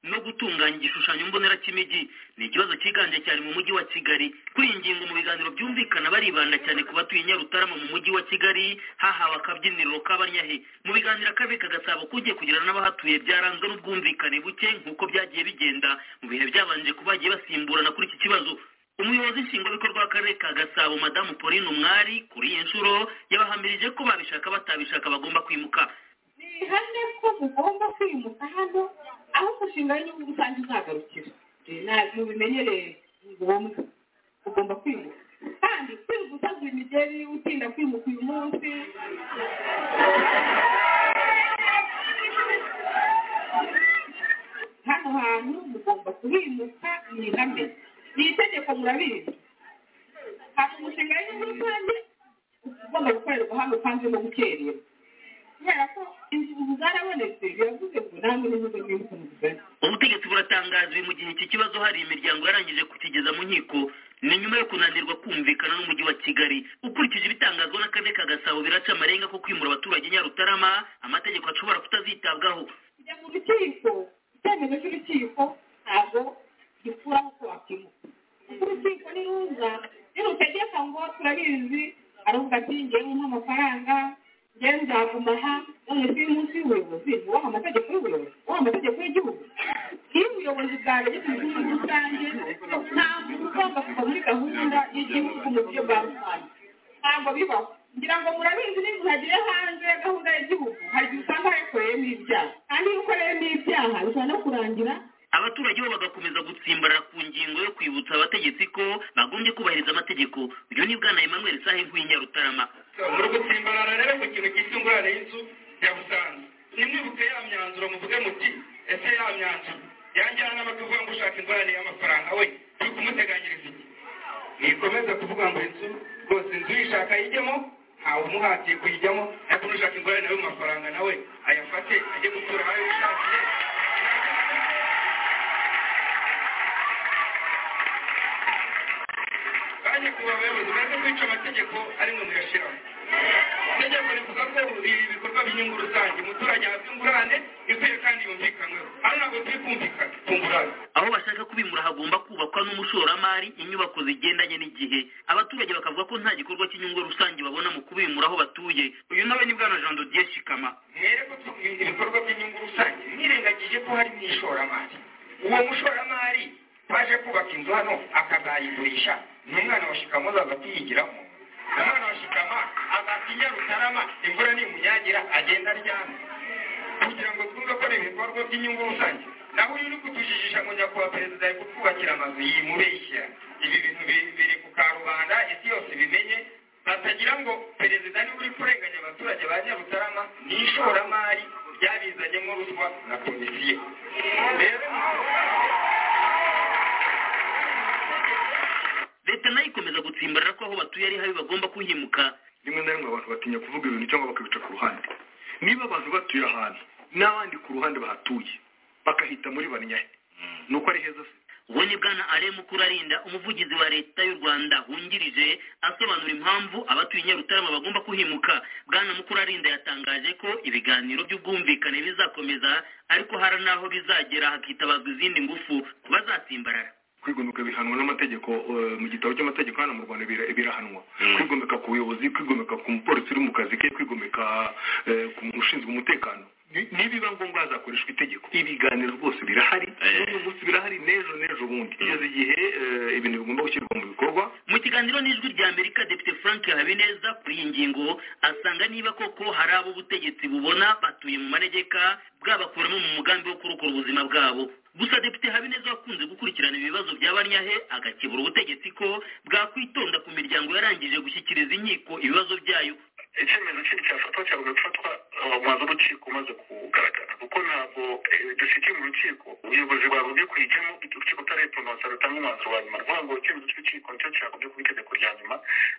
no gutunganya igishushanyo mbonera cy'imijyi ni ikibazo cyiganje cyane mu mujyi wa kigali kuri iyi ngingo mu biganiro byumvikana baribanda cyane ku batuye nyarutarama mu mujyi wa kigali hahawe akabyiniriro k'abanyahe mu biganiro akarere kagasaba ko ugiye kugirana n'abahatuye byaranzwe n'ubwumvikane buke nk'uko byagiye bigenda mu bihe byabanje ko bagiye basimburana kuri iki kibazo umuyobozi nshingwabikorwa w'akarere ka gasabo madamu pauline umwari kuri iyi nshuro yabahamirije ko babishaka batabishaka bagomba kwimuka ni ihame ko mugomba kwimuka hano aho umushinga w'igihugu rusange uzagarukira ntabwo bimenyereye ni ngombwa ugomba kwimuka kandi kwimuka utaguye imigeri utinda kwimuka uyu munsi hano hantu mugomba kuhimuka ni ihame iri tegeko murabizi hari umushinga w'igihugu rusange ugomba gukorerwa hano kandi no gukerera kubera ko inzu zarabonetse biravuze ngo ntabwo n'ibigo by'impunzi ubutegetsi buratangazwe mu gihe iki kibazo hari imiryango yarangije kukigeza mu nkiko ni nyuma yo kunanirwa kumvikana n'umujyi wa kigali ukurikije ibitangazwa n'akarere ka gasabo biraca amarenga ko kwimura abaturage nyarutarama amategeko ashobora kutazitabwaho kujya mu rukiko icyemezo cy'urukiko ntabwo gikuraho uko wakimuka urukiko niruza nirutegeka ngo turabizi aravuga ati ngewe nk'amafaranga ngewe nzaguma aha none se uyu munsi w'ubuyobozi wubaha amategeko y'ubuyobozi wubaha amategeko y'igihugu iyo ubuyobozi bwaregetse umutungo rusange nta muntu ugomba kuva muri gahunda y'igihugu mu buryo bwa rusange ntabwo bibaho ngira ngo murabizi niba hagiye hanze gahunda y'igihugu hari igihe usanga hakoreyemo ibyaha kandi iyo ukoreyemo ibyaha bishobora no kurangira abaturage bo bagakomeza gutsimbarara ku ngingo yo kwibutsa abategetsi ko bagombye kubahiriza amategeko uyu ni bwana emmanuel sahe nk'inyarutarama muri gutsimbarara rero ku kintu cyitwa ingurane y'inzu ya busanza nimwibuke ya myanzuro muvuge muti ese ya myanzuro yangira n'amakavuga ngo ushaka ingurane y'amafaranga we turi kumuteganyiriza iki ntikomeze kuvuga ngo inzu rwose inzu uyishaka yijyemo ntawe umuhatiye kuyijyamo ariko n'ushaka ingurane nawe mu mafaranga nawe ayafate ajye gutura aho yishakiye kandi ku bayobozi baze kwica amategeko ari mwe muyashyiraho itegeko rivuga ko ibikorwa by'inyungu rusange umuturage ahabwa ingurane ikwiye kandi yumvikanweho hano ntabwo turi kumvikana tungurane aho bashaka kubimura hagomba kubakwa n'umushoramari inyubako zigendanye n'igihe abaturage bakavuga ko nta gikorwa cy'inyungu rusange babona mu kubimura aho batuye uyu nawe ni bwana jean dodier shikama mwere ko ibikorwa by'inyungu rusange mwirengagije ko hari n'ishoramari uwo mushoramari baje kubaka inzu hano akazayigurisha ni umwana wa shikama azaza kuyigiramo umwana wa shikama azatinya rutarama imvura nimunyagira agenda aryama kugira ngo twumve ko ari ibikorwa by'inyungu rusange naho uyu uri kutujijisha ngo nyakubahwa perezida ari kutwubakira amazu yimubeshya ibi bintu biri ku karubanda isi yose bimenye batagira ngo perezida niwe uri kurenganya abaturage ba nyarutarama ni ishoramari ryabizanyemo ruswa na komisiyo rero leta nayo ikomeza gutsimbarara ko aho batuye ari habi bagomba kuhimuka rimwe na rimwe abantu batinya kuvuga ibintu cyangwa bakabica ku ruhande niba abantu batuye ahantu n'abandi ku ruhande bahatuye bakahita muri banyahe nuko ari heza se uwo ni bwana ale mukurarinda umuvugizi wa leta y'u rwanda wungirije asobanura impamvu abatuye nyarutarama bagomba kuhimuka bwana mukurarinda yatangaje ko ibiganiro by'ubwumvikane bizakomeza ariko hari n'aho bizagera hakitabazwa izindi ngufu bazatsimbarara kwigomeka bihanwa n'amategeko mu gitabo cy'amategeko hano mu rwanda birahanwa kwigomeka ku buyobozi kwigomeka ku mupolisi uri mu kazi ke kwigomeka ku muntu ushinzwe umutekano nibiba ngombwa hazakoreshwa itegeko ibiganiro rwose birahari n'uyu munsi birahari n'ejo n'ejo bundi kugeza igihe ibintu bigomba gushyirwa mu bikorwa mu kiganiro n'ijwi rya amerika depite frank habineza kuri iyi ngingo asanga niba koko hari abo ubutegetsi bubona batuye mu manegeka bwabakuramo mu mugambi wo kurokora ubuzima bwabo gusa depite habineza wakunze gukurikirana ibibazo bya banyahe agakebura ubutegetsi ko bwakwitonda ku miryango yarangije gushyikiriza inkiko ibibazo byayo icyemezo kindi cyafatwa cyagomba gufatwa amazu urukiko umaze kugaragara kuko ntabwo dushyikiye mu rukiko ubuyobozi bwagombye kuyijyamo urukiko utarayiponosa rutanga umwanzuro wa nyuma ruvuga ngo icyemezo cy'urukiko nicyo cyagombye kuba itegeko rya nyuma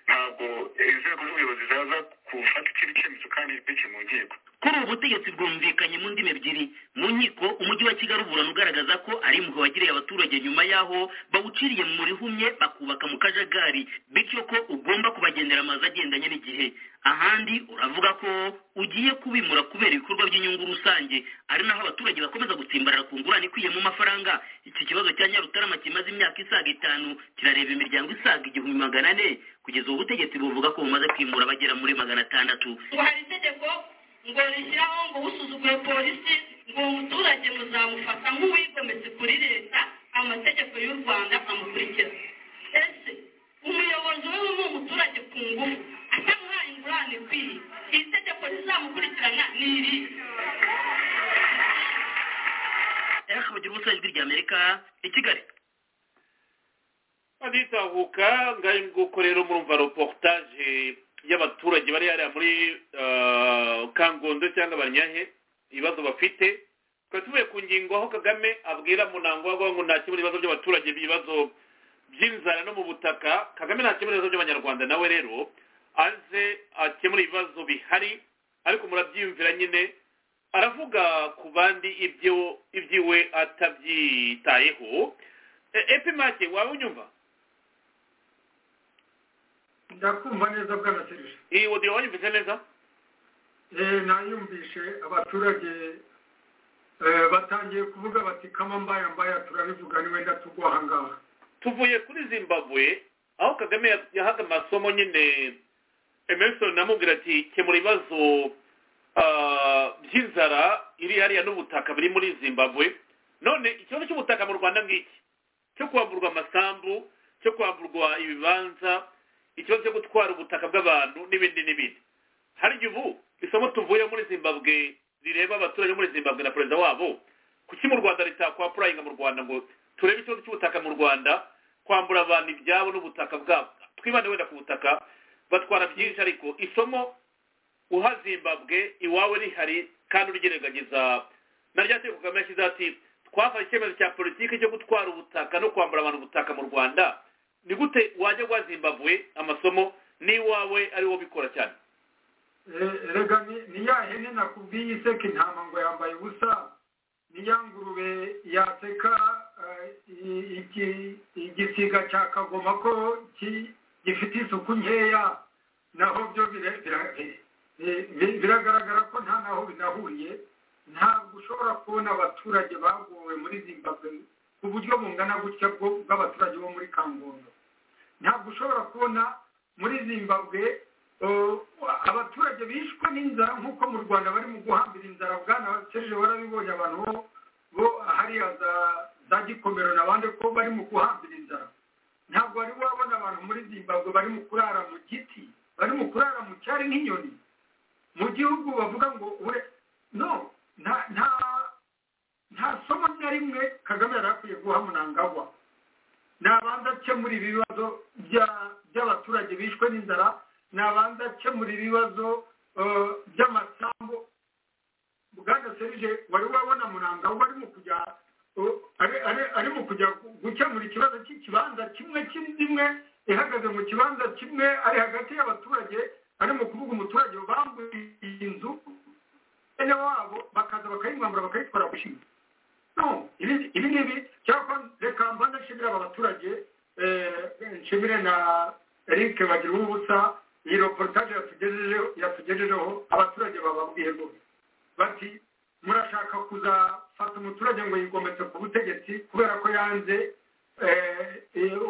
ntabwo inzego z'ubuyobozi zaza gufata ikindi cyemezo kandi ntibikiri mu nkiko kuri ubu butegetsi bwumvikanye mu ndimi ebyiri mu nkiko umujyi wa kigali uburana ugaragaza ko ari impuhwe wagiriye abaturage nyuma y'aho bawuciriye mu rihumye bakubaka mu kajagari bityo ko ugomba kubagendera amazu agendanye n'igihe ahandi uravuga ko ugiye kubimura kubera ibikorwa by'inyungu rusange ari naho abaturage bakomeza gutsimbarara ku ngurane ikwiye mu mafaranga iki kibazo cya nyarutarama kimaze imyaka isaga itanu kirareba imiryango isaga igihumbi magana ane kugeza ubu butegetsi buvuga ko bumaze kwimura abagera muri magana atandatu hari itegeko ngo rishyiraho ngo usuzugure polisi ngo umuturage muzamufata nk'uwigometse kuri leta amategeko y'u rwanda amukurikiza ese umuyobozi we ni umuturage ku ngufu atamuhaye ingurane ikwiye iri tegeko rizamukurikirana ni iri akabagira ubusa ijwi rya amerika i kigali baditahuka ngayo nguko rero murumva reportage y'abaturage bari hariya muri kangondo cyangwa banyahe ibibazo bafite tukaba tuvuye ku ngingo aho kagame abwira munango avuga ngo nta kimwe ibibazo by'abaturage ibibazo by'inzara no mu butaka kagame nta kimwe ibibazo by'abanyarwanda nawe rero aze akemura ibibazo bihari ariko murabyiyumvira nyine aravuga ku bandi ibyo ibyiwe atabyitayeho epimake waba unyumva ndakumva neza bwana serije iyi wodiyo wanyumvise neza nayumvishe abaturage batangiye kuvuga bati kama mbaya mbaya turabivuga ni wenda tugwa ahangaha tuvuye kuri zimbabwe aho kagame yahaga amasomo nyine emerson amubwira ati kemura ibibazo by'inzara iri hariya n'ubutaka biri muri zimbabwe none ikibazo cy'ubutaka mu rwanda ngiki cyo kwamburwa amasambu cyo kwamburwa ibibanza ikibazo cyo gutwara ubutaka bw'abantu n'ibindi n'ibindi hari igihe ubu isomo tuvuye muri zimbabwe rireba abaturage muri zimbabwe na perezida wabo kuki mu rwanda ritakwapurayinga mu rwanda ngo turebe ikibazo cy'ubutaka mu rwanda kwambura abantu ibyabo n'ubutaka bwabo twibande wenda ku butaka batwara byinshi ariko isomo uha zimbabwe iwawe rihari kandi uryirengageza na rya teko kagame yashyizeho ati twafashe icyemezo cya politiki cyo gutwara ubutaka no kwambura abantu ubutaka mu rwanda ni gute wajya guha zimbabwe amasomo n'iwawe ari wo bikora cyane rega ni ya hene nakubwiye iseka intama ngo yambaye ubusa ni ya ngurube yaseka igisiga cya kagoma ko gifite isuku nkeya naho byo biragaragara ko nta naho binahuriye ntabwo ushobora kubona abaturage bagowe muri zimbabwe ku buryo bungana gutya bw'abaturage bo muri kangondo ntabwo ushobora kubona muri zimbabwe abaturage bishwe n'inzara nk'uko mu rwanda barimo guhambira inzara bwana serije warabibonye abantu bo hariya za gikomero n'abandi ko barimo guhambira inzara ntabwo wari wabona abantu muri zimbabwe barimo kurara mu giti barimo kurara mu cyari nk'inyoni mu gihugu bavuga ngo we no nta nta somo na rimwe kagame yari akwiye guha munangagwa nabanza akemura ibibazo by'abaturage bishwe n'inzara nabanza akemura ibibazo by'amasambu bwana serije wari wabona munangagwa arimo kujya arimo kujya gukemura ikibazo cy'ikibanza kimwe kimwe ihagaze mu kibanza kimwe ari hagati y'abaturage arimo kuvuga umuturage bambuye inzu bene wabo bakaza bakayimwambura bakayitwara gushinga no ibi ngibi cyangwa reka mbanza nshimire aba baturage nshimire na eric bagira ubusa iyi reportage yatugejejeho abaturage bababwiye rwose bati murashaka kuzafata umuturage ngo yigometse ku butegetsi kubera ko yanze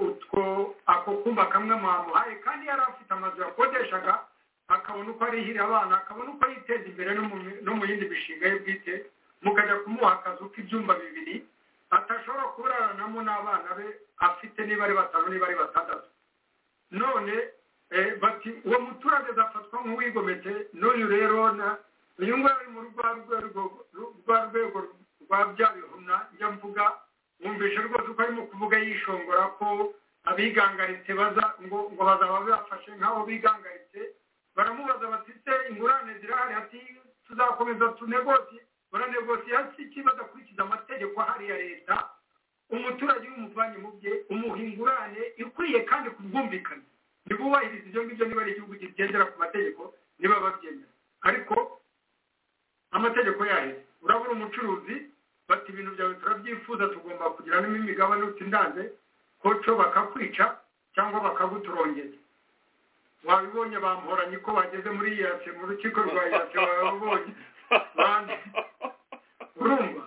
utwo ako kumba kamwe mwamuhaye kandi yari afite amazu yakodeshaga akabona uko arihira abana akabona uko yiteza imbere no mu yindi mishinga ye bwite mukajya kumuha akazu k'ibyumba bibiri atashobora kuraranamo n'abana be afite niba ari batanu niba ari batandatu none bati uwo muturage azafatwa nk'uwigometse n'uyu rero uyu nguyu ari mu rwa rwego rwa bya bihumna nyamvuga wumvise rwose uko arimo kuvuga yishongora ko abigangaritse baza ngo ngo bazaba bafashe nk'abo bigangaritse baramubaza batise ingurane zirahari ati tuzakomeza tunegoti baranegoti hasi iki badakurikiza amategeko ahari ya leta umuturage w'umuvanye mu bye umuha ingurane ikwiye kandi ku bwumvikane niba wubahiriza ibyo ngibyo niba ari igihugu kigendera ku mategeko niba babyemera ariko amategeko yaheze urabura umucuruzi bati ibintu byawe turabyifuza tugomba kugira n'imigabane utindanze koco bakakwica cyangwa bakaguturongera wabibonye bamporanye ko bageze muri iyase mu rukiko rwa iyase babibonye urumva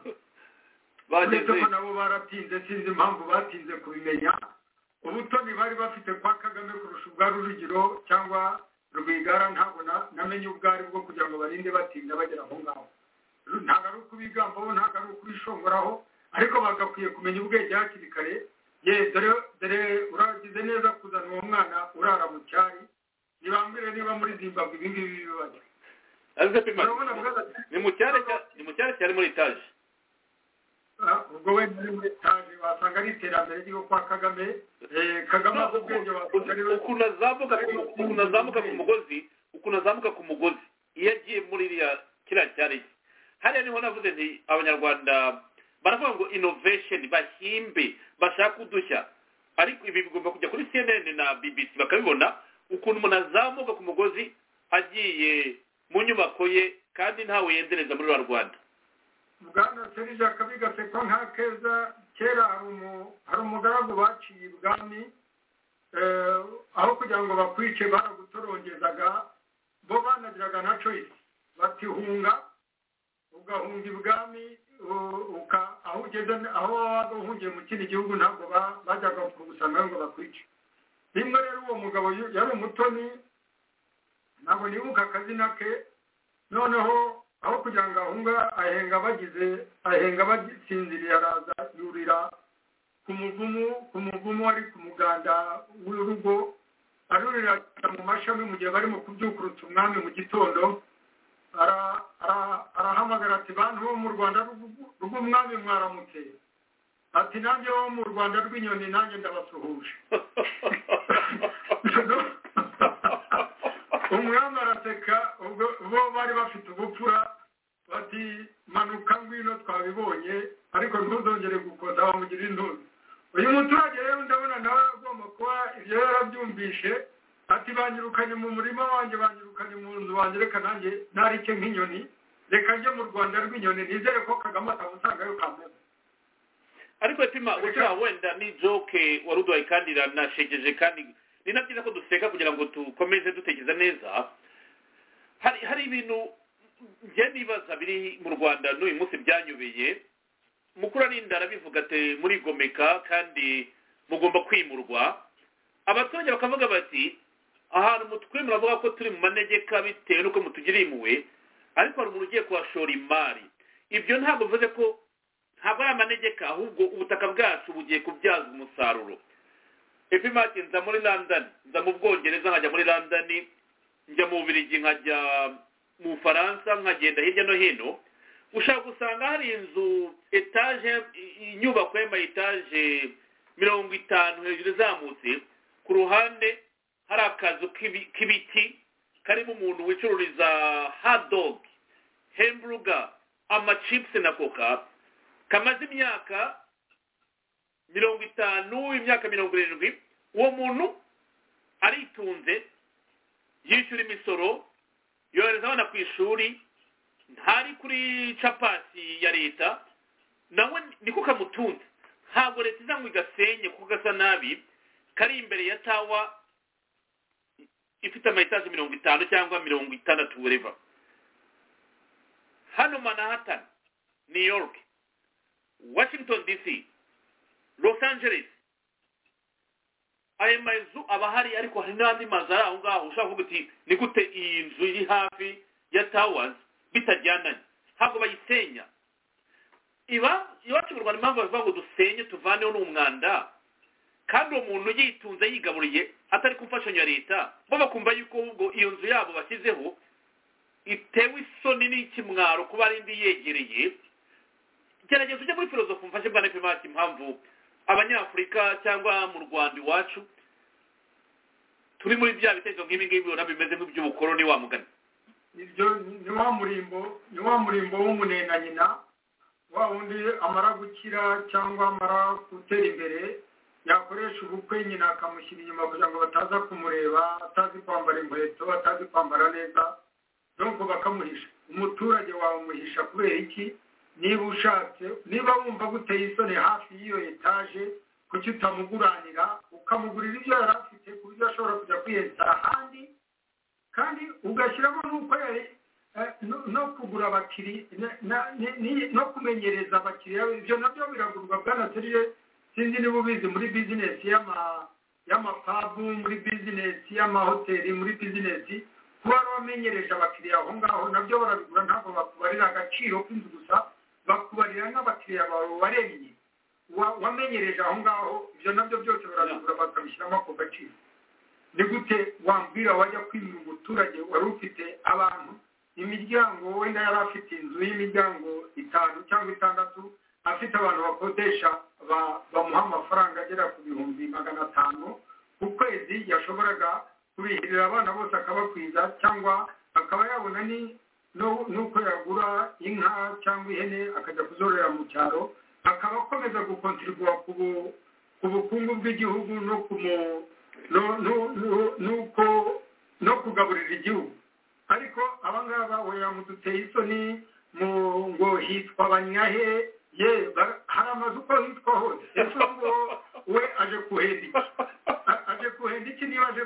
uretse ko nabo baratinze sinzi impamvu batinze kubimenya ubutoni bari bafite kwa kagame kurusha ubwa rujugiro cyangwa rwigara ntabwo namenye ubwo ari bwo kugira ngo barinde batinda bagera aho ngaho ntabwo ari ukubigambaho ntabwo ari ukubishongoraho ariko bagakwiye kumenya ubwenge hakiri kare ye dore uragize neza kuzana uwo mwana urara mu cyari ntibambwire niba muri zimbabwe ibi ngibi bibaye ni mu cyari cyari muri etaje ubwo wenda ari muri etaje wasanga ari iterambere ryo kwa kagame kagame azi ubwenge wasanga ari ukuntu azamuka ku mugozi ukuntu azamuka ku mugozi iyo agiye muri iriya kiriya cyari cye hariya niho navuze nti abanyarwanda baravuga ngo inovesheni bahimbe bashaka udushya ariko ibi bigomba kujya kuri cnn na bbc bakabibona ukuntu umuntu azamuka ku mugozi agiye mu nyubako ye kandi ntawe yendereza muri rwa rwanda bwana serije akabigase ko nka keza kera hari umugaragu baciye ibwami aho kugira ngo bakwice baragutorongezaga bo banagiraga na coyisi batihunga ugahunga ibwami aho ugeze aho waba uhungiye mu kindi gihugu ntabwo bajyaga kugusanga ngo bakwice rimwe rero uwo mugabo yari umutoni ntabwo nibuka akazina ke noneho aho kugira ngo ahunga ahenga bagize ahenga bagisinziriye araza yurira ku muvumu ku muvumu wari ku muganda w'urugo arurira mu mashami mu gihe barimo kubyukurutsa umwami mu gitondo arahamagara ati bantu bo mu rwanda rw'umwami mwaramutse ati nanjye wo mu rwanda rw'inyoni nanjye ndabasuhuje umwami araseka ubwo bo bari bafite ubupfura bati manuka ngwino twabibonye ariko ntuzongere gukoza bamugira intuzi uyu muturage rero ndabona nawe agomba kuba ibyo yarabyumvishe ati banyirukanye mu murima wanjye banyirukanye mu nzu wanjye reka nanjye narike nk'inyoni reka njye mu rwanda rw'inyoni nizere ko kagame atamusangayo kameze ariko pima ugira wenda ni joke wari uduhaye kandi iranashegeje kandi ni na byiza ko duseka kugira ngo dukomeze dutekereza neza hari hari ibintu njye nibaza biri mu rwanda n'uyu munsi byanyobeye mukuru arinda arabivuga ati murigomeka kandi mugomba kwimurwa abaturage bakavuga bati ahantu mutwe muravuga ko turi mu manegeka bitewe n'uko mutugiriye impuwe ariko hari umuntu ugiye kuhashora imari ibyo ntabwo bivuze ko ntabwo ari amanegeka ahubwo ubutaka bwacu bugiye kubyazwa umusaruro epimaki nza muri london nza mu bwongereza nkajya muri london njya mu bubirigi nkajya mu bufaransa nkagenda hirya no hino ushaka gusanga hari inzu etaje inyubako y'ama etaje mirongo itanu hejuru izamutse ku ruhande hari akazu k'ibiti karimo umuntu wicururiza hadogi hemburuga amacipsi na koka kamaze imyaka mirongo itanu imyaka mirongo irindwi uwo muntu aritunze yishyura imisoro yohereza abana ku ishuri ntari kuri capati ya leta nawe niko kamutunze ntabwo leta iza ngo igasenye kuko gasa nabi kari imbere ya tawa ifite amayitaje mirongo itanu cyangwa mirongo itandatu bureva hano manhattan new york washington dc los angeles ayo mazu aba ahari ariko hari n'andi mazu ari aho ngaho ushobora kuvuga uti ni gute iyi nzu iri hafi ya tawazi bitajyananye ntabwo bayisenya iba iwacu mu rwanda impamvu bavuga ngo dusenye tuvaneho n'umwanda kandi uwo muntu yitunze yigaburiye atari ku mfashanyo ya leta bo bakumva yuko ahubwo iyo nzu yabo bashyizeho itewe isoni n'ikimwaro kuba ari indi yegereye gerageza ujye muri filozofu mfashe bwa nepimati impamvu abanyafurika cyangwa mu rwanda iwacu turi muri bya bitekerezo nk'ibi ngibi ubona bimeze nk'iby'ubukoroni wa mugani ibyo ni wa murimbo ni wa murimbo w'umunena nyina wa wundi amara gukira cyangwa amara gutera imbere yakoresha ubukwe nyina akamushyira inyuma kugira ngo bataza kumureba atazi kwambara inkweto atazi kwambara neza nuko bakamuhisha umuturage wawe umuhisha kubera iki niba ushatse niba wumva guteye isoni hafi y'iyo etaje kuki utamuguranira ukamugurira ibyo yari afite ku buryo ashobora kujya kwiyesitara ahandi kandi ugashyiramo n'uko yari no kugura abakiriya no kumenyereza abakiriya ibyo nabyo biragurwa bwanateriye sinzi niba ubizi muri bizinesi y'amapabu muri bizinesi y'amahoteli muri bizinesi kuba wamenyereje abakiriya aho ngaho nabyo barabigura ntabwo bakubarira agaciro k'inzu gusa bakubarira n'abakiriya bawe waremye wamenyereje aho ngaho ibyo nabyo byose barabigura bakabishyiramo ako gaciro ni gute wambwira wajya kwimura umuturage wari ufite abantu imiryango wenda yari afite inzu y'imiryango itanu cyangwa itandatu afite abantu bakodesha bamuha amafaranga agera ku bihumbi magana atanu ku kwezi yashoboraga kubihirira abana bose akabakwiza cyangwa akaba yabona ni n'uko yagura inka cyangwa ihene akajya kuzororera mu cyaro akaba akomeza gukontirwa ku bukungu bw'igihugu no n'uko no kugaburira igihugu ariko abangaba wera muduteye isoni mu ngo hitwa abanyahe ye hari amazu uko hitwa hose ese ngo we aje kuhenda iki aje kuhenda iki niba aje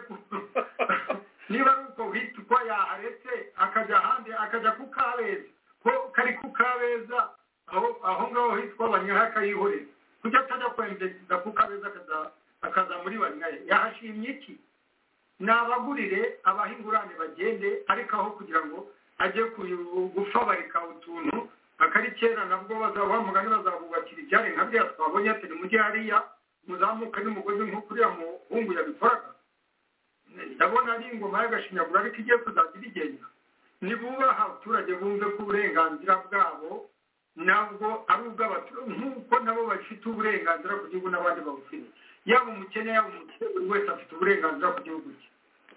niba ari uko hitwa yaharetse akajya ahandi akajya ku kabeza ko kari ku kabeza aho ngaho hitwa abanyahe akayihoreza kuki atajya kwemeza ku kabeza akaza muri banyahe yahashimye iki ni abagurire abaha ingurane bagende ariko aho kugira ngo ajye gufabarika utuntu akari kera nabwo bazaba mugani bazabubakira ibyari nka biriya twabonye ati nimujye hariya muzamuke n'umugozi nk'uko uriya muhungu yabikoraga ndabona ari ingoma y'agashinyagura ariko igiye kuzajya ibigenda nibubaha abaturage bumve ko uburenganzira bwabo nabwo ari ubw'abaturage nk'uko nabo bafite uburenganzira ku gihugu n'abandi babufite yaba umukene yaba umukene buri wese afite uburenganzira ku gihugu cye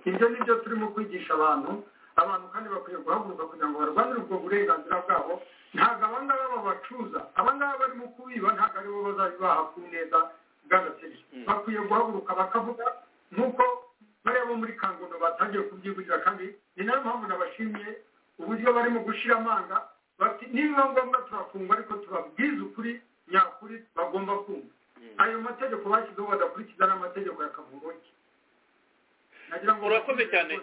ibyo ni byo turimo kwigisha abantu abantu kandi bakwiye guhaguruka kugira ngo barwanire ubwo burenganzira bwabo ntabwo aba ngaba babacuruza aba ngaba barimo kubiba ntabwo aribo bazabibaha ku neza bw'agaciro bakwiye guhaguruka bakavuga nk'uko bariya bo muri kangondo batangiye kubyigurira kandi ni nayo mpamvu nabashimiye uburyo barimo gushyira amanga bati nibiba ngombwa turafungwa ariko tubabwize ukuri nyakuri bagomba kumva ayo mategeko bashyizeho badakurikiza n'amategeko ya kavuroki urakoze cyane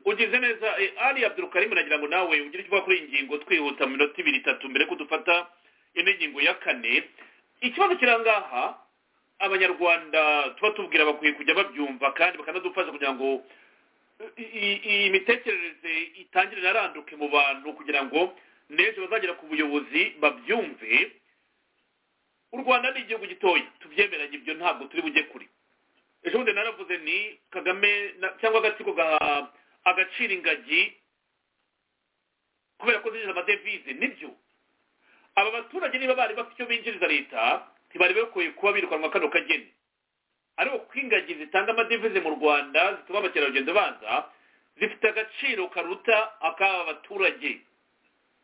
ugize neza ari abdurukarim nagira ngo nawe ugire icyo kuri iyi ngingo twihuta mu minota ibiri itatu mbere ko dufata indi ngingo ya kane ikibazo kirangaha abanyarwanda tuba tubwira bakwiye kujya babyumva kandi bakanadufasha kugira ngo iyi mitekerereze itangire inaranduke mu bantu kugira ngo n'ejo bazagera ku buyobozi babyumve u rwanda ni igihugu gitoya tubyemeranye ibyo ntabwo turi bujye kure ejo bundi naravuze ni kagame cyangwa agatsiko gaha agaciro ingagi kubera ko zinjiza amadevize nibyo aba baturage niba bari bafite icyo binjiriza leta ntibari bakwiye kuba birukanwa kano kageni ariko ko ingagi zitanga amadevize mu rwanda zituma abakerarugendo baza zifite agaciro karuta ak'aba baturage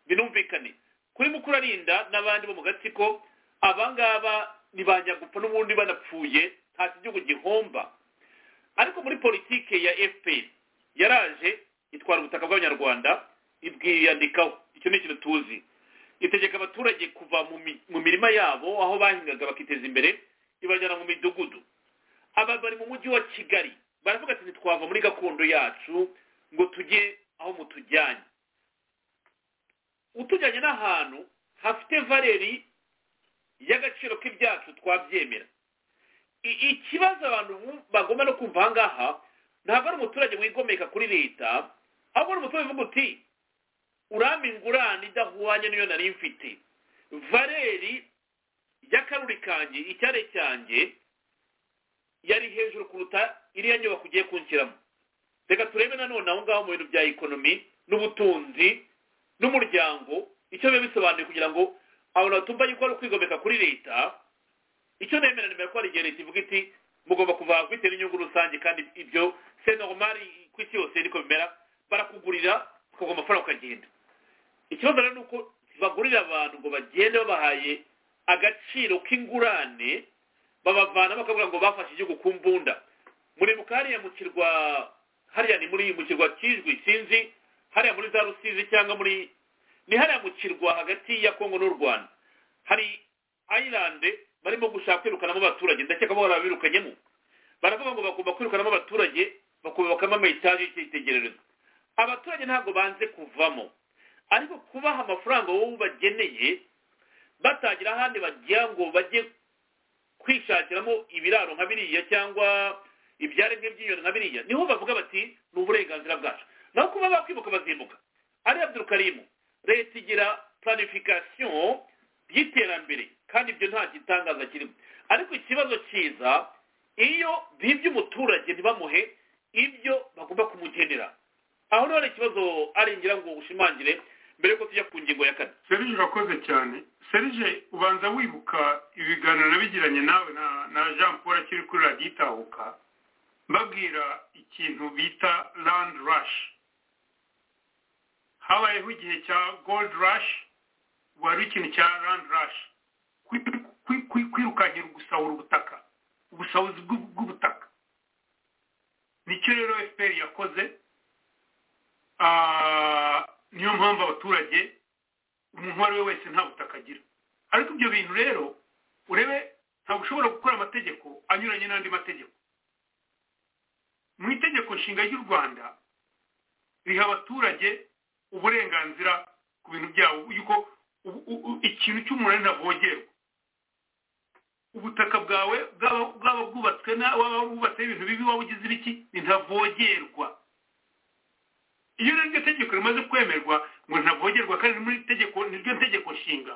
binumvikane kuri mukurarinda n'abandi bo mu gatsiko abangaba ntibanyagupfa n'ubundi banapfuye nta kigihugu gihomba ariko muri politike ya fpr yaraje itwara ubutaka bw'abanyarwanda ibwiyandikaho icyo ni ikintu tuzi itegeka abaturage kuva mu mirima yabo aho bahingaga bakiteza imbere ibajyana mu midugudu aba bari mu mujyi wa kigali baravuga ati ntitwava muri gakondo yacu ngo tujye aho mutujyanye utujyanye n'ahantu hafite valeri y'agaciro k'ibyacu twabyemera ikibazo abantu bagomba no kumva aha ngaha ntabwo ari umuturage wigomeka kuri leta ahubwo ari umuturage uvuga uti urame ingurane idahwanye n'iyo nari mfite valeri y'akaruri kanjye icyare cyanjye yari hejuru kuruta iriya nyubako ugiye kunshyiramo reka turebe nanone aho ngaho mu bintu bya ekonomi n'ubutunzi n'umuryango icyo biba bisobanuye kugira ngo abantu batumva yuko ari ukwigomeka kuri leta icyo nemera nimero ko hari igihe leta ivuga iti mugomba kuva bitewe n'inyungu rusange kandi ibyo senoromari ku isi yose niko bimera barakugurira ukaguha amafaranga ukagenda ikibazo rero ni uko bagurira abantu ngo bagende babahaye agaciro k'ingurane babavana bakavuga ngo bafashe igihugu ku mbunda muribuka hariya mu kirwa hariya ni muri mu kirwa kijwi sinzi hariya muri za rusizi cyangwa muri ni hariya mu kirwa hagati ya kongo n'u rwanda hari ayilande barimo gushaka kwirukanamo abaturage ndakeka ko babirukanyemo baravuga ngo bagomba kwirukanamo abaturage bakubakamo amayitaje y'icyitegererezo abaturage ntabwo banze kuvamo ariko kubaha amafaranga wowe ubageneye batagira ahandi bagira ngo bajye kwishakiramo ibiraro nka biriya cyangwa ibyari nk'iby'inyoni nka biriya niho bavuga bati ni uburenganzira bwacu naho kuba bakwibuka bazimbuka ari abdurukarimu leta igira planification y'iterambere kandi ibyo nta gitangaza kirimo ariko ikibazo cyiza iyo bibye umuturage ntibamuhe ibyo bagomba kumugenera aho rero ikibazo ari ngira ngo ushimangire mbere yuko tujya ku ngingo ya kane serije urakoze cyane serije ubanza wibuka ibiganiro nabigiranye nawe na jean paul akiri kuri radiyo itahuka mbabwira ikintu bita land rush habayeho igihe cya gold rush wari ikintu cya land rush kwirukankira gusahura ubutaka ubusahuzi bw'ubutaka nicyo rero efuperi yakoze niyo mpamvu abaturage umuntu uwo ari we wese nta butaka agira ariko ibyo bintu rero urebe ntabwo ushobora gukora amategeko anyuranye n'andi mategeko mu itegeko nshinga ry'u rwanda riha abaturage uburenganzira ku bintu byabo yuko ikintu cy'umuntu ntavogerwa ubutaka bwawe bwaba bwubatswe waba wubatseho ibintu bibi waba ugize ibiki ntavogerwa iyo rero iryo tegeko rimaze kwemerwa ngo ntavogerwa kandi muri tegeko niryo tegeko nshinga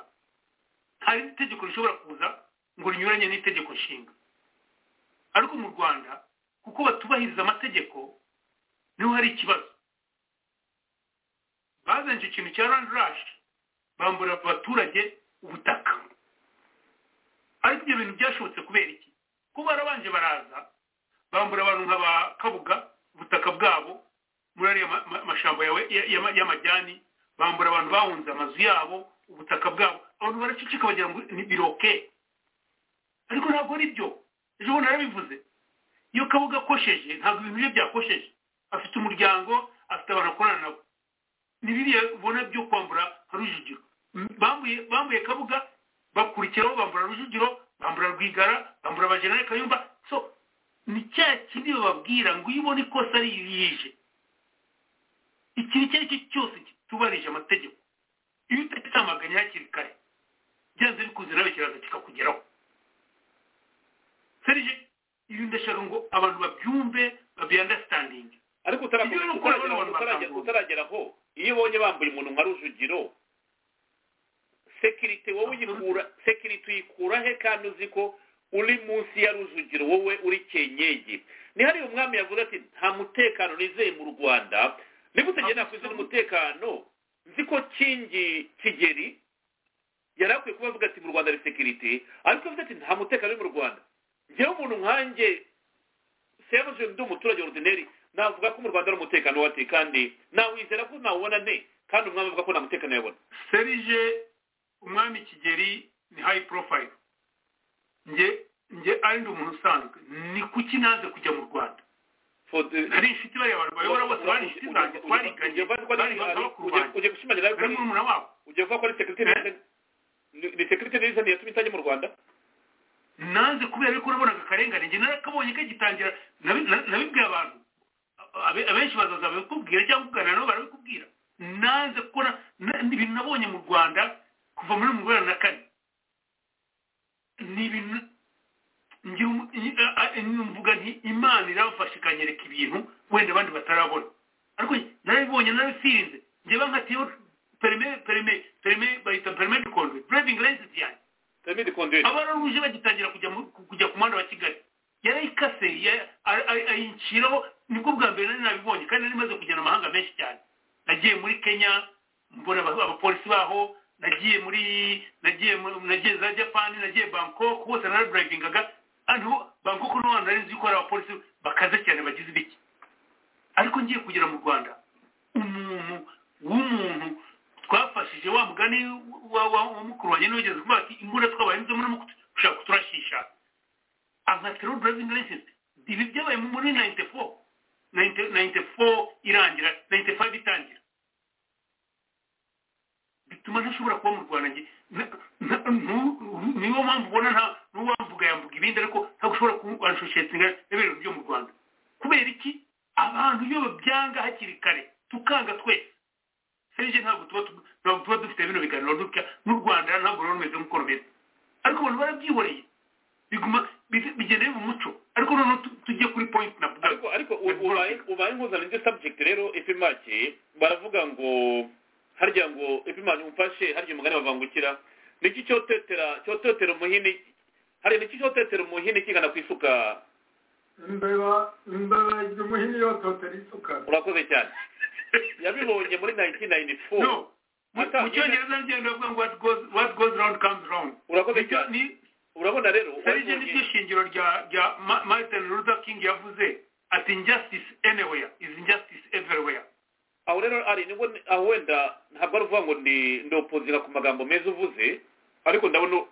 hari itegeko rishobora kuza ngo rinyuranye n'itegeko nshinga ariko mu rwanda kuko batubahiriza amategeko niho hari ikibazo bazanye icyo kintu cya randurashi bambura abaturage ubutaka ariko ibyo bintu byashobotse kubera iki ko barabanje baraza bambura abantu nka ba kabuga ubutaka bwabo muri ariya mashyamba y'amajyani bambura abantu bahunze amazu yabo ubutaka bwabo abantu baracicika bagira ngo ni biroke ariko ntabwo ari byo ejo bundi narabivuze iyo kabuga akosheje ntabwo ibintu bye byakosheje afite umuryango afite abantu akorana nabo ni biriya ubona byo kwambura nka rujugiro bambuye kabuga bakurikiraho bambura rujugiro bambura rwigara bambura abajenerali kayumba so ni cya kindi bababwira ngo iyo ubona ikosa ari yije ikintu icyo ari cyo cyose kitubarije amategeko iyo utagitamaganye hakiri kare byanze bikuze nawe kiraza kikakugeraho serije ibi ndashaka ngo abantu babyumve babyandasitandinge ariko utarageraho iyo ubonye bambuye umuntu nka rujugiro sekirite wowe uyikura sekirite uyikura he kandi uzi ko uri munsi ya rujugiro wowe uri kenyegi nihariye umwami yavuze ati nta mutekano nizeye mu rwanda niba utagenda kuzana umutekano nzi ko kingi kigeri yari akwiye kuba avuga ati mu rwanda ari sekirite ariko avuga ati nta mutekano uri mu rwanda ngewe umuntu nkanjye seyamuze ndi umuturage ordineri navuga ko mu rwanda ari umutekano wati kandi nawizera ko nawubona ne kandi umwami avuga ko nta mutekano yabona serije umwami kigeri ni hayi porofayiro nge nge ari ndi umuntu usanzwe ni kuki naze kujya mu rwanda hari inshuti bariya abantu bayobora bose bari inshuti zanjye twariganye bari bakuru banjye bari murumuna wabo ugiye kuvuga ko ari sekirite n'irizani yatumye itajya mu rwanda nanze kubera yuko urabonaga akarengane njye narakabonye kagitangira nabibwiye abantu abenshi bazaza babikubwira cyangwa ugana nabo barabikubwira nanze kubona ibintu nabonye mu rwanda kuva muri mu rwanda na kane ni ibintu mvuga nti imana irafashe ikanyereka ibintu wenda abandi batarabona ariko narabibonye narabisinze njye bankatiyeho perime perime perime bayita perime de conduit driving license yanjye abararuje bagitangira kujya ku muhanda wa kigali yarayikase ayinciraho nibwo bwa mbere nari nabibonye kandi nari maze kugenda amahanga menshi cyane nagiye muri kenya mbona abapolisi baho nagiye muri nagiye nagiye za japani nagiye bangkok hose naradurayivingaga ariko bangkok n'abantu nari nzi ko hari abapolisi bakaze cyane bagize ibiki ariko ngiye kugera mu rwanda umuntu w'umuntu twafashije wa mugani wa mukuru wanjye n'ugeze kuvuga ati imbunda twabaye nizo murimo gushaka kuturashisha ankatiro driving license ibi byabaye muri nayinite fo nayinite fo irangira nayinite fayive itangira bituma ntashobora kuba mu rwanda niyo mpamvu ubona nta n'uwamvuga yamvuga ibindi ariko ntabwo ushobora kubanshushyetinga n'ibintu byo mu rwanda kubera iki abantu iyo babyanga hakiri kare tukanga twese serije ntabwo tuba tuba dufite bino biganiro dutya n'u rwanda ntabwo ruba rumeze nk'uko rumeze ariko abantu barabyihoreye biguma bigenda biba umuco ariko noneho tujye kuri pointi na ariko ariko ubaye nkuzana indi subject rero epimake baravuga ngo harya ngo epimane umufashe harya umugani bavangukira niki cyotetera cyotetera umuhini harya niki cyotetera umuhini kigana ku isuka imbeba imbeba irya umuhini yototera isuka urakoze cyane yabibonye muri 1994 mu cyongereza ngendo bavuga ngo what goes round comes round urakoze cyane urabona rero serije niryo shingiro rya rya martin luther king yavuze ati injustice anywhere is injustice everywhere aho rero ari nibwo aho wenda ntabwo ari uvuga ngo ni ndopozira ku magambo meza uvuze ariko ndabona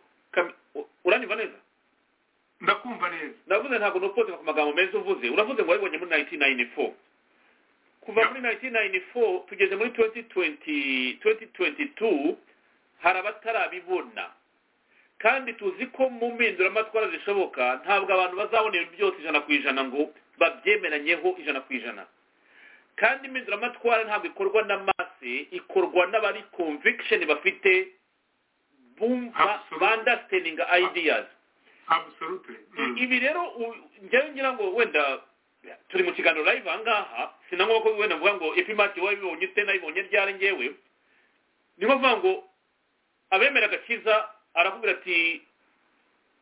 uranyumva neza ndakumva neza ndavuze ntabwo ndopozira ku magambo meza uvuze uravuze ngo wabibonye muri 1994 kuva muri 1994 tugeze muri 2020 2022 hari abatarabibona kandi tuzi ko mu mpinduramatwara zishoboka ntabwo abantu bazabona ibintu byose ijana ku ijana ngo babyemeranyeho ijana ku ijana kandi impinduramatwara ntabwo ikorwa n'amase ikorwa n'abari conviction bafite bumva understanding ideas absolutely ibi rero njyewe ngira ngo wenda turi mu kiganiro live aha ngaha sinangwa ko wenda mvuga ngo epimati wabibonye ute nayibonye ryari ngewe ni nko kuvuga ngo abemera agakiza arakubwira ati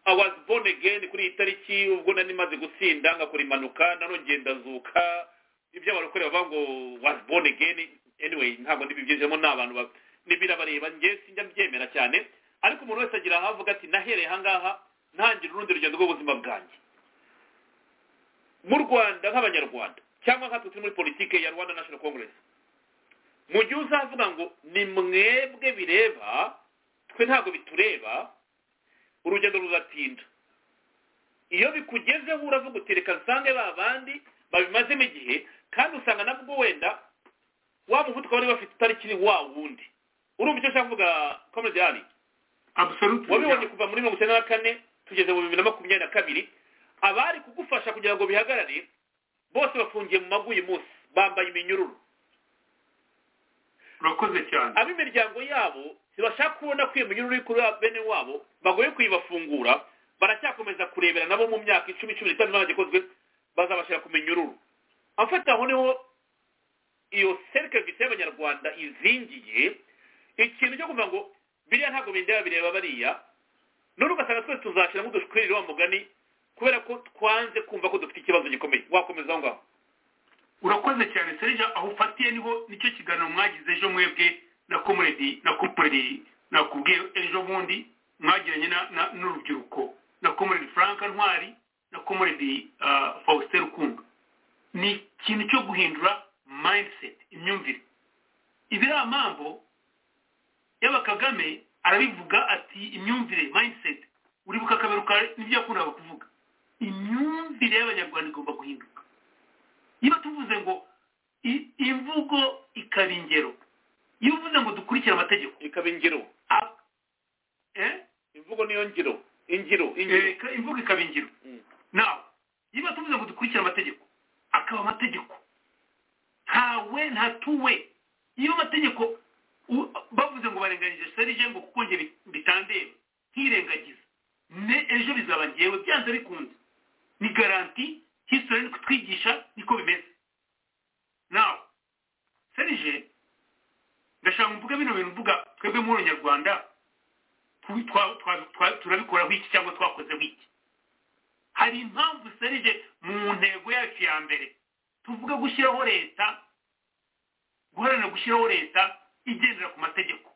i was born again kuri iyi tariki ubwo nari maze gusinda ngakora impanuka nanongeye ndazuka ibyo abarokore bavuga ngo was born again anyway ntabwo ndibibyinjemo ni abantu birabareba nge sinjya mbyemera cyane ariko umuntu wese agira ahavuga ati nahereye aha ngaha ntangira urundi rugendo rw'ubuzima bwanjye mu rwanda nk'abanyarwanda cyangwa nkatwe turi muri politiki ya rwanda national congress mu gihe uzavuga ngo ni mwebwe bireba twe ntabwo bitureba urugendo ruzatinda iyo bikugezeho uravuga uti reka nsange ba bandi babimazemo igihe kandi usanga nabwo wenda wa muvuduko bari bafite utarikiri wa wundi urumva icyo ushaka kuvuga komediyani wabibonye kuva muri mirongo icyenda na kane tugeze mu bibiri na makumyabiri na kabiri abari kugufasha kugira ngo bihagarare bose bafungiye mu mago uyu munsi bambaye iminyururu urakoze cyane ab'imiryango yabo ntibashaka kubona ko iyo minyururu iri kuri bene wabo bagoye kuyibafungura baracyakomeza kurebera nabo mu myaka icumi cumi n'itanu n'abandi ikozwe bazabashyira ku minyururu amfata aho niho iyo serivisi y'abanyarwanda izingiye ikintu cyo kuvuga ngo biriya ntabwo bindeba bireba bariya none ugasanga twese tuzashyiramo udushwiriri wa mugani kubera ko twanze kumva ko dufite ikibazo gikomeye wakomeza aho ngaho urakoze cyane serija aho ufatiye niho nicyo kiganiro mwagize ejo mwebwe na komedi na komedi nakubwiye ejo bundi mwagiranye n'urubyiruko na komedi frank ntwari na komedi faustin rukundo ni ikintu cyo guhindura mindset imyumvire ibiriya mpamvu yaba kagame arabivuga ati imyumvire mindset uribuka akaberuka n'ibyo yakundaga kuvuga imyumvire y'abanyarwanda igomba guhinduka niba tuvuze ngo imvugo ikaba ingero iyo uvuze ngo dukurikire amategeko ikaba ingero imvugo niyo ngiro ingiro imvugo ikaba ingiro nawe niba tuvuze ngo dukurikire amategeko akaba amategeko ntawe ntatuwe iyo amategeko bavuze ngo barenganyije serije ngo kuko nge bitandeba nkirengagiza ne ejo bizaba ngewe byanze bikunze ni garanti histori iri kutwigisha niko bimeze nawe serije ndashaka mvuga bino bintu mvuga twebwe muri nyarwanda turabikoraho iki cyangwa twakozeho iki hari impamvu serije mu ntego yacu ya mbere tuvuga gushyiraho leta guharanira gushyiraho leta igendera ku mategeko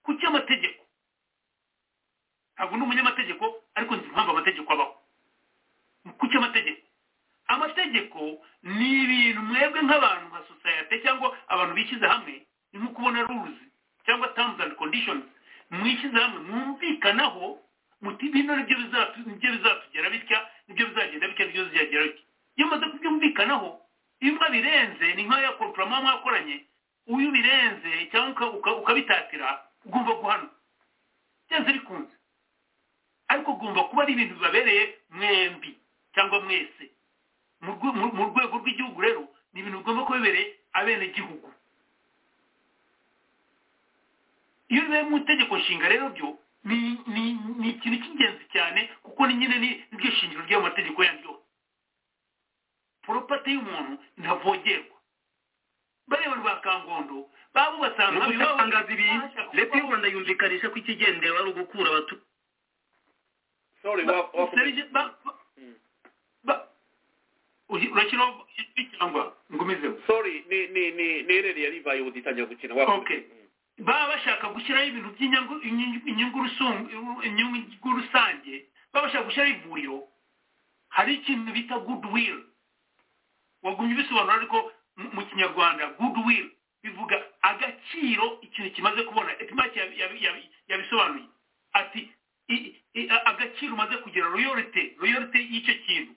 ku cy'amategeko ntabwo ni umunyamategeko ariko nzi impamvu amategeko abaho ku cy'amategeko amategeko ni ibintu mwebwe nk'abantu nka sosiyete cyangwa abantu bishyize hamwe ni nko kubona ruzi cyangwa terms and conditions mwishyize hamwe mwumvikanaho muti bino nibyo bizatugera bitya nibyo bizagenda bitya nibyo bizagera bitya iyo umaze kubyumvikanaho iyo mwabirenze ni nk'aya komporoma mwakoranye uyu birenze cyangwa ukabitatira ugomba guhanwa byanze bikunze ariko ugomba kuba ari ibintu bibabereye mwembi cyangwa mwese mu rwego rw'igihugu rero ni ibintu bigomba kubibereye abenegihugu iyo bibaye mu itegeko nshinga rero byo ni ikintu cy'ingenzi cyane kuko ni nyine niryo shingiro ry'amategeko yandi yose poropati y'umuntu ntavogerwa bareba rwa kangondo babubatse ahantu habi babutangaza ibi leta y'u rwanda yumvikanisha ko ikigendewe ari ugukura abaturage urakina cyangwa ngumizeho sorry ni ni ni ni rero yari ibaye ubu itangira gukina okay baba bashaka gushyiraho ibintu by'inyungu inyungu rusange baba bashaka gushyiraho ivuriro hari ikintu bita goodwill wagumye ubisobanura ariko mu kinyarwanda goodwill bivuga agaciro ikintu kimaze kubona epimaki yabisobanuye ati agaciro umaze kugira royorite royorite y'icyo kintu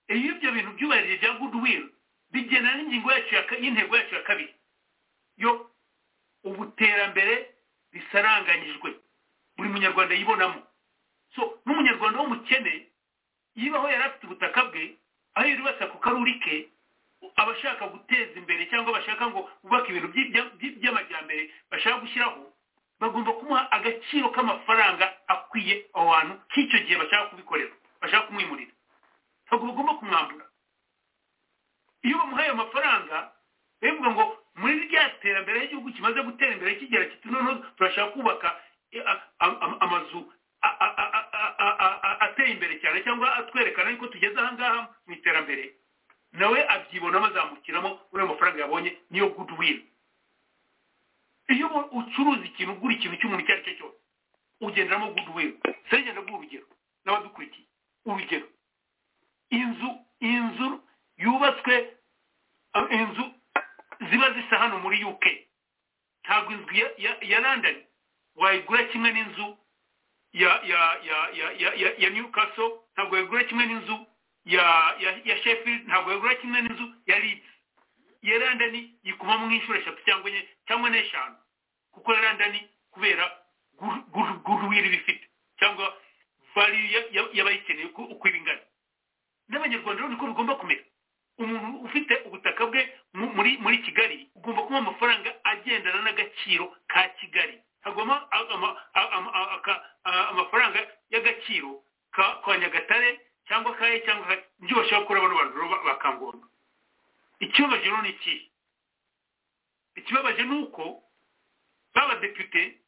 iyo ibyo bintu byubahirije bya goodwill bigena n'ingingo yacu y'intego yacu ya kabiri yo ubu terambere risaranganyijwe buri munyarwanda yibonamo so n'umunyarwanda w'umukene yibaho yari afite ubutaka bwe aho yari basa ku karuri ke abashaka guteza imbere cyangwa bashaka ngo bubake ibintu by'amajyambere bashaka gushyiraho bagomba kumuha agaciro k'amafaranga akwiye aho hantu k'icyo gihe bashaka kubikorera bashaka kumwimurira ntabwo bagomba kumwambura iyo bamuhaye amafaranga bivuga ngo muri rya terambere ry'igihugu kimaze gutera imbere kigera kiti noneho turashaka kubaka amazu ateye imbere cyane cyangwa atwerekana yuko tugeze ahangaha mu iterambere nawe abyibonamo azamukiramo muri ayo mafaranga yabonye niyo goodwill iyo ucuruza ikintu ugura ikintu cy'umuntu icyo ari cyo cyose ugenderamo goodwill serege ndaguha urugero n'abadukurikiye urugero inzu inzu yubatswe inzu ziba zisa hano muri uk ntabwo inzu ya london wayigura kimwe n'inzu ya ya ya ya ya ya newcastle ntabwo wayigura kimwe n'inzu ya ya sheffield ntabwo wayigura kimwe n'inzu ya leeds iya london yikuma mu inshuro eshatu cyangwa enye cyangwa n'eshanu kuko ya london kubera guruwiri bifite cyangwa valiyu y'abayikeneye uko iba ingana n'abanyarwanda rero niko bigomba kumera umuntu ufite ubutaka bwe muri muri kigali ugomba kuba amafaranga agendana n'agaciro ka kigali hagomba amafaranga y'agaciro ka nyagatare cyangwa kaye cyangwa ibyo bashaka gukora bano bantu bakangomba ikibabaje rero ni ikihe ikibabaje ni uko b'abadepite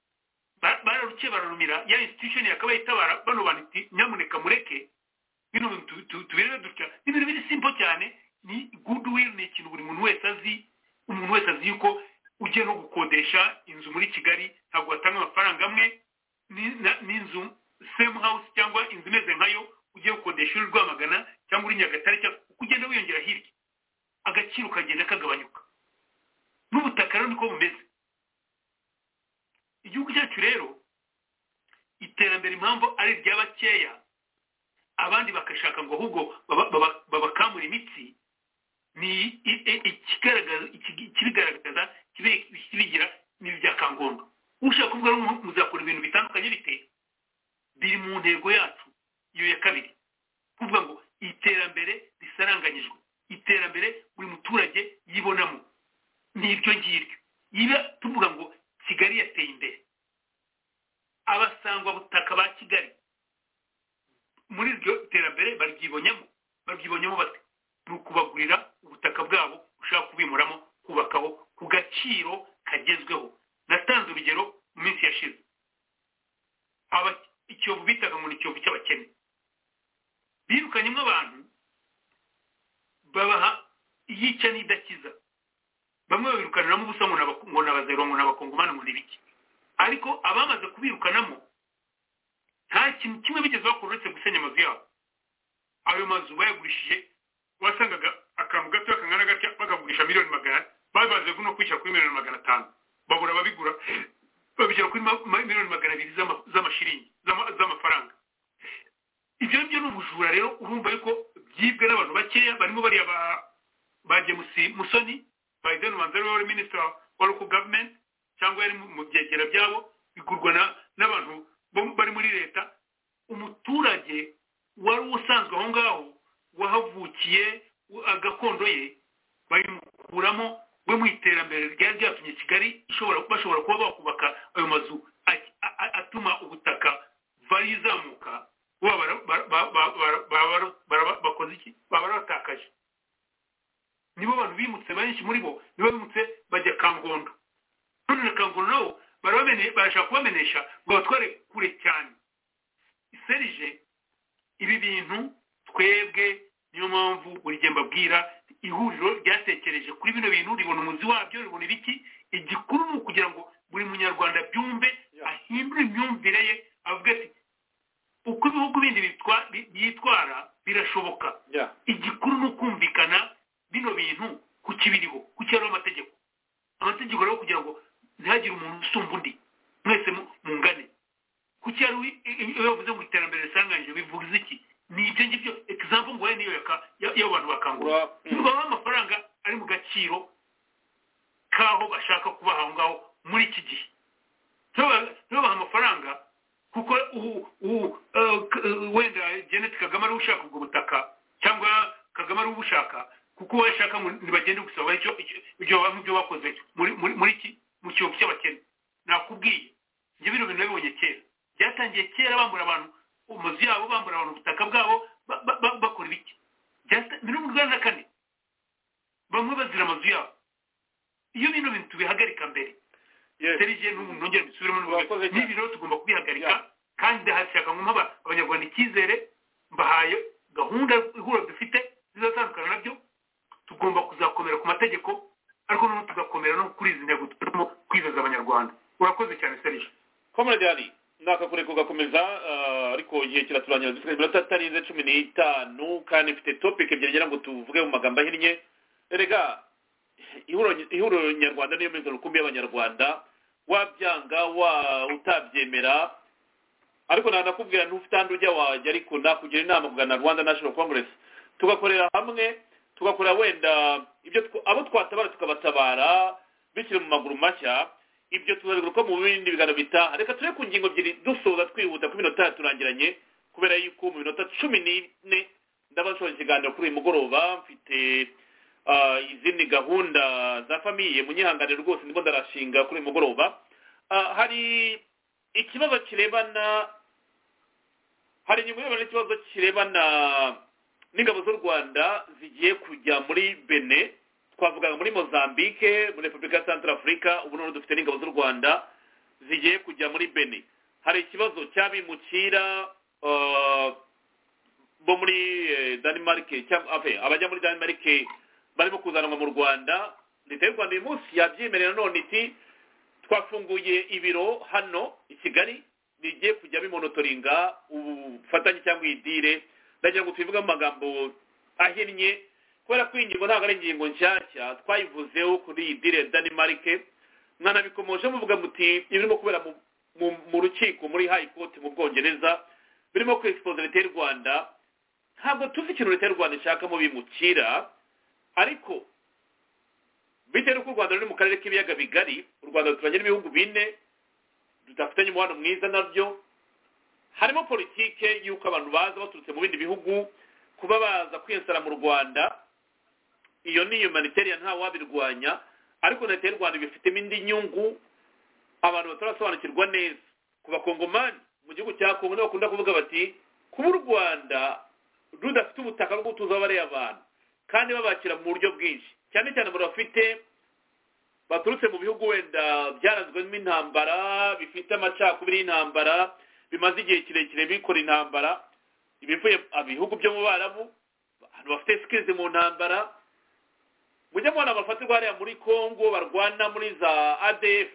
bararukiye bararumira ya institution yakabaye itabara bano bantu nyamuneka mureke bino bintu tubirebe dutya ni ibintu biri simple cyane ni goodwill ni ikintu buri muntu wese azi umuntu wese azi yuko ugiye no gukodesha inzu muri kigali ntabwo watanga amafaranga amwe n'inzu same house cyangwa inzu imeze nkayo ugiye gukodesha uri rwamagana cyangwa uri nyagatare cyangwa uko ugenda wiyongera hirya agaciro kagenda kagabanyuka n'ubutaka rero niko bumeze igihugu cyacu rero iterambere impamvu ari irya bakeya abandi bakashaka ngo ahubwo babakamura imitsi ni ikibigaragaza kibigira ni ibyakangombwa ushaka kuvuga muzakora ibintu bitandukanye bite biri mu ntego yacu iyo ya kabiri kuvuga ngo iterambere risaranganyijwe iterambere buri muturage yibonamo ni iryo ngiryo yiba tuvuga ngo kigali yateye imbere abasangwa butaka ba kigali muri iryo terambere baryibonyemo baryibonyemo bate ni ukubagurira ubutaka bwabo ushaka kubimuramo kubakaho ku gaciro kagezweho natanze urugero mu minsi yashize ikiyovu bitaga ngo ni ikiyovu cy'abakene birukanyemo abantu babaha iyica n'idakiza bamwe babirukaniramo ubusa ngo ni abazero ngo ni abakongomani ngo ni ibiki ariko abamaze kubirukanamo nta kintu kimwe bigeze bakora uretse gusenya amazu yabo ayo mazu bayagurishije wasangaga akantu gato kangana gatya bakagurisha miliyoni magana babaze no kwishyira kuri miliyoni magana atanu babura ababigura babishyira kuri miliyoni magana abiri z'amashiringi z'amafaranga ibyo ngibyo ni ubujura rero urumva yuko byibwe n'abantu bakeya barimo bariya ba bagemusi musoni bayideni ubanza ari we wari minisitiri wa loko gavumenti cyangwa yari mu byegera byabo bigurwa n'abantu bari muri leta umuturage wari usanzwe aho ngaho wahavukiye agakondo ye bayimukuramo we mu iterambere ryari ryatumye kigali bashobora kuba bakubaka ayo mazu atuma ubutaka vali izamuka bakoze iki baba baratakaje nibo bantu bimutse benshi muri bo nibo bimutse bajya kangondo none na kangondo nabo barashaka kubamenesha ngo batware kure cyane iserije ibi bintu twebwe niyo mpamvu buri gihe mbabwira ihuriro ryatekereje kuri bino bintu ribona umuzi wabyo ribona ibiki igikuru ni ukugira ngo buri munyarwanda byumve ahindure imyumvire ye avuga ati uko ibihugu bindi byitwara birashoboka igikuru ni ukumvikana bino bintu ku kibiriho ku cyariho amategeko amategeko rero kugira ngo ntihagire umuntu usumba undi mwese mungane kuki yari iyo bavuze ngo iterambere risanganyije bivuze iki ni ibyo ngibyo egizampu ngo niyo y'abo bantu bakangura babaha amafaranga ari mu gaciro k'aho bashaka kuba aho ngaho muri iki gihe ntibabahe amafaranga kuko wenda geneti kagame ari ushaka ubwo butaka cyangwa kagame ari ubushaka kuko we ashaka ngo ntibagende gusaba ibyo bakoze muri iki mu kiyovu cy'abakene nakubwiye ibyo bino bintu babibonye kera byatangiye kera bambura abantu amazu yabo bambura abantu ubutaka bwabo bakora ibiki biri mu rwanda kane bamwe bazira amazu yabo iyo bino bintu tubihagarika mbere serigiye n'umuntu nongera mbisubiremo n'ibi rero tugomba kubihagarika kandi ndahashaka nk'aba abanyarwanda icyizere mbahaye gahunda ihura dufite zizatandukana nabyo tugomba kuzakomera ku mategeko ariko noneho tugakomera no kuri izi ntego turimo kwizaza abanyarwanda urakoze cyane serije komerajyari nakakure kugakomeza ariko igihe kiraturangira dufite iminota itarenze cumi n'itanu kandi mfite topike ebyiri ngira ngo tuvuge mu magambo ahinnye erega ihuriro nyarwanda niyo mezi rukumbi y'abanyarwanda wabyanga wa utabyemera ariko nanakubwira ntufite ahandi ujya wajya ariko nakugira inama kugana rwanda national congress tugakorera hamwe tugakora wenda ibyo abo twatabara tukabatabara bishyira mu maguru mashya ibyo tuzabigaruka mu bindi biganiro bitaha reka turebe ku ngingo ebyiri dusoza twihuta ku minota yaturangiranye kubera yuko mu minota cumi n'ine ndabashoje ikiganiro kuri uyu mugoroba mfite izindi gahunda za famiye munyihangane rwose ndimo ndarashinga kuri uyu mugoroba hari ikibazo kirebana hari ingingo irebana n'ikibazo kirebana n'ingabo z'u rwanda zigiye kujya muri bene twavugaga muri mozambique muri repubulika ya santarafurika ubu noneho dufite n'ingabo z'u rwanda zigiye kujya muri bene hari ikibazo cy'abimukira bo muri danimarike abajya muri danimarike barimo kuzanwa mu rwanda leta y'u rwanda uyu munsi yabyemerera none iti twafunguye ibiro hano i kigali bigiye kujya bimonotoringa ubufatanye cyangwa idire ndagira ngo tubivuge amagambo ahinnye kubera ko iyi ngingo ntabwo ari ingingo nshyashya twayivuzeho kuri iyi dire danimarike mwanabikomoje muvuga muti ibirimo kubera mu rukiko muri hayi koti mu bwongereza birimo kwesipoza leta y'u rwanda ntabwo tuzi ikintu leta y'u rwanda ishaka mu bimukira ariko bitewe n'uko u rwanda ruri mu karere k'ibiyaga bigari u rwanda ruturanye n'ibihugu bine tudafitanye umubano mwiza nabyo harimo politike y'uko abantu baza baturutse mu bindi bihugu kuba baza kwiyesara mu rwanda iyo ni humanitarian ntawe wabirwanya ariko leta y'u rwanda ibifitemo indi nyungu abantu batarasobanukirwa neza ku bakongomani mu gihugu cya kongo nibo bakunda kuvuga bati kuba u rwanda rudafite ubutaka bwo gutuza abariya abantu kandi babakira mu buryo bwinshi cyane cyane abantu bafite baturutse mu bihugu wenda byaranzwemo intambara bifite amacakubiri y'intambara bimaze igihe kirekire bikora intambara ibivuye ibihugu byo mu barabu abantu bafite sikizi mu ntambara mujya mubona bafatirwa hariya muri congo barwana muri za adf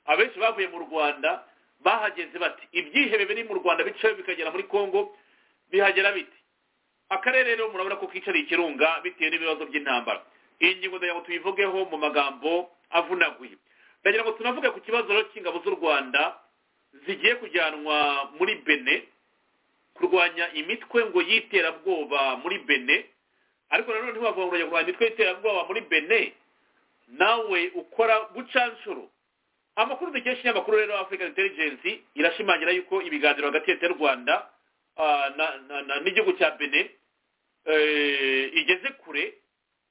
abenshi bavuye mu rwanda bahageze bati ibyihebe biri mu rwanda bicaye bikagera muri congo bihagera biti akarere rero murabona ko kicariye ikirunga bitewe n'ibibazo by'intambara iyi ngingo ndagira ngo tuyivugeho mu magambo avunaguye ndagira ngo tunavuge ku kibazo cy'ingabo z'u rwanda zigiye kujyanwa muri bene kurwanya imitwe ngo y'iterabwoba muri bene ariko nanone ntibavuga ngo kurwanya imitwe y'iterabwoba muri bene nawe ukora bucanshuro amakuru dukesha ikinyamakuru rero african intelligence irashimangira yuko ibiganiro hagati ya leta y'u rwanda n'igihugu cya bene igeze kure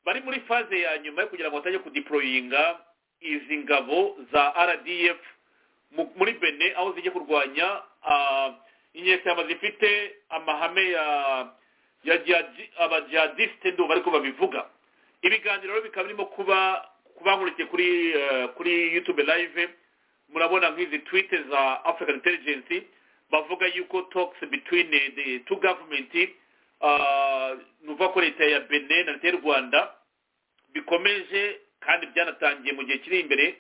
bari muri faze ya nyuma yo kugira ngo batajye kudiporoyinga izi ngabo za rdf muri bene aho zijya kurwanya inyeshyamba zifite amahame ya ya abajihadisite ndubu ariko babivuga ibiganiro rero bikaba birimo kuba kubankurikiye kuri kuri yutube live murabona nk'izi twite za african intelligence bavuga yuko talks between the two government nuva ko leta ya bene na leta y'u rwanda bikomeje kandi byanatangiye mu gihe kiri imbere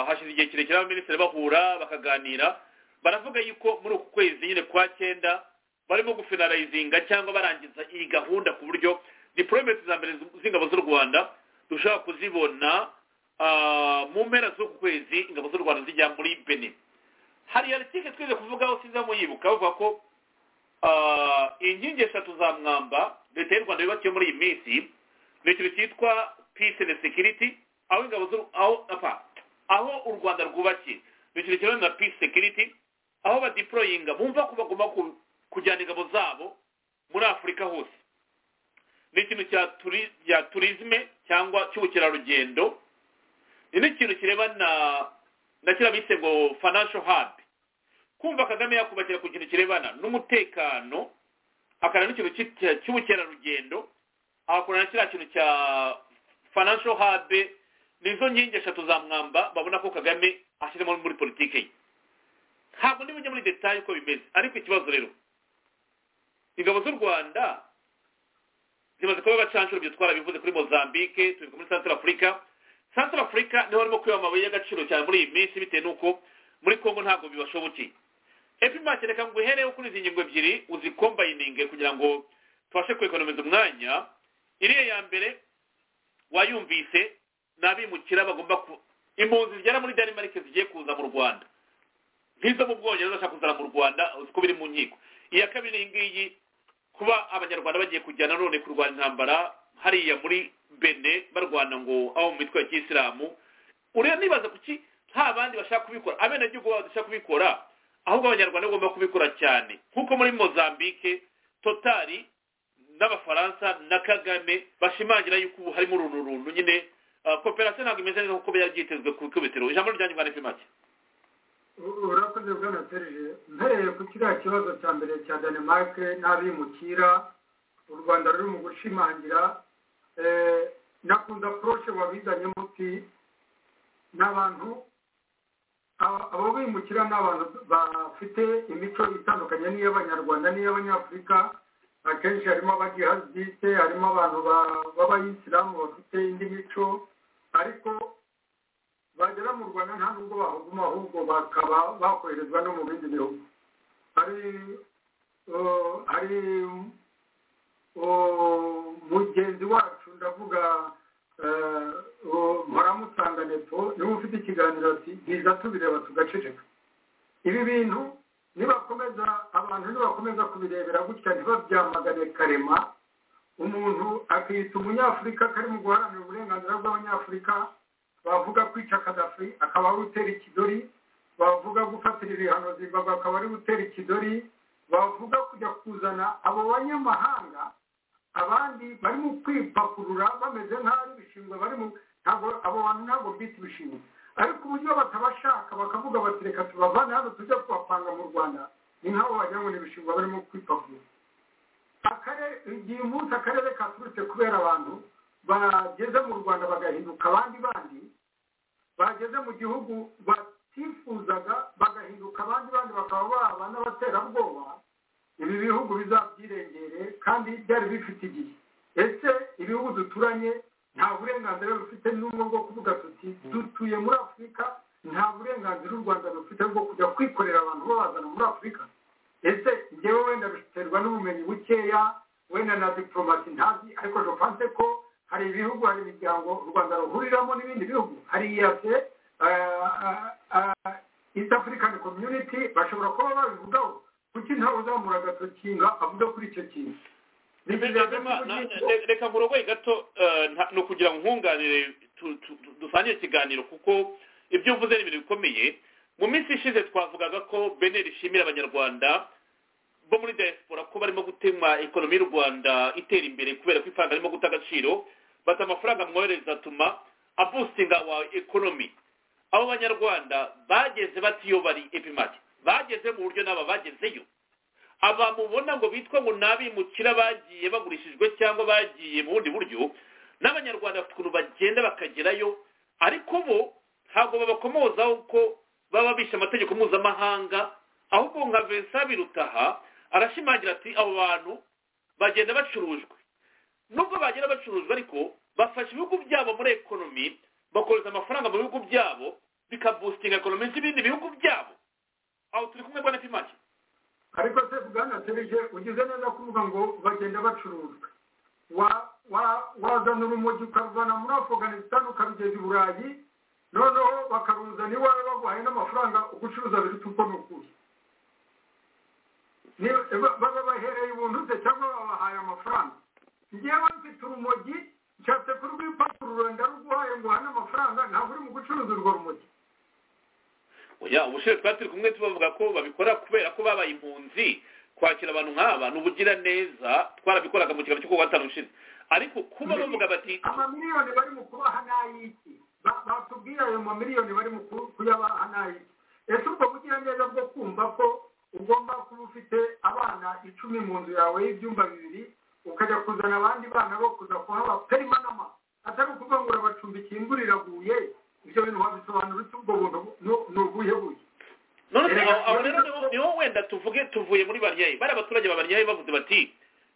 hashize igihe kirekire abaminisitiri bahura bakaganira baravuga yuko muri uku kwezi nyine kwa cyenda barimo gufinarayizinga cyangwa barangiza iyi gahunda ku buryo diporometi za mbere z'ingabo z'u rwanda dushobora kuzibona mu mpera z'uku kwezi ingabo z'u rwanda zijya muri bene hari aritike twize kuvugaho sinza muyibuka bavuga ko inkingi eshatu za mwamba leta y'u rwanda yubakiye muri iyi minsi ni ikintu cyitwa peace and security aho ingabo aho aho u rwanda rwubakiye ni ikintu kijyanye na peace security aho badiporoyinga bumva ko bagomba kujyana ingabo zabo muri afurika hose ni ikintu cya turizime cyangwa cy'ubukerarugendo ni n'ikintu kirebana na kiriya bise ngo financial hub kumva kagame yakubakira ku kintu kirebana n'umutekano akana n'ikintu cy'ubukerarugendo agakorana kiriya kintu cya financial hub nizo nkingi eshatu za mwamba babona ko kagame ashyiramo muri politiki ye ntabwo n'ibijya muri detaye uko bimeze ariko ikibazo rero ingabo z'u rwanda zimaze kuba abacanshuro ibyo twarabivuze kuri mozambique tubivuga muri central africa central africa niho barimo kwiba amabuye y'agaciro cyane muri iyi minsi bitewe n'uko muri congo ntabwo bibashobokeye epimake reka ngo uhereho kuri izi ngingo ebyiri uzikombayininge kugira ngo tubashe kwekonomiza umwanya iriya ya mbere wayumvise ni abimukira bagomba ku impunzi zigera muri denmark zigiye kuza mu rwanda nk'izo mu bwongereza zashaka kuzana mu rwanda uko biri mu nkiko iya kabiri iyi ngiyi kuba abanyarwanda bagiye kujyana none kurwana intambara hariya muri bene barwana ngo aho mu mitwe ya kiyisilamu ureba nibaza kuki nta bandi bashaka kubikora abenegihugu babo dushaka kubikora ahubwo abanyarwanda bagomba kubikora cyane nk'uko muri mozambique totari n'abafaransa na kagame bashimangira yuko ubu harimo uruntu runtu nyine koperasiyo ntabwo imeze neza kuko byari byitezwe ku ikubitiro ijambo ryanyu bwa nefimake urakoze bwana serije mpereye ku kiriya kibazo cya mbere cya denmark n'abimukira u rwanda ruri mu gushimangira nakunda poroshe wabizanyemo uti ni abantu abo bimukira ni abantu bafite imico itandukanye n'iy'abanyarwanda n'iy'abanyafurika akenshi harimo abajihadiste harimo abantu b'abayisilamu bafite indi mico ariko bagera mu rwanda nta nubwo bahuguma ahubwo bakaba bakoherezwa no mu bindi bihugu hari hari mugenzi wacu ndavuga mpora nepo niba ufite ikiganiro ati biza tubireba tugaceceka ibi bintu nibakomeza abantu nibakomeza kubirebera gutya ntibabyamagane karema umuntu akiyita umunyafurika kari mu guharanira uburenganzira bw'abanyafurika bavuga kwica kadafi akaba ari utera ikidori bavuga gufatira ibihano zimbabwe akaba ari utera ikidori bavuga kujya kuzana abo banyamahanga abandi bari mu kwipakurura bameze nk'aho ari ibishingwe bari mu ntabwo abo bantu ntabwo bita ibishingwe ariko uburyo batabashaka bakavuga bati reka tubavane hano tujya kubapanga mu rwanda ni nk'aho wagira ngo ni ibishingwe barimo kwipakurura igihe umunsi akarere katurutse kubera abantu bageze mu rwanda bagahinduka abandi bandi bageze mu gihugu batifuzaga bagahinduka abandi bandi bakaba baba n'abaterabwoba ibi bihugu bizabyirengere kandi byari bifite igihe ese ibihugu duturanye nta burenganzira rufite n'ubwo bwo kuvuga tuti dutuye muri afurika nta burenganzira u rwanda rufite bwo kujya kwikorera abantu babazana muri afurika ese ngewe wenda biterwa n'ubumenyi bukeya wenda na diporomasi ntazi ariko jopanse ko hari ibihugu hari imiryango u rwanda ruhuriramo n'ibindi bihugu hari iyase east african community bashobora kuba babivugaho kuki ntawe uzamura agatokinga avuga kuri icyo kintu reka nkurogoye gato ni ukugira ngo nkunganire dusangire ikiganiro kuko ibyo uvuze ni ibintu bikomeye mu minsi ishize twavugaga ko bene rishimira abanyarwanda bo muri diaspora ko barimo gutema ekonomi y'u rwanda itera imbere kubera ko ifaranga ririmo guta agaciro bata amafaranga mwohereza atuma abustinga wa ekonomi abo banyarwanda bageze batiyo bari epimati bageze mu buryo n'aba bagezeyo aba mubona ngo bitwa ngo n'abimukira bagiye bagurishijwe cyangwa bagiye mu bundi buryo n'abanyarwanda bafite ukuntu bagenda bakagerayo ariko bo ntabwo babakomozaho ko baba bishe amategeko mpuzamahanga ahubwo nka vincent birutaha arashimangira ati abo bantu bagenda bacurujwe nubwo bagenda bacurujwe ariko bafashe ibihugu byabo muri ekonomi bakohereza amafaranga mu bihugu byabo bikabustinga ekonomi z'ibindi bihugu byabo aho turi kumwe mbona pimake ariko se bwanatereje ugize neza kuvuga ngo bagenda bacurujwe wazana urumogi ukaruvana muri afganistan ukarugeza i burayi noneho bakaruzana iwawe baguhaye n'amafaranga ugucuruza biruta uko ni ukuri baba bahereye ubuntu se cyangwa babahaye amafaranga ngewe mfite urumogi nshatse kurwipakurura ndaruguhaye ngo uhane amafaranga ntabwo uri mu gucuruza urwo rumogi oya ubushize twari turi kumwe tubavuga ko babikora kubera ko babaye impunzi kwakira abantu nk'aba ni ubugiraneza twarabikoraga mu kiganiro cyo kuwa gatanu ushize ariko kuba bavuga bati amamiliyoni bari mu kubaha n'ay'iki batubwira ayo mamiliyoni bari mu kuyabaha n'ay'iki ese ubwo bugiraneza bwo kumva ko ugomba kuba ufite abana icumi mu nzu yawe y'ibyumba bibiri ukajya kuzana abandi bana bo kuza kuhaba perimanama atari ukuvuga ngo urabacumbikiye imvura iraguye ibyo bintu wabisobanura ute ubwo buntu ni ubuhe buye aho rero niho wenda tuvuge tuvuye muri baryayi bari abaturage ba baryayi bavuze bati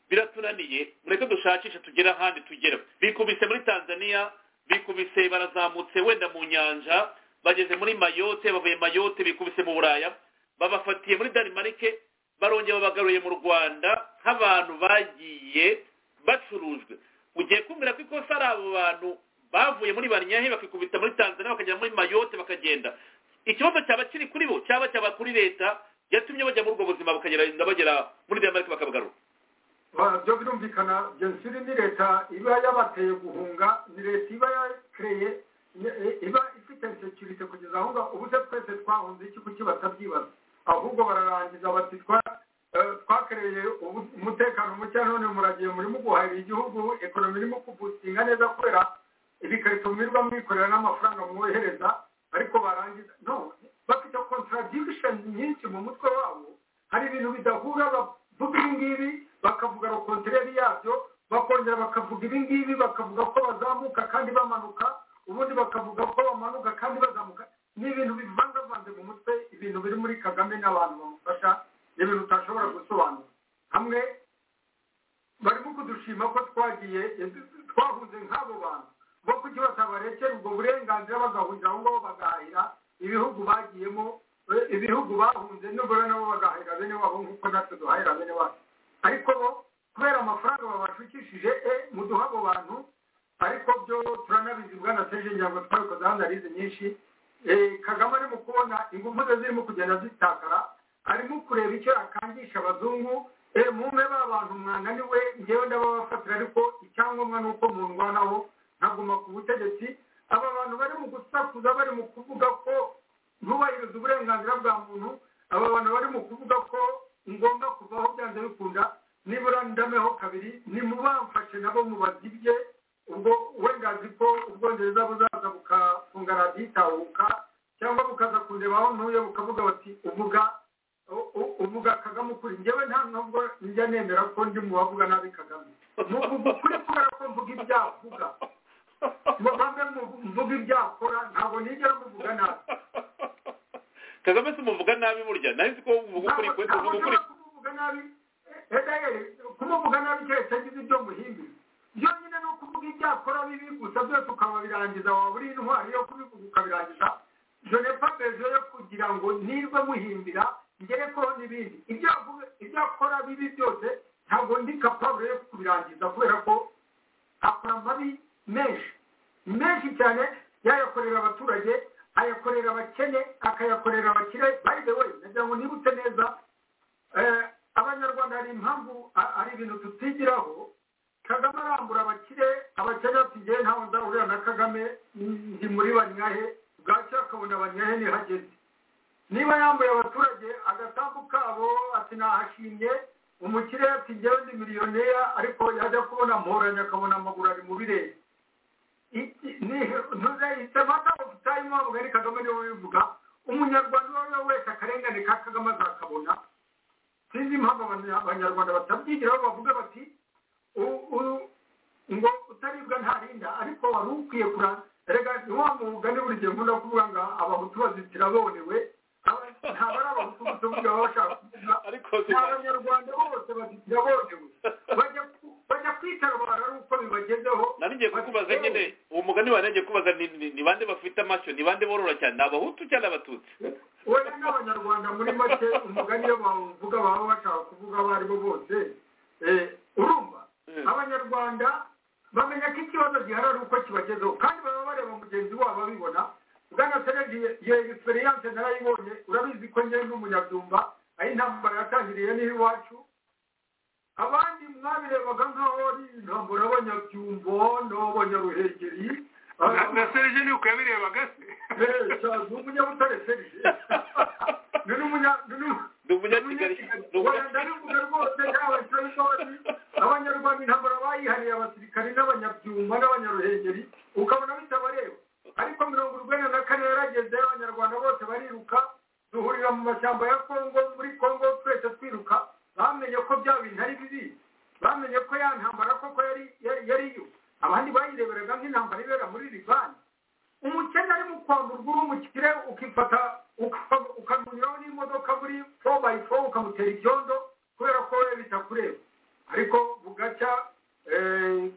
biratunaniye mureke dushakishe tugere ahandi tugera bikubise muri tanzania bikubise barazamutse wenda mu nyanja bageze muri mayote bavuye mayote bikubise mu buraya babafatiye muri danimarike barongera babagaruye mu rwanda nk'abantu bagiye bacurujwe ugiye kumbwira ko ikosa ari abo bantu bavuye muri banyahe bakikubita muri tanzania bakagera muri mayote bakagenda ikibazo cyaba kiri kuri bo cyaba cyaba kuri leta yatumye bajya muri ubwo buzima bakagenda bagera muri danimarike bakabagarura byo birumvikana jenoside ni leta iba yabateye guhunga ni leta iba yakereye iba ifite sekirite kugeza aho ngaho ubuze twese twahunze iki kuki batabyibaza ahubwo bararangiza bati twakereye umutekano muke none muragiye murimo guhahira igihugu ekonomi irimo kubutinga neza kubera ibikarito mwirirwa mwikorera n'amafaranga mwohereza ariko barangiza no bafite contradiction nyinshi mu mutwe wabo hari ibintu bidahura bavuga ibi ngibi bakavuga rokontereri yabyo bakongera bakavuga ibi ngibi bakavuga ko bazamuka kandi bamanuka ubundi bakavuga ko bamanuka kandi bazamuka ni ibintu bivangavanze mu mutwe ibintu biri muri kagame n'abantu bamufasha ni ibintu utashobora gusobanura hamwe barimo kudushima ko twagiye twahunze nk'abo bantu bo kugira batabarekera ubwo burenganzira bagahurira aho ngaho bagahahira ibihugu bagiyemo ibihugu bahunze nubwo nabo bagahahira bene wabo nk'uko natwe duhahira bene wacu ariko bo kubera amafaranga babashukishije e muduha abo bantu ariko byo turanabizi bwana seje ngira ngo twabikoze hano arizi nyinshi kagame arimo kubona ingufu ze zirimo kugenda zitakara arimo kureba icyo yakangisha abazungu mumbe bantu mwananiwe ngewe ndababafatira ariko icyangombwa ni uko nabo ntaguma ku butegetsi aba bantu bari mu gusakuza bari mu kuvuga ko ntubahiriza uburenganzira bwa muntu aba bantu bari mu kuvuga ko ngomba kuvaho byanze bikunda nibura ndameho kabiri nimubamfashe nabo mubazibye ubwo wenda azi ko ubwongereza buzaza bukafunga radiyitahuka cyangwa bukaza kundebaho ntuye bukavuga bati uvuga uvuga kagame ukuri ngewe nta nubwo njya nemera ko ndi mu bavuga nabi kagame ni ukuvuga ukuri kubera ko mvuga ibyavuga bamwe mvuga ibyakora ntabwo nigera muvuga nabi kagame si umuvuga nabi burya nawe si ko uvuga ukuri kwe uvuga ukuri kumuvuga nabi kumuvuga nabi keretse ngize ibyo muhimbiza byonyine ni ukuvuga ibyakora bibi gusa byose ukababirangiza waba uri intwari yo kubivuga ukabirangiza jonefa bezo yo kugira ngo nirwe muhimbira ngere ko n'ibindi ibyo akora bibi byose ntabwo ndi kapabure yo kubirangiza kubera ko akora amabi menshi menshi cyane yayakorera abaturage ayakorera abakene akayakorera abakire bayide we nagira ngo nibutse neza abanyarwanda hari impamvu hari ibintu tutigiraho kagame arambura abakire abakene atigiye ntawe nzahurira na kagame ndi muri banyahe bwacya akabona banyahe ntihageze niba yambuye abaturage agasambu kabo ati nahashimye umukire ati ngewe ndi miliyoneri ariko yajya kubona mporanye akabona amaguru ari mu birere ntuzahitemo atagufitaye impamvu ari kagame niwe ubivuga umunyarwanda uwo ari we wese akarengane ka kagame azakabona sinzi impamvu abanyarwanda batabyigiraho bavuga bati ngo utaribwa ntarinda ariko wari ukwiye kuranga rega wa mugani buri gihe nkunda kuvuga ngo abahutu bazitira bonewe ntabwo ari abahutu gusa uvuga baba bashaka kuvuga ni abanyarwanda bose bazitira bonewe bajya kwitabara ari uko bibagezeho nari ngiye kukubaza nyine uwo mugani wa ngiye kukubaza ni bande bafite amashyo ni bande borora cyane ni abahutu cyangwa abatutsi wenda n'abanyarwanda muri make umugani iyo bawuvuga baba bashaka kuvuga abo ari bo bose urumva abanyarwanda bamenya ko ikibazo gihari ari uko kibagezeho kandi baba bareba mugenzi wabo babibona bwana serege iyo egisperiyanse narayibonye urabizi ko njye ndi umunyabyumba aho intambara yatangiriye n'iwacu abandi mwabirebaga nk'aho ari intambara y'abanyabyumbo n'abanyaruhengeri na serege ni uko yabirebaga se ni umunyabutare serege ni umunyakigali wenda arivuga rwose yaba ishoramari abanyarwanda intambara bayihariye abasirikari n'abanyabyuma n'abanyaruhengeri ukabona bitabareba ariko mirongo urwenda na kane yarageze abanyarwanda bose bariruka duhurira mu mashyamba ya kongo muri kongo twese twiruka bamenye ko bya bintu ari bibi bamenye ko ya ntambara urebwa nk'intambara ibera muri libani umukene ari mu kwamburwa uri umukire ukifata ukamunyuraho n'imodoka muri fo bayi fo ukamutera ibyondo kubera ko we bitakureba ariko bugacya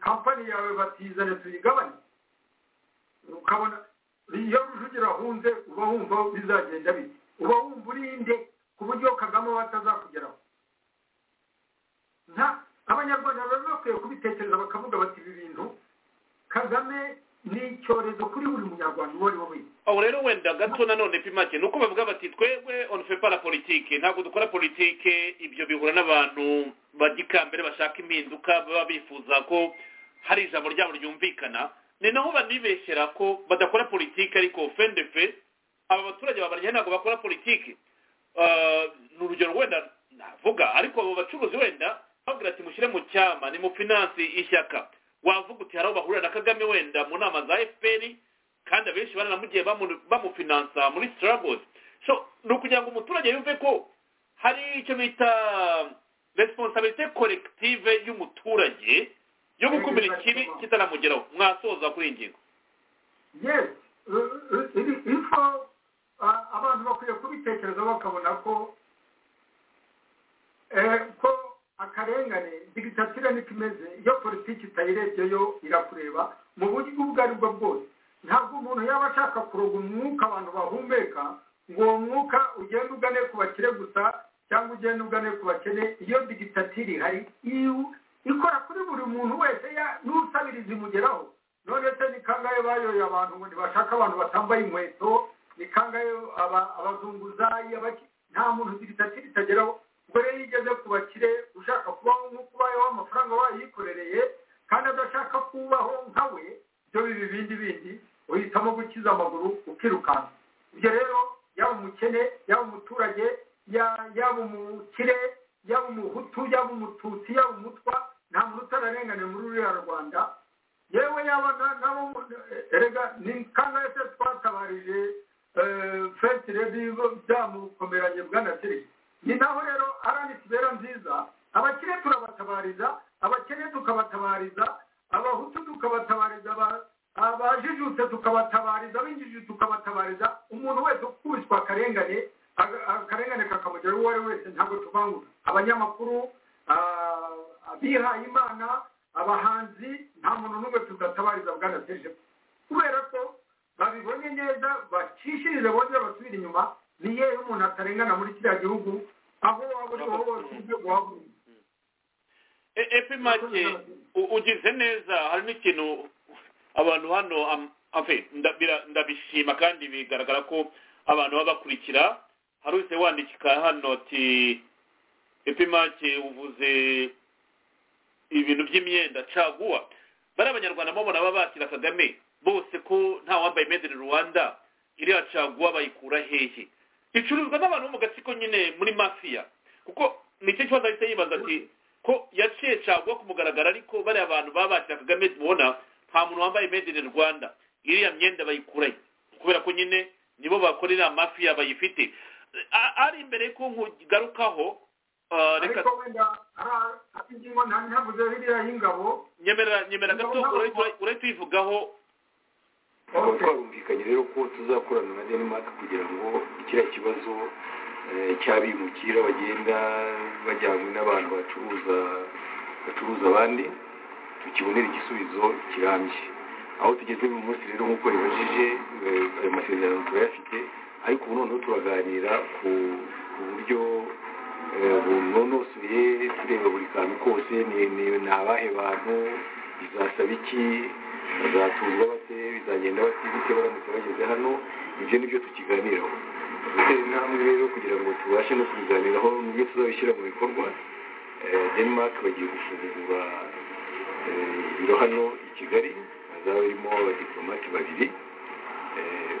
kampani yawe batizane tuyigabanye ukabona iyo rujugira ahunze uba wumva bizagenda bite uba wumva urinde ku buryo kagame batazakugeraho nta abanyarwanda bari bakwiye kubitekereza bakavuga bati ibi bintu kagame ni icyorezo kuri buri munyarwanda uwo ari we wese aho rero wenda gato nanone pimake ni uko bavuga bati twebwe on fait pas la politique ntabwo dukora politike ibyo bihura n'abantu bajya ikambere bashaka impinduka baba bifuza ko hari ijambo ryabo ryumvikana ni naho banibeshyera ko badakora politike ariko fendefe aba baturage babarya ntabwo bakora politike ni urugero wenda navuga ariko abo bacuruzi wenda bavuga ati mushyire mu cyama ni mu finansi ishyaka wavuga uti hari aho bahurira na kagame wenda mu nama za fpr kandi abenshi baranamugiye bamufinansa muri struggles so ni ukugira ngo umuturage yumve ko hari icyo bita responsabilite collective y'umuturage yo gukumira ikibi kitanamugeraho mwasoza kuri iyi ngingo yes ifo abantu bakwiye kubitekereza bakabona ko ko akarengane digitatire niko imeze iyo politiki itayirebye yo irakureba mu buryo ubwo aribwo bwose ntabwo umuntu yaba ashaka kuroga umwuka abantu bahumeka ngo uwo mwuka ugende ugane ku bakire gusa cyangwa ugende ugane ku bakene iyo digitatire ihari ikora kuri buri muntu wese n'usabiriza imugeraho none se ni kangahe bayoye abantu ngo ntibashake abantu batambaye inkweto ni kangahe abazunguzayi nta muntu digitatire itageraho ubwo rero iyo ugeze ku bakire ushaka kubaho nk'uko ubayeho amafaranga wayikorereye kandi adashaka kubaho nka we ibyo bibi bindi bindi uhitamo gukiza amaguru ukirukanka ibyo rero yaba umukene yaba umuturage yaba umukire yaba umuhutu yaba umututsi yaba umutwa nta muntu utararenganiye muri ruriya rwanda yewe yaba nabo erega ni kangahe se twatabarije fesi rebi byamukomeranye bwana serivisi ni naho rero aranitubera nziza abakire turabatabariza abakene tukabatabariza abahutu tukabatabariza abajijutse tukabatabariza abinjiji tukabatabariza umuntu wese ukubiswe akarengane akarengane kakamugeraho uwo ari we wese ntabwo tuvangura abanyamakuru abihaye imana abahanzi nta muntu n'umwe tudatabariza bwanateje kubera ko babibonye neza bacishirize bongera basubire inyuma ni yewe umuntu atarengana muri kiriya gihugu aho waba uri hose ibyo guhaguruka epi make ugize neza hari n'ikintu abantu hano ndabishima kandi bigaragara ko abantu baba bakurikira hari wese wandikika hano ati epi make uvuze ibintu by'imyenda caguwa bari abanyarwanda mubona baba batira kagame bose ko nta wambaye made in rwanda iriya caguwa bayikura hehe icuruzwa n'abantu bo mu gatsiko nyine muri mafiya kuko nicyo kibazo ahita yibaza ati ko yaciye caguwa ku mugaragaro ariko bariya abantu baba bakira kagame mubona nta muntu wambaye made in rwanda iriya myenda bayikurayo kubera ko nyine nibo bakora iriya mafiya bayifite ari imbere ko nkugarukaho reka wenda ari ingingo ntabuze ririya y'ingabo nyemera gato urahita uyivugaho twaba twarumvikanye rero ko tuzakorana na denmark kugira ngo kiriya kibazo cy'abimukira bagenda bajyanywe n'abantu bacuruza bacuruza abandi tukibonera igisubizo kirambye aho tugeze uyu munsi rero nk'uko ribajije ayo masezerano turayafite ariko ubu noneho turaganira ku buryo bunonosoye tureba buri kantu kose ni abahe bantu bizasaba iki bazatuzwa bate bizagenda bate baramutse bageze hano ibyo nibyo tukiganiraho dutera intambwe rero kugira ngo tubashe no kubiganiraho nibyo tuzabishyira mu bikorwa denmark bagiye gufungura ibiro hano i kigali hazaba harimo abadiplomate babiri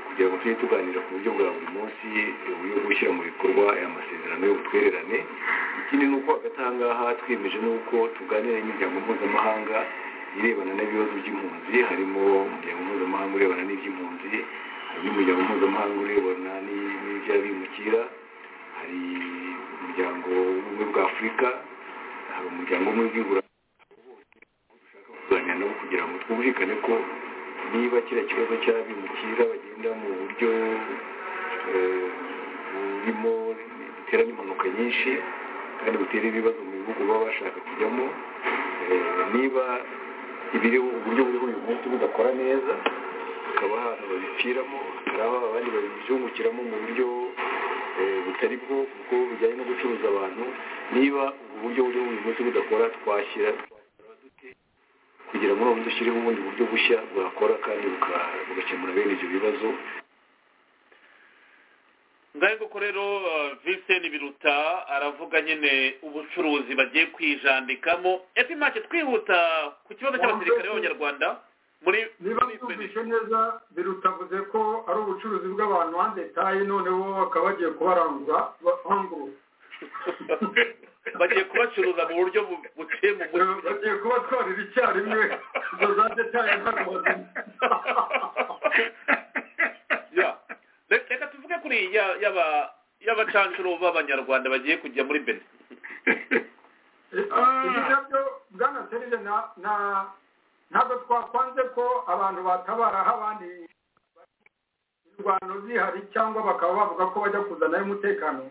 kugira ngo tujye tuganira ku buryo bwa buri munsi uburyo bwo gushyira mu bikorwa aya masezerano y'ubutwererane ikindi ni uko hagati aha ngaha twemeje n'uko tuganira n'imiryango mpuzamahanga irebana n'ibibazo by'impunzi harimo umuryango mpuzamahanga urebana n'iby'impunzi harimo umuryango mpuzamahanga urebana n'iby'abimukira hari umuryango w'ubumwe bwa afurika hari umuryango w'ubumwe bw'iburayi nabo kugira ngo twumvikane ko niba kiriya kibazo cy'abimukira bagenda mu buryo burimo bitera n'impanuka nyinshi kandi butera ibibazo mu bihugu baba bashaka kujyamo niba ibiriho uburyo buriho uyu munsi budakora neza hakaba ahantu babipfiramo hari aho abandi babizungukiramo mu buryo butari bwo kuko bujyanye no gucuruza abantu niba uburyo buriho uyu munsi budakora twashyira kugira ngo noneho dushyireho ubundi buryo bushya bwakora kandi bugakemura bene ibyo bibazo ngaho koko rero viseni biruta aravuga nyine ubucuruzi bagiye kwijandikamo epi make twihuta ku kibazo cy'abasirikare b'abanyarwanda muri niba twumvise neza biruta avuze ko ari ubucuruzi bw'abantu hanze tayi noneho bakaba bagiye kubarangura bahangurura bagiye kubacuruza mu buryo buciye mu mucyo bagiye kubatwarira icyarimwe izo za detaye ntabwo reka tuvuge kuri y'abacancuro b'abanyarwanda bagiye kujya muri bene ibi nabyo bwana serire ntabwo twakwanze ko abantu batabaraho abandi imirwano zihari cyangwa bakaba bavuga ko bajya kuzanayo umutekano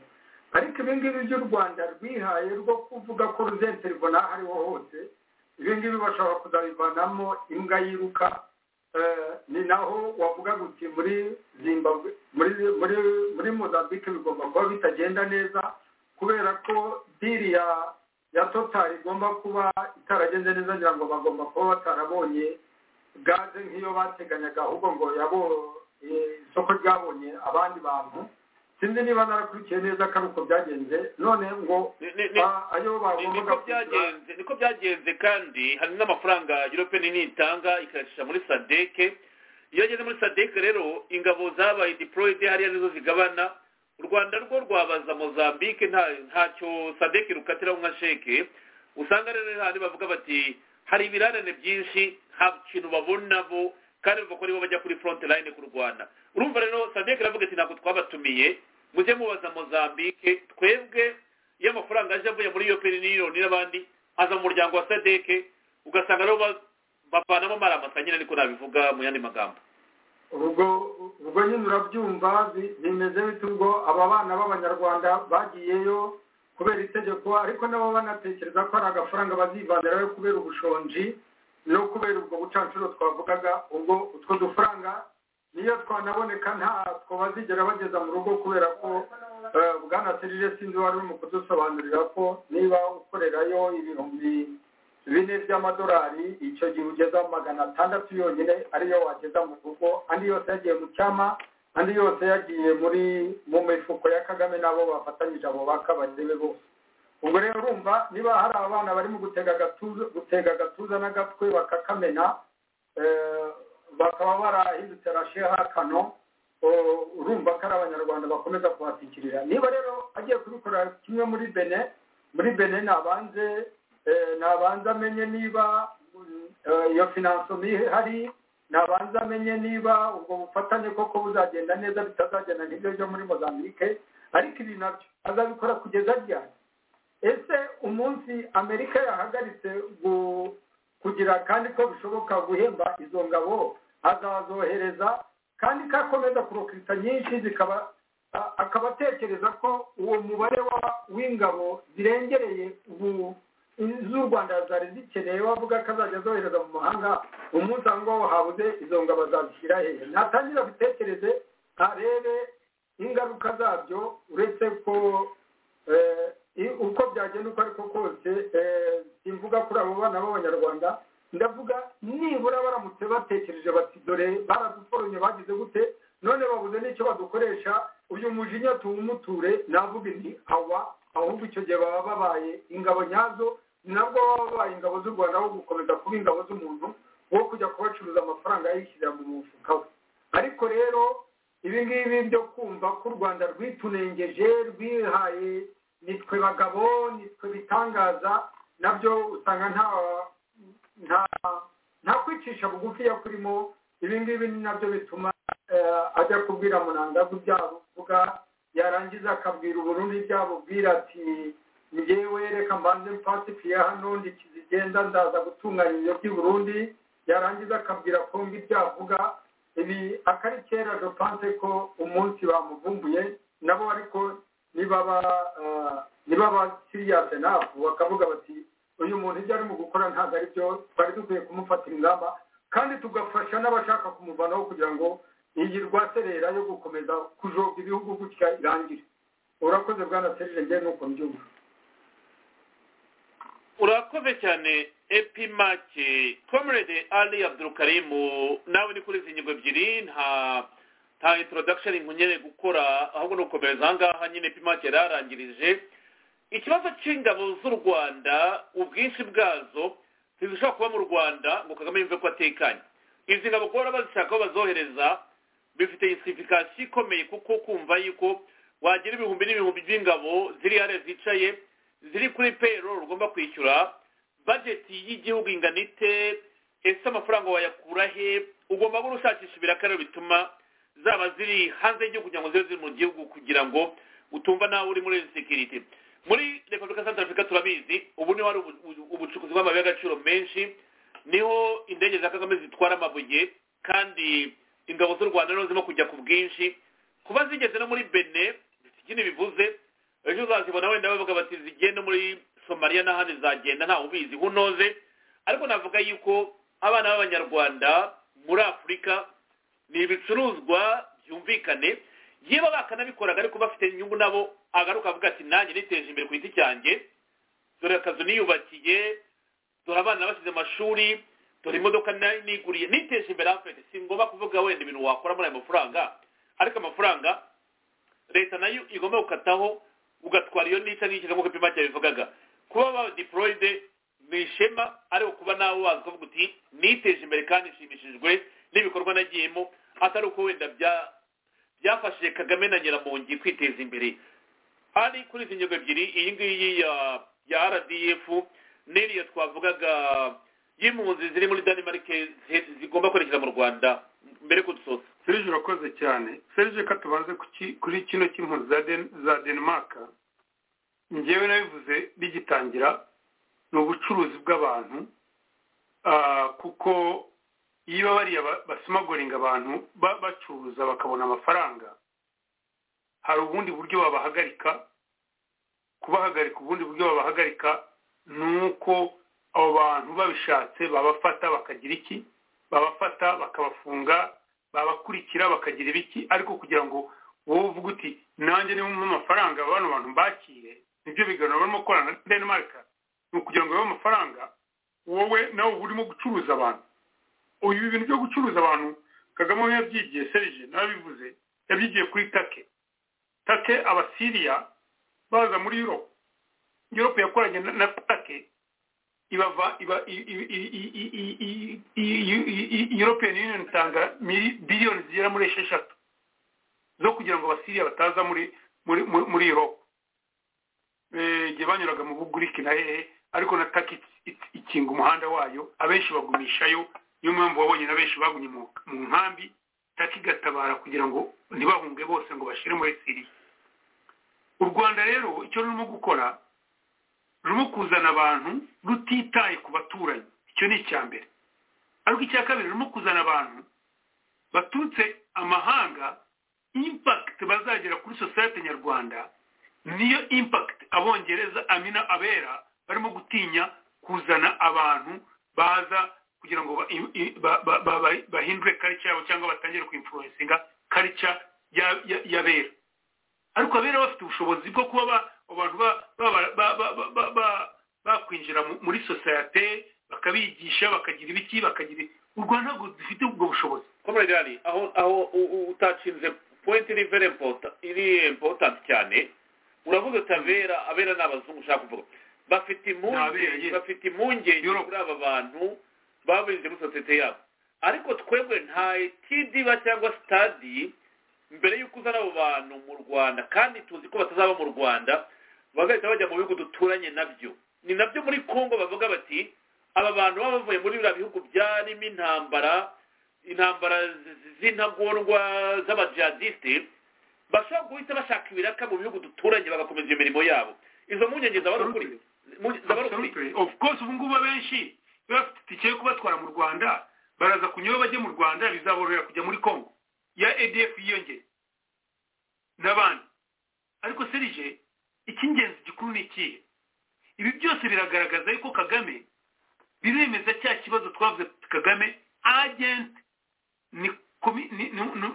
ariko ibi ngibi by'u rwanda rwihaye rwo kuvuga ko ruzenterwa n'aho ariho hose ibi ngibi bashobora kuzabivanamo imbwa yiruka ni naho wavuga uti muri zimbabwe muri mozambique bigomba kuba bitagenda neza kubera ko diri ya totari igomba kuba itaragenze neza ngira ngo bagomba kuba batarabonye gaze nk'iyo bateganyaga ahubwo ngo isoko ryabonye abandi bantu sinzi niba narakurikiye neza ko ari uko byagenze none ngo ayo bagombaga byagenze niko byagenze kandi hari n'amafaranga european union itanga ikayacisha muri sadeke iyo ageze muri sadeke rero ingabo zabaye deployed hariya nizo zigabana u rwanda rwo rwabaza mozambique ntacyo sadeke rukatiraho nka sheke usanga rero handi bavuga bati hari ibirarane byinshi nta kintu babona bo kandi bavuga ko nibo bajya kuri front line kurwana urumva rero sadek aravuga ati ntabwo twabatumiye mujye mubaza mozambique twebwe iyo amafaranga aje avuye muri iyo peniniyoni n'abandi aza mu muryango wa sadek ugasanga rero bavanamo amaramasa nyine ariko nabivuga mu yandi magambo ubwo ubwo nyine urabyumva bimeze bite ubwo aba bana b'abanyarwanda bagiyeyo kubera itegeko ariko nabo banatekereza ko hari agafaranga bazivanirayo kubera ubushonji no kubera ubwo bucancuro twavugaga ubwo utwo dufaranga niyo twanaboneka ntatwo bazigera bageza mu rugo kubera ko bwana serire sinzi wari urimo kudusobanurira ko niba ukorerayo ibihumbi bine by'amadolari icyo gihe ugeza magana atandatu yonyine ariyo wageza mu rugo andi yose yagiye mu cyama andi yose yagiye muri mu mifuko ya kagame n'abo bafatanyije abo bakabagebe bose ubwo rero urumva niba hari abana barimo gutega agatuza gutega agatuza n'agatwe bakakamena bakaba barahindutse rasheha kano urumva ko ari abanyarwanda bakomeza kuhatikirira niba rero agiye kubikora kimwe muri bene muri bene nabanze nabanze amenye niba iyo finansomi ihari nabanze amenye niba ubwo bufatanye koko buzagenda neza bitazagenda nk'ibyo byo muri mozambique ariko ibi nabyo azabikora kugeza ryari ese umunsi amerika yahagaritse kugira kandi ko bishoboka guhemba izo ngabo azazohereza kandi ko akomeza kurokita nyinshi zikaba akaba atekereza ko uwo mubare w'ingabo zirengereye z'u rwanda zari zikeneye wavuga ko azajya azohereza mu mahanga umunsi aho ngaho habuze izo ngabo azazishyira hehe ntatangira abitekereze arebe ingaruka zabyo uretse ko uko byagenda uko ariko kose simvuga kuri abo bana b'abanyarwanda ndavuga nibura baramutse batekereje bati dore baraduforonye bagize gute none babuze n'icyo badukoresha uyu mujinya tuwumuture navuga nti awa ahubwo icyo gihe baba babaye ingabo nyazo nabwo baba babaye ingabo z'u rwanda aho gukomeza kuba ingabo z'umuntu wo kujya kubacuruza amafaranga yishyirira mu mufuka we ariko rero ibi ngibi byo kumva ko u rwanda rwitunengeje rwihaye nitwe bagabo nitwe bitangaza nabyo usanga nta nta nta kwicisha bugufi yakurimo ibi ngibi ni nabyo bituma ajya kubwira munandago ibyavuga yarangiza akabwira uburundi ibyabubwira ati ngewe reka mbanze mpasipiye hano ndikizigenda ndaza gutunganya ibyo by'i burundi yarangiza akabwira kombi byavuga ibi akari kera dopanse ko umunsi bamuvumbuye nabo ariko nibaba nibaba siriyase nafu bakavuga bati uyu muntu ibyo arimo gukora ntabwo ari byo twari dukwiye kumufatira ingamba kandi tugafasha n'abashaka kumuvanaho kugira ngo iyi rwaserera yo gukomeza kujoga ibihugu gutya irangire urakoze bwana serije njye nuko mbyumva urakoze cyane epimake comrade ali abdurukarimu nawe ni kuri izi ngingo ebyiri nta nta introduction nkunyere gukora ahubwo ni ugukomereza aha ngaha nyine epimake yari yarangirije ikibazo cy'ingabo z'u rwanda ubwinshi bwazo ntizishobora kuba mu rwanda ngo kagame yumve ko atekanye izi ngabo kuba bazishaka aho bazohereza bifite insifikasi ikomeye kuko kumva yuko wagira ibihumbi n'ibihumbi by'ingabo ziri hariya zicaye ziri kuri peyiro rugomba kwishyura bajeti y'igihugu ingana ite ese amafaranga wayakura he ugomba guhora ushakisha ibirakararo bituma zaba ziri hanze y'igihugu kugira ngo zibe ziri mu gihugu kugira ngo utumva nawe uri muri sekirite muri repubulika santara afurika turabizi ubu niho hari ubucukuzi bw'amabuye y'agaciro menshi niho indege za kagame zitwara amabuye kandi ingabo z'u rwanda niho zirimo kujya ku bwinshi kuba zigeze no muri bene ikindi bivuze ejo uzazibona wenda bavuga bati zigenda muri somaliya n'ahandi zagenda ntawe ubizi nkunoze ariko navuga yuko abana b'abanyarwanda muri afurika ni ibicuruzwa byumvikane yewe bakanabikoraga ariko bafite inyungu nabo agaruka avuga ati nanjye niteje imbere ku giti cyanjye dore akazu niyubakiye dore abana bashyize amashuri dore imodoka niguriye niteje imbere afite si ngombwa kuvuga wenda ibintu wakora muri ayo mafaranga ariko amafaranga leta nayo igomba gukataho ugatwara iyo nica n'iki nk'uko ipima cyabivugaga kuba ba diporoyide ni ishema ariko kuba nawe wazi kuvuga uti niteje imbere kandi nshimishijwe n'ibikorwa nagiyemo atari uko wenda bya byafashije kagame na nyiramongi kwiteza imbere hari kuri izi ngingo ebyiri iyi ngiyi ya rdf n'iriya twavugaga y'impunzi ziri muri denmark zigomba kwerekeza mu rwanda mbere kudusoza serije urakoze cyane serije ko tubanze kuri kino cy'impunzi za denmark ngewe nabivuze bigitangira ni ubucuruzi bw'abantu kuko iyo bariya basimagoringa abantu bacuruza bakabona amafaranga hari ubundi buryo babahagarika kubahagarika ubundi buryo babahagarika ni uko abo bantu babishatse babafata bakagira iki babafata bakabafunga babakurikira bakagira ibiki ariko kugira ngo wowe uvuge uti nanjye niba umwe amafaranga bano bantu mbakire nibyo biganiro barimo gukorana na denmark ni ukugira ngo babe amafaranga wowe nawe uba urimo gucuruza abantu uyu bintu byo gucuruza abantu kagame yabyigiye serije nabivuze yabyigiye kuri take take abasiriya baza muri yurope yurope yakoranye na take ibava iba european union itanga biliyoni zigera muri esheshatu zo kugira ngo abasiriya bataza muri muri yurope igihe banyuraga mu buguriki na hehe ariko na take ikinga umuhanda wayo abenshi bagumishayo niyo mpamvu wabonye na benshi bagumye mu nkambi taki igatabara kugira ngo ntibahunge bose ngo bashyire muri siriya u rwanda rero icyo rurimo gukora rurimo kuzana abantu rutitaye ku baturanyi icyo ni icya mbere ariko icya kabiri rurimo kuzana abantu baturutse amahanga impakiti bazagera kuri sosiyete nyarwanda niyo impakiti abongereza amina abera barimo gutinya kuzana abantu baza kugira ngo bahindure karica yabo cyangwa batangire kuimfuruwensinga karica y'abera ariko abera bafite ubushobozi bwo kuba abantu bakwinjira muri sosiyete bakabigisha bakagira ibiki bakagira u rwanda ntabwo dufite ubwo bushobozi aho aho utashinze pointi iri very important iri important cyane uravuga uti abera abera ni abazungu ushaka kuvuga bafite impungenge bafite impungenge kuri aba bantu baburinze muri sosiyete yabo ariko twebwe nta kidiba cyangwa sitadi mbere y'uko uzana abo bantu mu rwanda kandi tuzi ko batazaba mu rwanda bagahita bajya mu bihugu duturanye nabyo ni nabyo muri congo bavuga bati aba bantu baba bavuye muri biriya bihugu byarimo intambara intambara z'intagondwa z'abajihadisite bashobora guhita bashaka ibiraka mu bihugu duturanye bagakomeza iyo mirimo yabo izo mpungenge zaba ari ukuri zaba ari ukuri of course ubu ngubu abenshi baba bafite itike yo kubatwara mu rwanda baraza kunyura bajye mu rwanda bizaborohera kujya muri congo ya edf yiyongeye n'abandi ariko serije icy'ingenzi gikuru ni ikihe ibi byose biragaragaza yuko kagame biremeza cya kibazo twavuze kagame agenti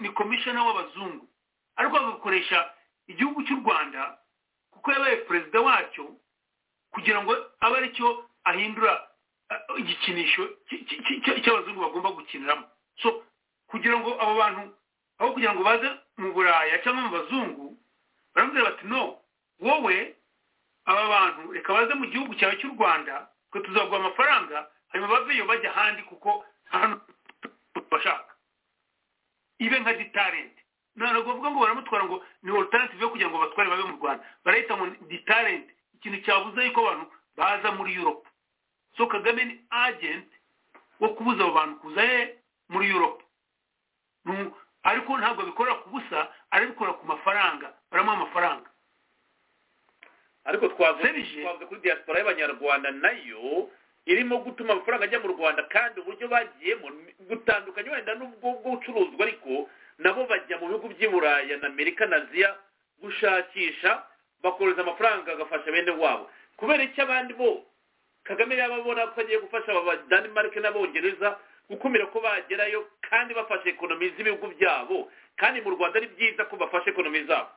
ni komishona w'abazungu ariko bagakoresha igihugu cy'u rwanda kuko yabaye perezida wacyo kugira ngo abe aricyo ahindura igikinisho cy'abazungu bagomba gukiniramo so kugira ngo abo bantu aho kugira ngo baze mu buraya cyangwa mu bazungu baramubwira bati no wowe aba bantu reka baze mu gihugu cyawe cy'u rwanda twe tuzaguha amafaranga hanyuma baveyo bajya ahandi kuko hano bashaka ibe nka ditarenti ntabwo bavuga ngo baramutwara ngo ni orutaransive yo kugira ngo batware babe mu rwanda barahita ngo ditarenti ikintu cyabuze yuko abantu baza muri yurope so kagame ni agenti wo kubuza abo bantu kuza he muri yurope ariko ntabwo bikorera ku busa arabikora ku mafaranga baramuha amafaranga ariko twavuze kuri diaspora y'abanyarwanda nayo irimo gutuma amafaranga ajya mu rwanda kandi uburyo bagiyemo butandukanye wenda n'ubwo bw'ubucuruzwa ariko nabo bajya mu bihugu by'i buraya na amerika na aziya gushakisha bakohereza amafaranga agafasha bene wabo kubera icyo abandi bo kagame yaba abona ko agiye gufasha abadanimarike n'abongereza gukumira ko bagerayo kandi bafashe ekonomi z'ibihugu byabo kandi mu rwanda ari byiza ko bafashe ekonomi zabo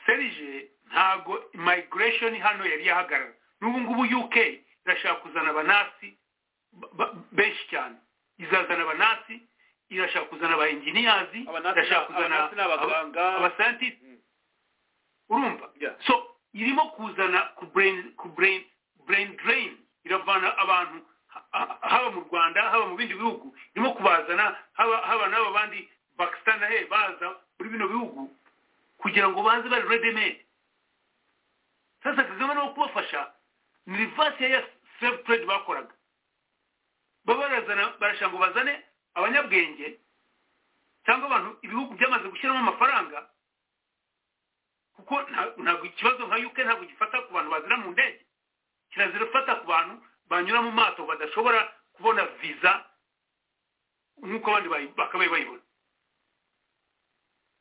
serije ntabwo migration hano yari yahagarara n'ubu ngubu uk irashaka kuzana abanasi benshi cyane izazana abanasi irashaka kuzana aba enjiniyazi irashaka kuzana abasayantisi urumva so irimo kuzana ku brain drain iravana abantu haba mu rwanda haba mu bindi bihugu irimo kubazana haba n'aba bandi pakistan he baza muri bino bihugu kugira ngo baze bari redemade sasa kagame no kubafasha ni rivasi ya sefu trade bakoraga babarazana barashaka ngo bazane abanyabwenge cyangwa abantu ibihugu byamaze gushyiramo amafaranga kuko ntabwo ikibazo nka yuke ntabwo gifata ku bantu bazira mu ndege kirazira gufata ku bantu banyura mu maso badashobora kubona viza nk'uko abandi bakabaye bayibona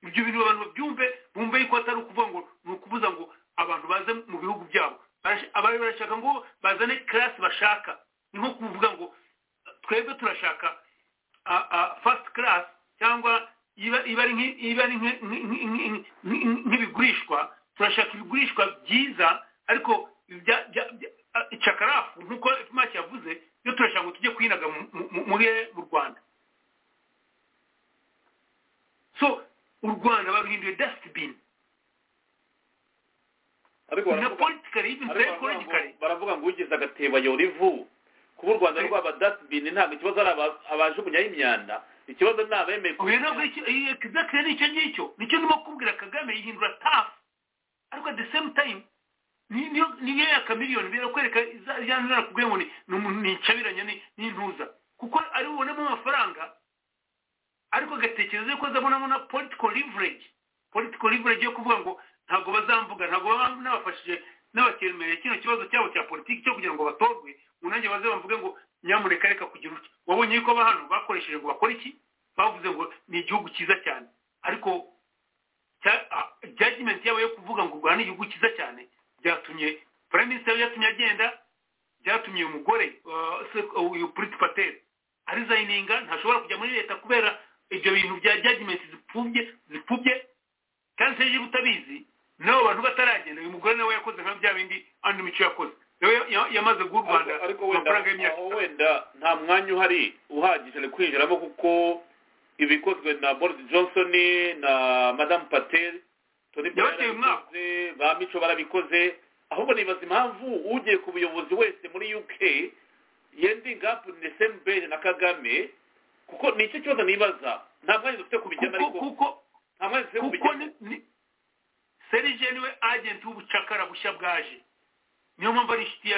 ibyo bintu abantu babyumve bumve yuko atari ukuvuga ngo ni ukubuza ngo abantu baze mu bihugu byabo abari barashaka ngo bazane karasi bashaka ni nko kuvuga ngo twebwe turashaka fasiti karasi cyangwa iba ari nk'ibigurishwa turashaka ibigurishwa byiza ariko cakarafu nk'uko imashini yavuze iyo turashaka ngo tujye kwinaga muri mu rwanda so u rwanda baruhinduye dasitibini na politikari y'ibintu politikari baravuga ngo ugize agatebo ayora ivu kuba u rwanda rwaba dasitibini ntabwo ikibazo ari abajugunyaho imyanda ikibazo ni abemeye uyu ntabwo egizakire ni icyo ngicyo nicyo ndimo kubwira kagame yihindura tafu ariko at the same time niyo ya kamiliyoni birakwereka ijyana narakubwiye ngo ni incabiranye n'intuza kuko ari bubonemo amafaranga ariko agatekereza yuko azabonamo na political leverage political leverage yo kuvuga ngo ntabwo bazamvuga ntabwo baba n'abafashije n'abakemereye kino kibazo cyabo cya politiki cyo kugira ngo batorwe ngo nanjye baze bavuge ngo nyamuneka reka kugira utya wabonye yuko aba hano bakoresheje ngo bakore iki bavuze ngo ni igihugu cyiza cyane ariko judgment yabo yo kuvuga ngo u rwanda ni igihugu cyiza cyane byatumye prime minister byatumye agenda byatumye uyu mugore uyu puriti pateri arizayininga ntashobora kujya muri leta kubera ibyo bintu bya judgmenti zipfubye zipfubye kandi se niba utabizi n'abo bantu bataragenda uyu mugore nawe yakoze nka bya bindi andi mico yakoze nawe yamaze guha u rwanda amafaranga y'imyaka wenda nta mwanya uhari uhagije ni kwinjiramo kuko ibikozwe na boris johnson na madamu pateri yabateye umwaka ba mico barabikoze ahubwo nibaza impamvu ugiye ku buyobozi wese muri uk yendinga apu ni sembere na kagame kuko ni icyo kibazo nibaza nta mwanya dufite kubijyana ariko nta mwanya dufite kubijyana serije niwe agenti w'ubucakara bushya bwaje niyo mpamvu ari inshuti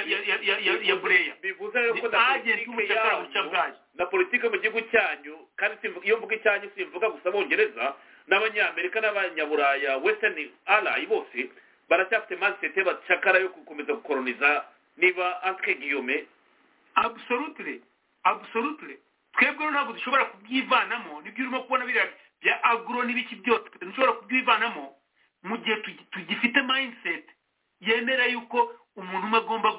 ya bureya bivuze rero ko na politiki yanyu na politiki mu gihugu cyanyu kandi iyo mvuga icyanyu simvuga gusa bongereza n'abanyamerika n'abanyaburaya western ally bose baracyafite mansiyete bacakara yo gukomeza gukoroniza niba antwe giyome abusorutire abusorutire twebwe ntabwo dushobora kubyivanamo nibyo urimo kubona biriya bya aguro n'ibiki byose dushobora kubyivanamo mu gihe tugifite mayindiseti yemera yuko umuntu umwe agomba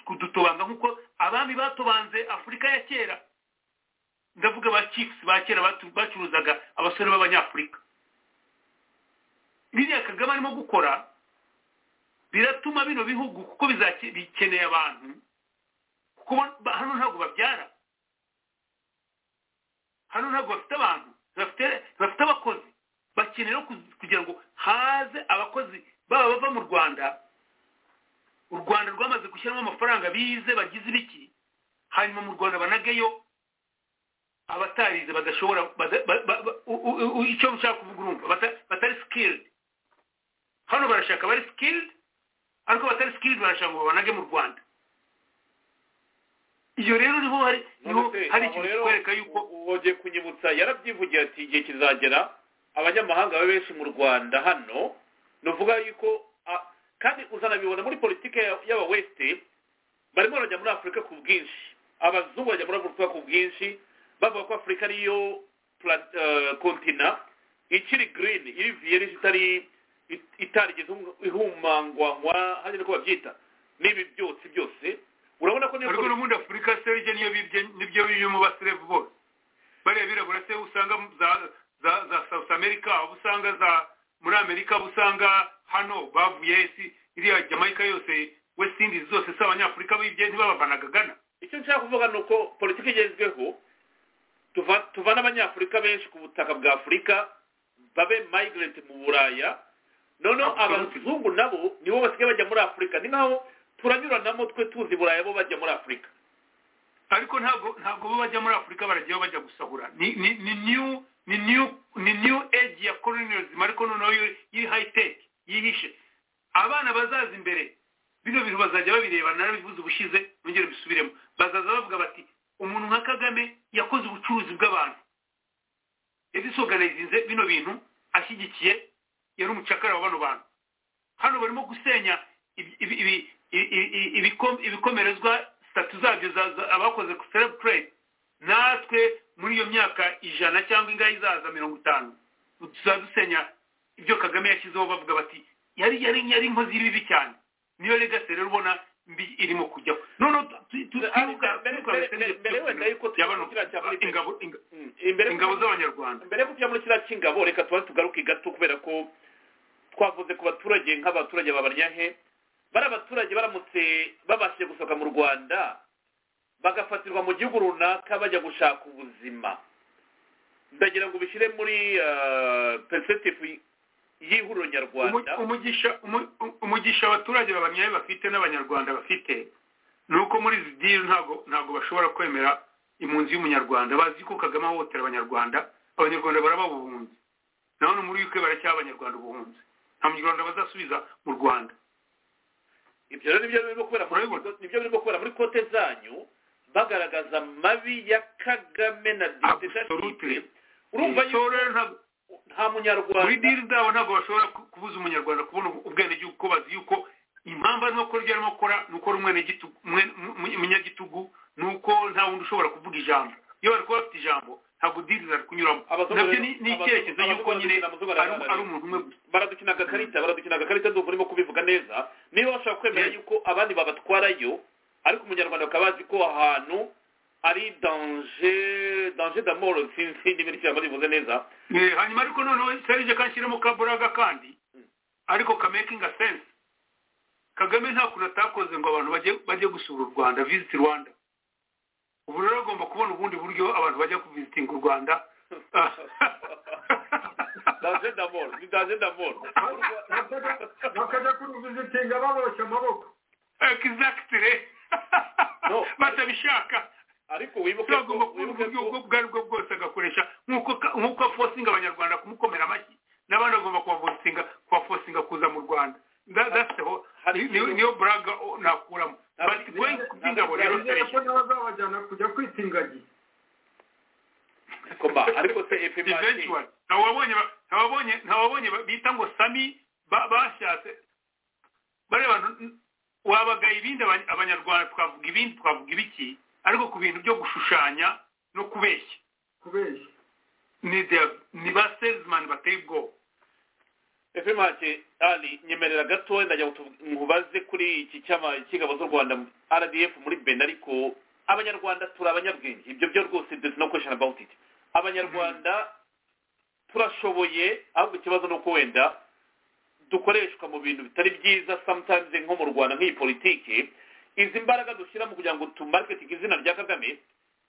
kudutobanga nk'uko abami batobanze afurika ya kera ndavuga ba kifisi ba kera bacuruzaga abasore b'abanyafurika biriya kagame arimo gukora biratuma bino bihugu kuko bikeneye abantu kuko hano ntabwo babyara hano ntabwo bafite abantu bafite abakozi bakeneye kugira ngo haze abakozi baba bava mu rwanda u rwanda rwamaze gushyiramo amafaranga bize bagize ibiki hanyuma mu rwanda banageyo abatarize badashobora icyo ushaka kuvuga urumva batari sikiridi hano barashaka bari sikiridi ariko batari sikiridi barashaka ngo babanage mu rwanda iyo rero niho hari ikintu kitwereka yuko wongeye kunyibutsa yarabyivugira ati igihe kizagera abanyamahanga babe benshi mu rwanda hano ni ukuvuga yuko kandi uzanabibona muri politiki y'aba wesite barimo barajya muri afurika ku bwinshi abazungu bajya muri afurika ku bwinshi bavuga ko afurika ariyo kontina ikiri girini iri viyeri itari itarigeze ihumangwanywa hajya niko babyita n'ibi byotsi byose urabona ko ariko n'ubundi afurika se iryo niyo bibye nibyo birimo baserevu bose bariya birabura se usanga za za south america aho usanga za muri amerika aho usanga hano bavuye isi iriya jamaica yose west indies zose si abanyafurika bibye ntibabavanaga gana icyo nshaka kuvuga ni uko politiki igezweho tuvana abanyafurika benshi ku butaka bwa afurika babe migrant mu buraya noneho abazungu nabo nibo basigaye bajya muri afurika ni nkaho turanyuranamo twe tuzi burayi bo bajya muri afurika ariko ntabwo ntabwo bo bajya muri afurika barajyayo bajya gusahura ni ni ni new ni new ni new age ya colonialism ariko noneho y'iri high tech yihishe abana bazaza imbere bino bintu bazajya babireba narabivuze ubushize nongere bisubiremo bazaza bavuga bati umuntu nka kagame yakoze ubucuruzi bw'abantu yadisoganizinze bino bintu ashyigikiye yari umucakara wa bano bantu hano barimo gusenya ibikomerezwa sitatu zabyo abakoze ku selebukirete natwe muri iyo myaka ijana cyangwa ingahe izaza mirongo itanu tuzaba dusenya ibyo kagame yashyizeho bavuga bati yari yari yari inkozi y'ibibi cyane niyo legasi rero ubona mbi irimo kujyaho noneho mbere wenda yuko ingabo z'abanyarwanda mbere yo kujya muri kiriya cy'ingabo reka tuba tugaruke gato kubera ko twavuze ku baturage nk'abaturage babaryahe bari abaturage baramutse babashije gusohoka mu rwanda bagafatirwa mu gihugu runaka bajya gushaka ubuzima ndagira ngo ubishyire muri periseputivu y'ihuriro nyarwanda umugisha abaturage babanyaye bafite n'abanyarwanda bafite ni uko muri izi diri ntabwo ntabwo bashobora kwemera impunzi y'umunyarwanda bazi ko kagame ahohotera abanyarwanda abanyarwanda barababuhunze naho ni muri yuke baracyaha abanyarwanda ubuhunzi nta munyarwanda bazasubiza mu rwanda ibyo rero nibyo birimo kubera muri kote zanyu bagaragaza amabi ya kagame na dictatorship urumva nta munyarwanda muri diri zabo ntabwo bashobora kubuza umunyarwanda kubona ubwenegihugu ko bazi yuko impamvu arimo gukora ibyo arimo gukora ni uko ari umunyagitugu ni uko nta wundi ushobora kuvuga ijambo iyo bari kuba bafite ijambo ntabwo diri zari kunyuramo nabyo ni icyerekezo yuko nyine ari umuntu umwe gusa baradukina agakarita baradukina agakarita ndumva urimo kubivuga neza niba bashobora kwemera yuko abandi babatwarayo ariko umunyarwanda bakaba bazi ko ahantu ari danje danje d'amoro sinzi n'ibindi byaba bivuze neza hanyuma ariko noneho serije kanshyiremo kaburaga kandi ariko kamakinga sense kagame nta kuntu atakoze ngo abantu bajye gusura u rwanda visit rwanda ubu rero agomba kubona ubundi buryo abantu bajya kuvizitinga u rwanda daje damoro ni daje damoro bakajya kuruvizitinga baboshye amaboko egizagitire batabishaka ariko wibuke ko agomba kubona uburyo ubwo ari bwo bwose agakoresha nk'uko afosinga abanyarwanda kumukomera amashyi n'abandi agomba kubafosinga kubafosinga kuza mu rwanda niyo buraga nakuramo bati going kubyingabo rero serije bazabajyana kujya kwita ingagi koma ariko se eventually ntawabonye ntawabonye bita ngo sami bashatse bariya bantu wabaga ibindi abanyarwanda twavuga ibindi twavuga ibiki ariko ku bintu byo gushushanya no kubeshya kubeshya ni ba selizimani bateye ubwoba efemati ari nyemerera gatoya ndajya mubaze kuri iki cyama cy'ingabo z'u rwanda rdf muri bena ariko abanyarwanda turi abanyabwenge ibyo byo rwose does no question about it abanyarwanda turashoboye ahubwo ikibazo ni uko wenda dukoreshwa mu bintu bitari byiza sometimes nko mu rwanda nk'iyi politiki izi mbaraga dushyira mu kugira ngo tumaketinge izina rya kagame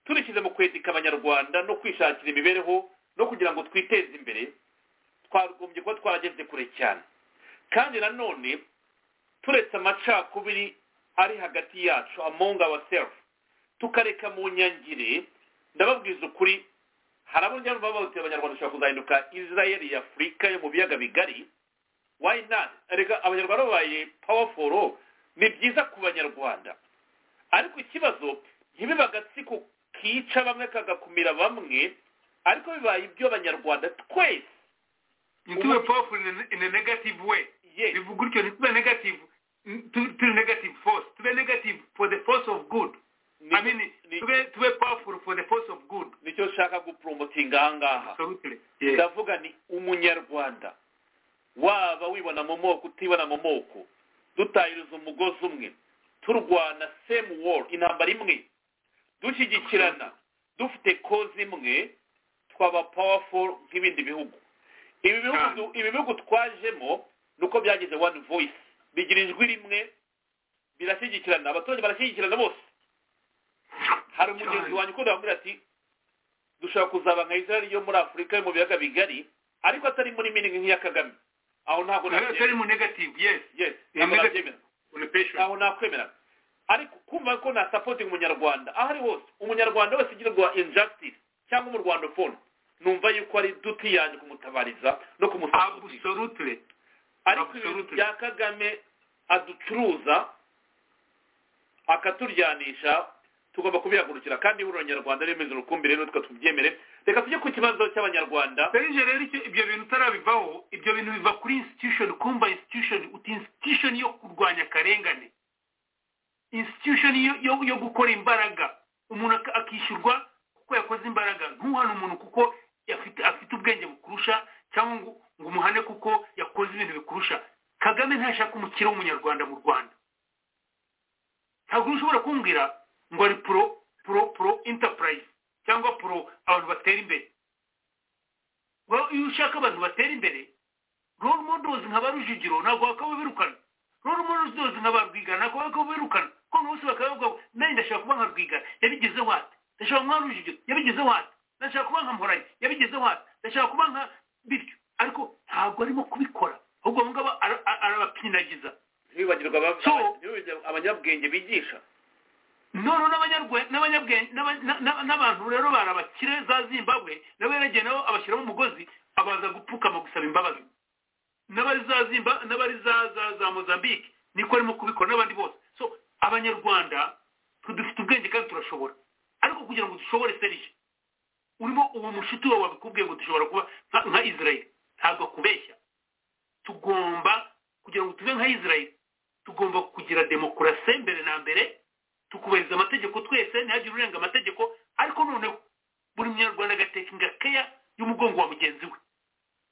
turishyize mu kwetika abanyarwanda no kwishakira imibereho no kugira ngo twiteze imbere twagombye kuba twarageze kure cyane kandi nanone turetse amacakubiri ari hagati yacu among ourselves tukareka mu nyangire ndababwiza ukuri hari abo njyana baba abanyarwanda bashobora kuzahinduka israeli ya afurika yo mu biyaga bigari why not reka abanyarwanda babaye powerful ni byiza ku banyarwanda ariko ikibazo ntibibe agatsiko kica bamwe kagakumira bamwe ariko bibaye ibyo abanyarwanda twese ntitube powerful in a negative way bivuga utyo ntitube negative turi negative force tube negative for the force of good i mean tube powerful for the force of good nicyo nshaka gupromotinga aha ngaha ndavuga ni umunyarwanda waba wibona mu moko utibona mu moko dutahiriza umugozi umwe turwana same war intambara imwe dushyigikirana dufite koze imwe twaba powerful nk'ibindi bihugu ibi bihugu twajemo ni uko byagize one voice bigira ijwi rimwe birashyigikirana abaturage barashyigikirana bose hari umugenzi wanjye ukunda wambwira ati dushobora kuzaba nka israel yo muri afurika yo mu biyaga bigari ariko atari muri miningi nk'iya kagame aho ntabwo nabyemera aho nakwemera ariko kumva ko na sapotingi umunyarwanda aho ari hose umunyarwanda wese ugirirwa injustice cyangwa umurwandofone numva yuko ari duti yanjye kumutabariza no kumusabutirira ariko ibintu bya kagame aducuruza akaturyanisha tugomba kubihagurukira kandi buri abanyarwanda bemeza urukumbi rero tubyemere reka tujye ku kibazo cy'abanyarwanda serije rero ibyo bintu utarabivaho ibyo bintu biva kuri institution kumva institution uti institution yo kurwanya akarengane institution yo gukora imbaraga umuntu akishyurwa kuko yakoze imbaraga ntuhane umuntu kuko afite ubwenge bukurusha cyangwa ngo umuhane kuko yakoze ibintu bikurusha kagame ntashaka umukire w'umunyarwanda mu rwanda ntabwo ushobora kumbwira ngo ari puro puro puro intapurayizi cyangwa puro abantu batera imbere iyo ushaka abantu batera imbere roro modozi nka ba rujugiro ntabwo bakababirukana roro modozi nka ba rwigana ntabwo bakababirukana kuko bose bakavuga ngo nawe ndashaka kuba nka rwigana yabigezeho ati ndashaka kuba rujugiro yabigize wate ndashaka kuba nka mporanyi yabigize wate ndashaka kuba nka bityo ariko ntabwo arimo kubikora ahubwo abo ngabo arabapinagiza ntibibagirwa abanyabwenge bigisha none n'abantu rero barabakire za zimbabwe nabo yaragiye nabo abashyiramo umugozi abaza gupfukama gusaba imbabazi n'abari za mozambique niko arimo kubikora n'abandi bose so abanyarwanda dufite ubwenge kandi turashobora ariko kugira ngo dushobore serije urimo uwo mushuti wawe wabikubwiye ngo dushobora kuba nka israel ntabwo akubeshya tugomba kugira ngo tube nka israel tugomba kugira demokarasi mbere na mbere tukubahiriza amategeko twese ntihagire urenga amategeko ariko noneho buri munyarwanda agateka ingakeya y'umugongo wa mugenzi we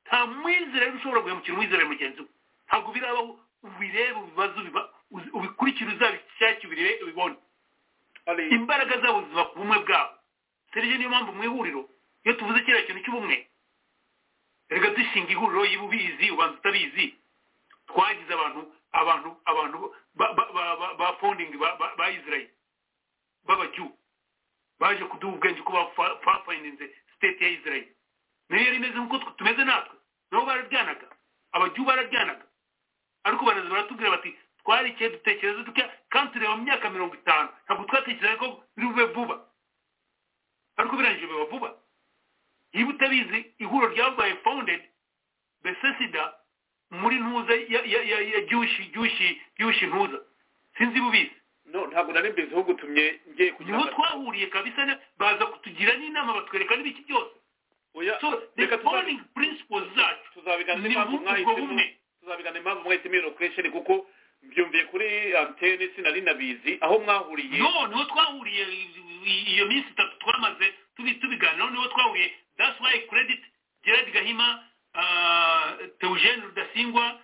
nta mwizerere ushobora guhemukira umwizerere mugenzi we ntabwo birabaho ubirebe ibibazo ubikurikira uzabishake ubibone imbaraga zabo ziva ku bumwe bwabo serije niyo mpamvu mu ihuriro iyo tuvuze kiriya kintu cy'ubumwe reka dushinga ihuriro y'uba ubizi ubanza utabizi twagize abantu abantu abantu ba fondingi ba israel b'abajyu baje kuduha ubwenge ko bafayininze siteti ya israel nayo yari imeze nk'uko tumeze natwe nabo bararyanaga abajyu bararyanaga ariko baraza baratubwira bati twarikeye dutekereza dutya kandi tureba mu myaka mirongo itanu ntabwo twatekereza ko biri bube vuba ariko birangije biba vuba niba utabizi ihuriro ryabaye fondedi besesida muri ntuza ya gyushi gyushi gyushi ntuza sinzi iba ubizi ntabwo nari mbizi aho gutumye ngiye kugira ngo twahuriye kabisa baza kutugira n'inama batwereka n'ibiki byose reka tubonye prinsipo zacu tuzabigana impamvu mwahisemo tuzabigana impamvu mwahisemo iyo location kuko byumviye kuri antene sinari nabizi aho mwahuriye noneho twahuriye iyo minsi itatu twamaze tubiganiraho niho twahuriye that's why credit gerard gahima teugene rudasingwa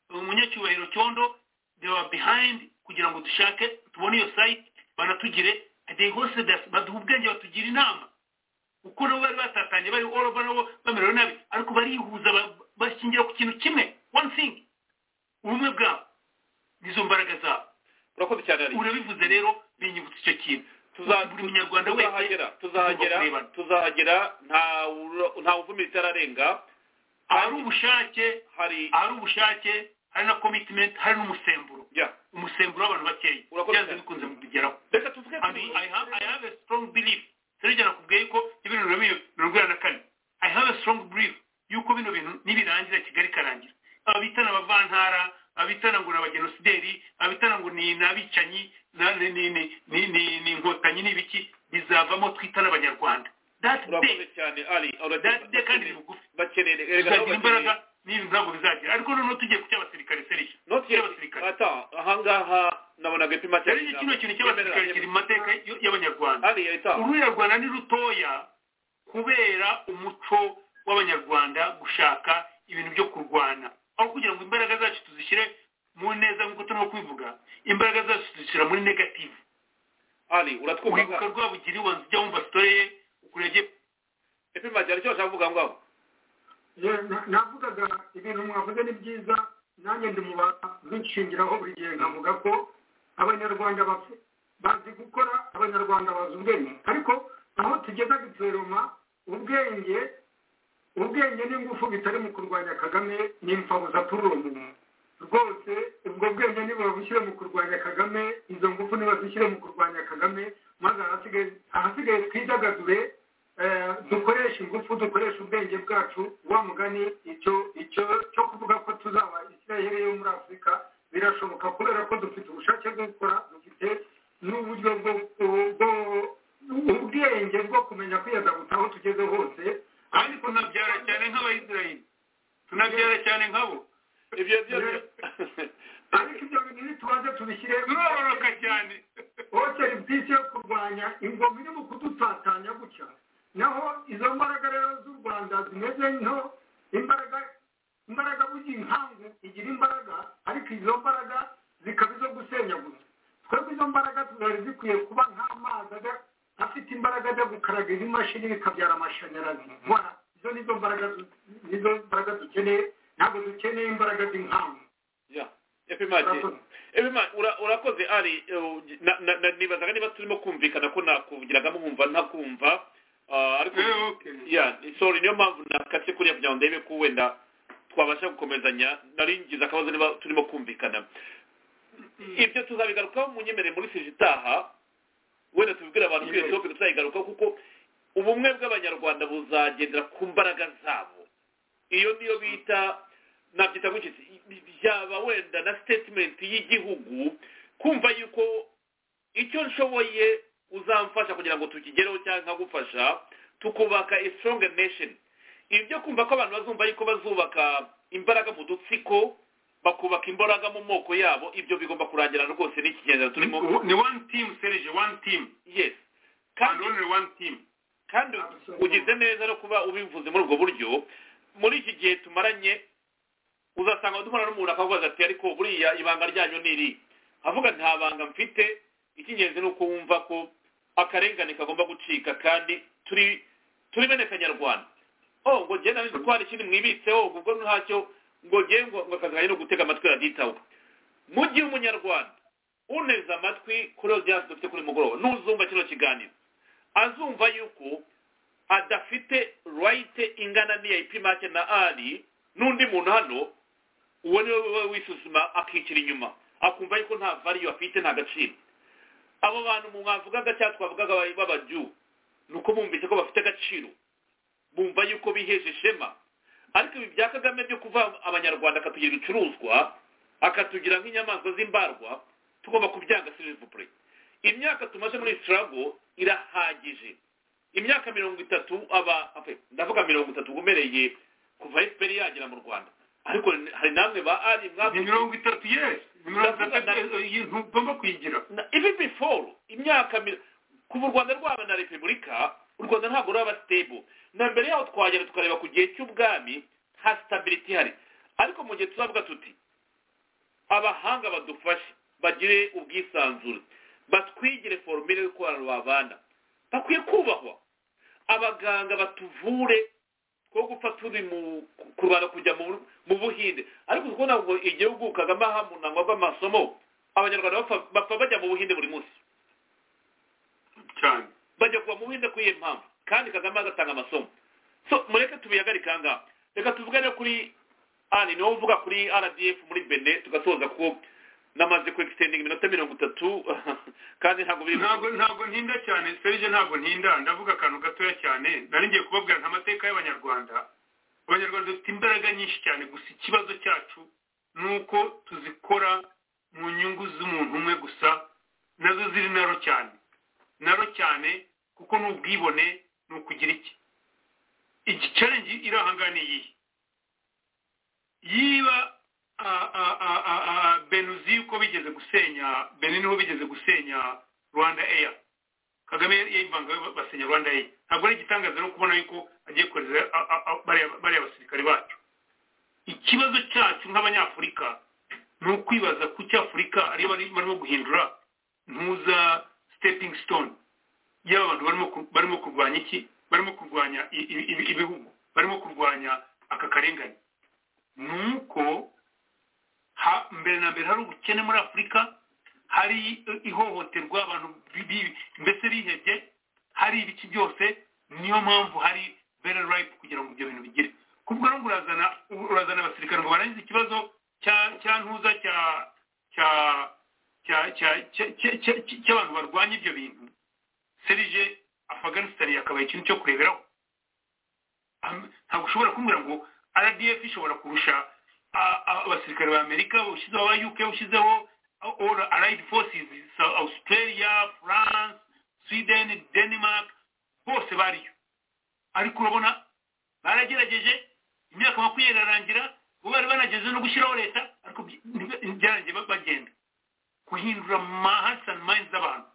umunyacyubahiro cyondo they were behind kugira ngo dushake tubone iyo site banatugire they hosted us baduha ubwenge batugira inama kuko nabo bari batatanye bari all over nabo bamerewe nabi ariko barihuza bashingira ku kintu kimwe one thing ubumwe bwabo nizo mbaraga zabo urakoze cyane ari urabivuze rero binyibutsa icyo kintu buri munyarwanda wese tuzahagera tuzahagera nta uvumira itararenga hari ubushake hari ubushake hari na commitment hari n'umusemburo umusemburo w'abantu bakeya byanze bikunze mu bigeraho reka tuvuge kuri i have a strong belief serugera nakubwiye yuko ibintu mirongo inani na kane i have a strong belief yuko bino bintu nibirangira kigali ikarangira abitana abavantara abitana ngo ni abagenosideri abitana ngo ni abicanyi ni inkotanyi n'ibiki bizavamo twita n'abanyarwanda urakoze cyane ari datide kandi ni bugufi tuzagira imbaraga n'ibintu ntabwo bizagira ariko noneho tugiye ku cy'abasirikare serije cy'abasirikare ahangaha nabonaga ipima cyane serije kino kintu cy'abasirikare kiri mu mateka y'abanyarwanda urwirarwanda ni rutoya kubera umuco w'abanyarwanda gushaka ibintu byo kurwana aho kugira ngo imbaraga zacu tuzishyire mu neza nk'uko turimo kubivuga imbaraga zacu tuzishyira muri negativu uribuka rwabugiri wanze ujya wumva sitore ye ukurege efe majyana icyo bashaka kuvuga ngaho navugaga ibintu mwavuze ni byiza nanjye ndi mu bazishingiraho buri gihe nkavuga ko abanyarwanda bazi gukora abanyarwanda bazi ubwenge ariko aho tugeza giteroma ubwenge ubwenge n'ingufu bitari mu kurwanya kagame ni imfabuza turi umuntu rwose ubwo bwenge niba babushyire mu kurwanya kagame izo ngufu niba zishyire mu kurwanya kagame maze ahasigaye twidagadure dukoresha ingufu dukoresha ubwenge bwacu wa mugani icyo icyo cyo kuvuga ko tuzaba isiraheli yo muri afurika birashoboka kubera ko dufite ubushake bwo gukora dufite n'uburyo bwo ubwenge bwo kumenya kwiyadaguta aho tugeze hose kandi tunabyara cyane nk'abayisiraheli tunabyara cyane nk'abo ibyo byose ariko ibyo bintu ntitubanze tubishyire biroroka cyane hoteli bwisi yo kurwanya ingoma iri mu kudutatanya gutya naho izo mbaraga rero z'u rwanda zimeze nto imbaraga imbaraga burya inkangu igira imbaraga ariko izo mbaraga zikaba izo gusenyaguza twebwe izo mbaraga zari zikwiye kuba nk'amazi ajya afite imbaraga ajya gukaraga izi mashini bikabyara amashanyarazi nkora izo nizo mbaraga nizo mbaraga dukeneye ntabwo dukeneye imbaraga z'inkangu urakoze ari nibazaga niba turimo kumvikana ko nakuvugiragamo nkumva ntakumva ariko sorry niyo mpamvu nakatse kuriya kugira ngo ndebe ko wenda twabasha gukomezanya nari ngize akabazo niba turimo kumvikana ibyo tuzabigarukaho munyemerere muri sije itaha wenda tubibwira abantu kuri iyo topiki tuzayigarukaho kuko ubumwe bw'abanyarwanda buzagendera ku mbaraga zabo iyo niyo bita nabyita gukitse byaba wenda na statement y'igihugu kumva yuko icyo nshoboye uzamfasha kugira ngo tukigereho cyangwa nkagufasha tukubaka a strong nation ibyo kumva ko abantu bazumva yuko bazubaka imbaraga mu dutsiko bakubaka imbaraga mu moko yabo ibyo bigomba kurangira rwose n'ikigenza turimo ni one team serije one team yes kandi only one team kandi ugize neza no kuba ubivuze muri ubwo buryo muri iki gihe tumaranye uzasanga duhura n'umuntu akavuga ati ariko buriya ibanga ryanyu ni iri avuga nta banga mfite icy'ingenzi ni uko wumva ko akarengane kagomba gucika kandi turi turi bene kanyarwanda oh ngo ngende nanjye ko hari ikindi mwibitseho ubwo ntacyo ngo ngewe ngo akazi no gutega amatwi raditawe mu gihe umunyarwanda uneze amatwi kuri odiyanse dufite kuri mugoroba n'uzumva kino kiganiro azumva yuko adafite rayite ingana n'iya ipimake na ari n'undi muntu hano uwo niwe we wisuzuma akicira inyuma akumva yuko nta variyo afite nta gaciro abo bantu mwavugaga cyangwa twavugaga b'abajyu ni uko bumvise ko bafite agaciro bumva yuko biheje ishema ariko ibi bya kagame byo kuva abanyarwanda akatugira ibicuruzwa akatugira nk'inyamaswa z'imbarwa tugomba kubyanga silivupure imyaka tumaze muri sitarago irahagije imyaka mirongo itatu aba ndavuga mirongo itatu umereye kuva efuperi yagera mu rwanda ariko hari namwe ba ari ni mirongo itatu yesi ni mirongo itatu ntugomba kuyigira ibi biforo imyaka kuva u rwanda rwaba na repubulika u rwanda ntabwo ruraba sitebo na mbere yaho twagera tukareba ku gihe cy'ubwami nta sitabiriti ihari ariko mu gihe tuzavuga tuti abahanga badufashe bagire ubwisanzure batwigire forumire y'uko babana bakwiye kubahwa abaganga batuvure two gupfa turi mu kurwana kujya mu buhinde ariko kubona ngo igihugu kagame aha mu ntango rw'amasomo abanyarwanda bapfa bajya mu buhinde buri munsi cyane bajya kuva mu buhinde kuri iyo mpamvu kandi kagame agatanga amasomo so mureke tubihagarike aha ngaha reka tuvugane kuri ani niwo uvuga kuri rdf muri bene tugasoza ko namaze ku egisitendingi iminota mirongo itatu kandi ntabwo biri ntabwo ntabwo ntinda cyane serije ntabwo ntinda ndavuga akantu gatoya cyane nari ngiye kubabwira nta mateka y'abanyarwanda abanyarwanda dufite imbaraga nyinshi cyane gusa ikibazo cyacu ni uko tuzikora mu nyungu z'umuntu umwe gusa nazo ziri naro cyane naro cyane kuko ni ubwibone ni ukugira iki iki carengi iri ahangana iyihe yiba benuzi uko bigeze gusenya benini ho bigeze gusenya rwanda eya kagame yayivanga basenya rwanda eya ntabwo ari igitangaza no kubona yuko agiye kohereza bariya basirikare bacu ikibazo cyacu nk'abanyafurika ni ukwibaza ku cy'afurika ariyo barimo guhindura ntuza sitepingi stone yaba abantu barimo kurwanya iki barimo kurwanya ibihugu barimo kurwanya aka karengane ni uko mbere na mbere hari ubukene muri afurika hari ihohoterwa abantu mbese bihebye hari ibiki byose niyo mpamvu hari bera rayipu kugira ngo ibyo bintu bigire kubwo no urazana urazana abasirikare ngo barangize ikibazo cya ntuza cya cya cy'abantu barwanya ibyo bintu serije afaganisitani yakabaye ikintu cyo kureberaho ntabwo ushobora kumbwira ngo rdf ishobora kurusha abasirikare ba amerika ushyizeho aba uk ushyizeho allied forces australia france sweden denmark bose bariyo ariko urabona baragerageje imyaka makumyabiri irarangira bo bari banageze no gushyiraho leta ariko byarangiye bagenda guhindura mahats and minds z'abantu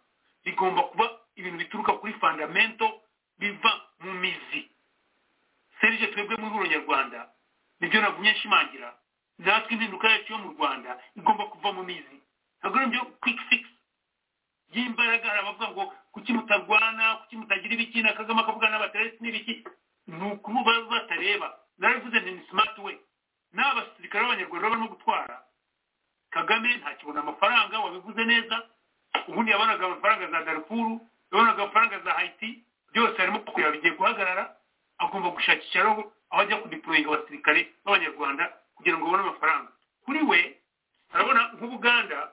bigomba kuba ibintu bituruka kuri fundamento biva mu mizi serije twebwe muri uronyarwanda nibyo nagumye nshimangira natwe impinduka yacu yo mu rwanda igomba kuva mu mizi ntabwo ari byo kwiki fikisi y'imbaraga hari abavuga ngo kuki mutarwana kuki mutagira ibiki na kagame akavuga n'abateresi n'ibiki ni ukuba batareba narabivuze ni simati we n'abasirikare b'abanyarwanda barimo gutwara kagame ntakibona amafaranga wabivuze neza ubundi yabonaga amafaranga za darifuru yabonaga amafaranga za hayiti byose harimo kureba bigiye guhagarara agomba gushakishiraho aho ajya kudiporoyinga abasirikare b'abanyarwanda kugira ngo babone amafaranga kuri we arabona nk'ubuganda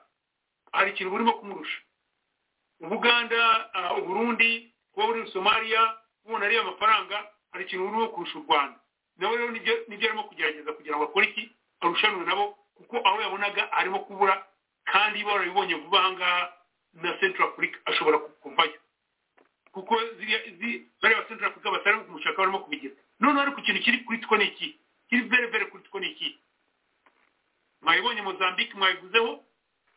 hari ikintu burimo kumurusha ubuganda uburundi kuba buri somaliya ubona ariyo amafaranga hari ikintu burimo kurusha u rwanda nawe rero nibyo arimo kugerageza kugira ngo akore iki arushanwe nabo kuko aho yabonaga arimo kubura kandi barabibonye vuba aha ngaha na central africa ashobora kuvayo kuko bariya ba central africa batari kumushaka barimo kubigira noneho ariko ikintu kiri kuri two ni iki kiri vere vere kuri two ni iki mwayibonye mozambique mwayivuzeho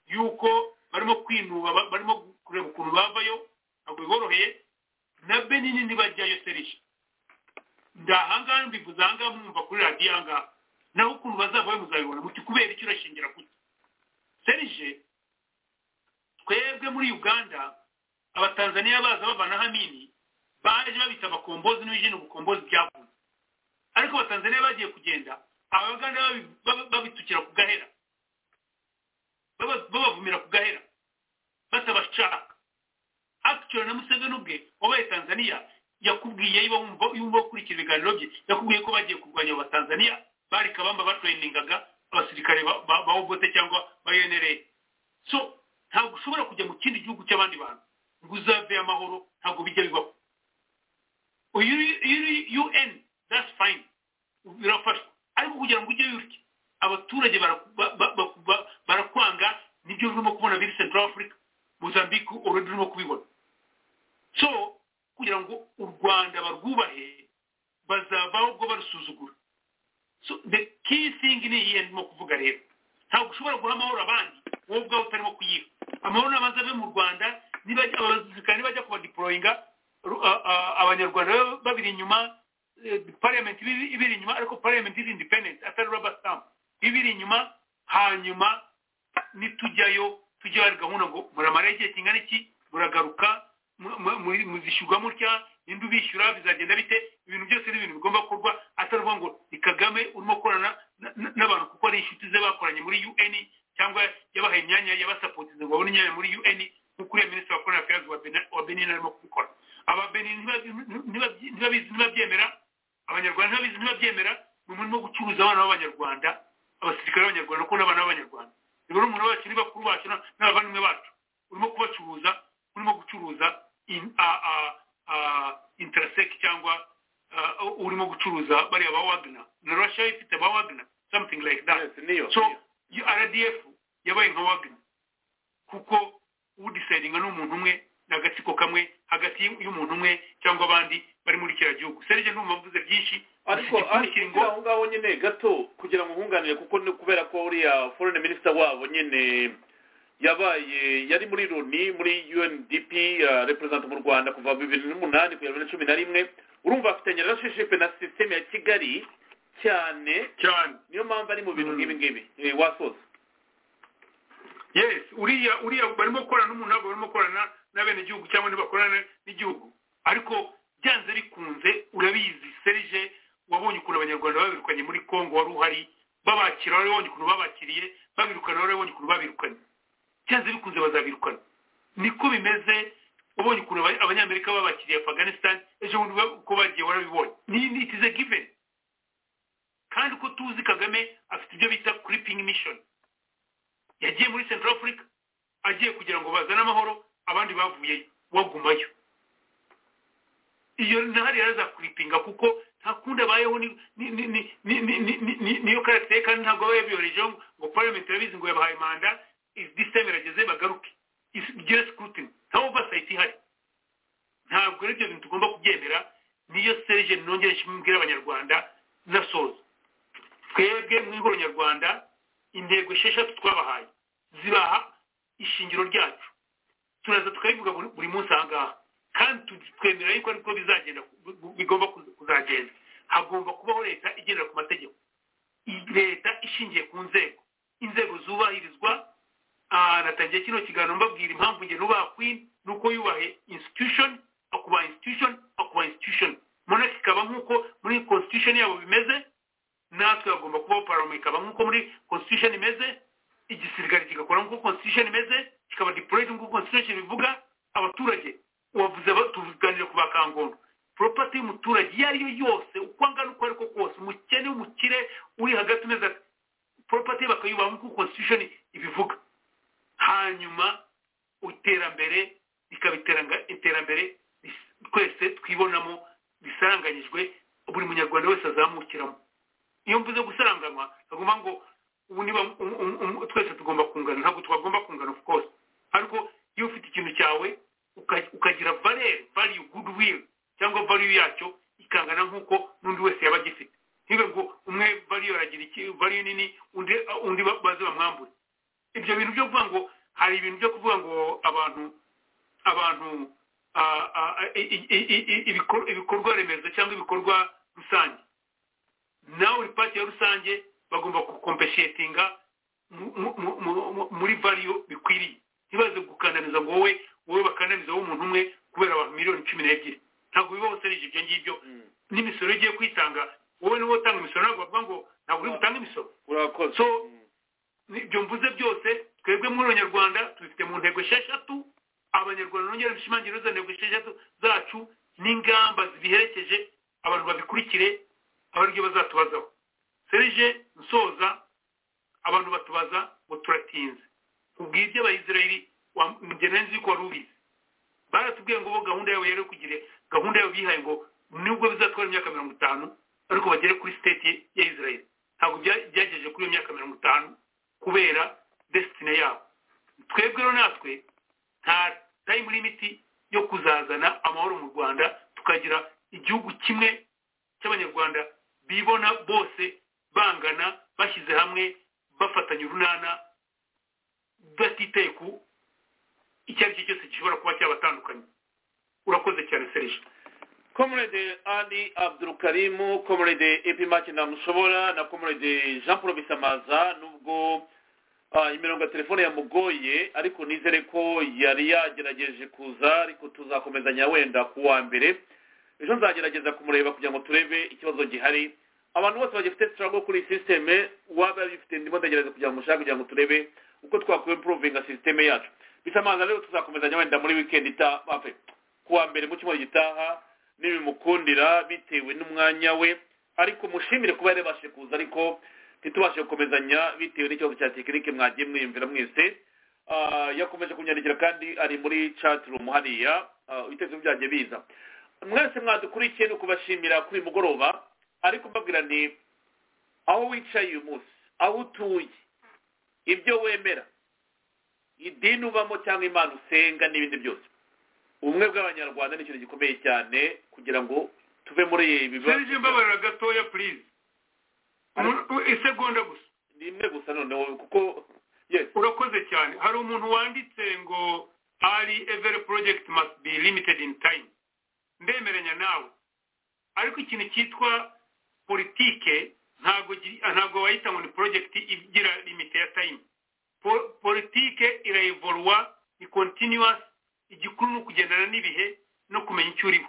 yuko barimo kwinuba barimo kureba ukuntu bavayo ntabwo biboroheye na benini ntibajyayo serije ndahangaha mbivuze ahangaha mwumva kuri radiyo ahangaha naho ukuntu bazavayo muzabibona muti kubera icyo urashingira kuki serije twebwe muri uganda abatanzaniya baza bavana hamini baje babita abakombozi n'ibijyanye ubukombozi byavuze ariko abatanzaniya bagiye kugenda abaganda babitukira ku gahera babavumira ku gahera batabashaka akitoro na museveni ubwe wabaye tanzaniya yakubwiye yumva ukurikira ibiganiro bye yakubwiye ko bagiye kurwanya abatanzaniya bari kabamba batrainingaga abasirikare ba obote cyangwa ba unra so ntabwo ushobora kujya mu kindi gihugu cy'abandi bantu ngo uzave amahoro ntabwo bijya bibaho uyu un that's fine birafashwa ariko kugira ngo ujye yurye abaturage barakwanga nibyo urimo kubona biri central africa mozambique already urimo kubibona so kugira ngo u rwanda barwubahe bazavaho ubwo barusuzugura so the kisingi ni iyihe ndimo kuvuga rero ntabwo ushobora guha amahoro abandi wowe ubwawe utarimo kuyiha amahoro n'abanza ave mu rwanda abazirikane nibajya kubadiporoyinga abanyarwanda babiri inyuma pariyamenti ibiri inyuma ariko pariyamenti iri independenti atari raba sitamu ibiri inyuma hanyuma nitujyayo tujya hari gahunda ngo muramaraho igihe kingana iki muragaruka muzishyurwamo utya ninde ubishyura bizagenda bite ibintu byose ni ibintu bigomba gukorwa atari ngo ni kagame urimo gukorana n'abantu kuko ari inshuti ze bakoranye muri un cyangwa yabahaye imyanya yabasapoteza ngo babone imyanya muri un nk'uko uriya minisitiri wa korona feyazi wa benin arimo kubikora ababenin ntibabizi ntibabyemera abanyarwanda ntibabizi ntibabyemera ni umurimo wo gucuruza abana b'abanyarwanda abasirikare b'abanyarwanda kuko n'abana b'abanyarwanda ni buri umuntu wacu ni bakuru bacu n'abavandimwe bacu urimo kubacuruza urimo gucuruza interaseki cyangwa urimo gucuruza bariya ba wagner na russia ifite ba wagner something like that so rdf yabaye nka wagner kuko udisayidinga ni umuntu umwe ni agatsiko kamwe hagati y'umuntu umwe cyangwa abandi bari muri kiriya gihugu serge ndumva mvuze byinshi ariko ariko aho ngaho nyine gato kugira ngo nkunganire kuko ni kubera ko uriya foreign minister wabo nyine yabaye yari muri loni muri undp reperezanta mu rwanda kuva bibiri n'umunani kugera bibiri na cumi na rimwe urumva afitanye relationshipe na sisiteme ya kigali cyane cyane niyo mpamvu ari mu bintu nk'ibi ngibi wasoza yes uriya uriya barimo gukorana n'umuntu ntabwo barimo gukorana n'abenegihugu cyangwa ntibakorana n'igihugu ariko byanze bikunze urabizi serije wabonye ukuntu abanyarwanda babirukanye muri congo wari uhari babakira wari wabonye ukuntu babakiriye babirukana wari wabonye ukuntu babirukanye byanze bikunze bazabirukana niko bimeze ubonye ukuntu abanyamerika babakiriye afganistan ejo bundi uko bagiye warabibonye ni it is a given kandi uko tuzi kagame afite ibyo bita creeping mission yagiye muri central africa agiye kugira ngo bazane amahoro abandi bavuyeyo wagumayo iyo ntahari yarazakuripinga kuko nta kundi abayeho niyo karakiteri kandi ntabwo aba yabiyoherejeho ngo parliament irabizi ngo yabahaye manda system irageze bagaruke igire scrutiny nta oversight ihari ntabwo ari ibyo bintu tugomba kubyemera niyo serge nongere nshimibwira abanyarwanda nasoza twebwe mu ihoro nyarwanda intego esheshatu twabahaye zibaha ishingiro ryacu turaza tukabivuga buri munsi aha ngaha kandi twemera yuko ariko bizagenda bigomba kuzagenda hagomba kubaho leta igendera ku mategeko leta ishingiye ku nzego inzego zubahirizwa natangiye kino kiganiro mbabwira impamvu njye nubaha queen nuko yubahe institution akubaha institution akubaha institution monarch ikaba nk'uko muri constitution yabo bimeze natwe hagomba kubaho parliament ikaba nk'uko muri constitution imeze igisirikare kigakora nk'uko constitution imeze kikaba deployed nk'uko constitution bivuga abaturage wavuze tuvuganire ku bakangondo property y'umuturage iyo ariyo yose uko angana uko ariko kose umukene w'umukire uri hagati umeze ati property bakayubaha nk'uko constitution ibivuga hanyuma iterambere rikaba iterambere twese twibonamo risaranganyijwe buri munyarwanda wese azamukiramo iyo mvuze gusaranganywa tugomba ngo twese tugomba kungana ntabwo twagomba kungana of course ariko iyo ufite ikintu cyawe ukagira valere value goodwill cyangwa value yacyo ikangana nk'uko n'undi wese yaba agifite ntibe ngo umwe value aragira iki value nini undi baze bamwambure ibyo bintu byo kuvuga ngo hari ibintu byo kuvuga ngo abantu abantu ibikorwa remezo cyangwa ibikorwa rusange nawe uri pati ya rusange bagomba gukompeshetinga muri variyo bikwiriye ntibaze gukandamiza ngo wowe wowe bakandamiza w'umuntu umwe kubera abantu miliyoni cumi n'ebyiri ntabwo bibaho serije ibyo ngibyo n'imisoro igiye kwitanga wowe niwe utanga imisoro ntabwo bavuga ngo ntabwo uri gutanga imisoro urakoze ibyo mvuze byose twebwe muri abanyarwanda tubifite mu ntego esheshatu abanyarwanda nongera bishimangira izo ntego esheshatu zacu n'ingamba zibiherekeje abantu babikurikire abaryo bazatubazaho serije nsoza abantu batubaza ngo turatinze ubwiye iby'abayisirayeli nzi yuko wari ubizi baratubwiye ngo bo gahunda yabo yari kugire gahunda yabo bihaye ngo nubwo bizatwara imyaka mirongo itanu ariko bagere kuri siteti ya isirayeli ntabwo byagejeje kuri iyo myaka mirongo itanu kubera desitine yabo twebwe rero natwe nta tayimu limiti yo kuzazana amahoro mu rwanda tukagira igihugu kimwe cy'abanyarwanda bibona bose bangana bashyize hamwe bafatanya urunana batitaye ku icyo ari cyo cyose gishobora kuba cyabatandukanye urakoze cyane serije komurede ali abdurukarimu komurede epimake ntamushobora na komurede jean paul bisamaza nubwo imirongo ya telefone yamugoye ariko nizere ko yari yagerageje kuza ariko tuzakomezanya wenda ku wa mbere ejo nzagerageza kumureba kugira ngo turebe ikibazo gihari abantu bose bagifite sitarago kuri sisiteme waba bifite ndimo ndagerageza kugira ngo mushake kugira ngo turebe uko twakwiye impuruvinga sisiteme yacu bisamaza rero tuzakomezanya wenda muri wikendi itaha ku wa mbere mu cyumweru gitaha n'ibimukundira bitewe n'umwanya we ariko mushimire kuba yarabashije kuza ariko ntitubashe gukomezanya bitewe n'ikibazo cya tekinike mwagiye mwiyumvira mwese yakomeje kunyandikira kandi ari muri catirumu hariya ibitekerezo byanjye biza mwese mwadukurikiye ni ukubashimira kuri uyu mugoroba ariko mbabwira ni aho wicaye uyu munsi aho utuye ibyo wemera idini ubamo cyangwa imana usenga n'ibindi byose ubumwe bw'abanyarwanda ni ikintu gikomeye cyane kugira ngo tuve muri ibi bibazo serije mbabarira gatoya purize isegonda gusa ni imwe gusa noneho kuko urakoze cyane hari umuntu wanditse ngo ari everi porojegiti must be limited in time ndemeranya nawe ariko ikintu cyitwa politike ntabwo ntabwo wayita ngo ni porojegiti igira limite ya time politike irayivorwa ni kontinuwasi igikuru ni ukugendana n'ibihe no kumenya icyo uriho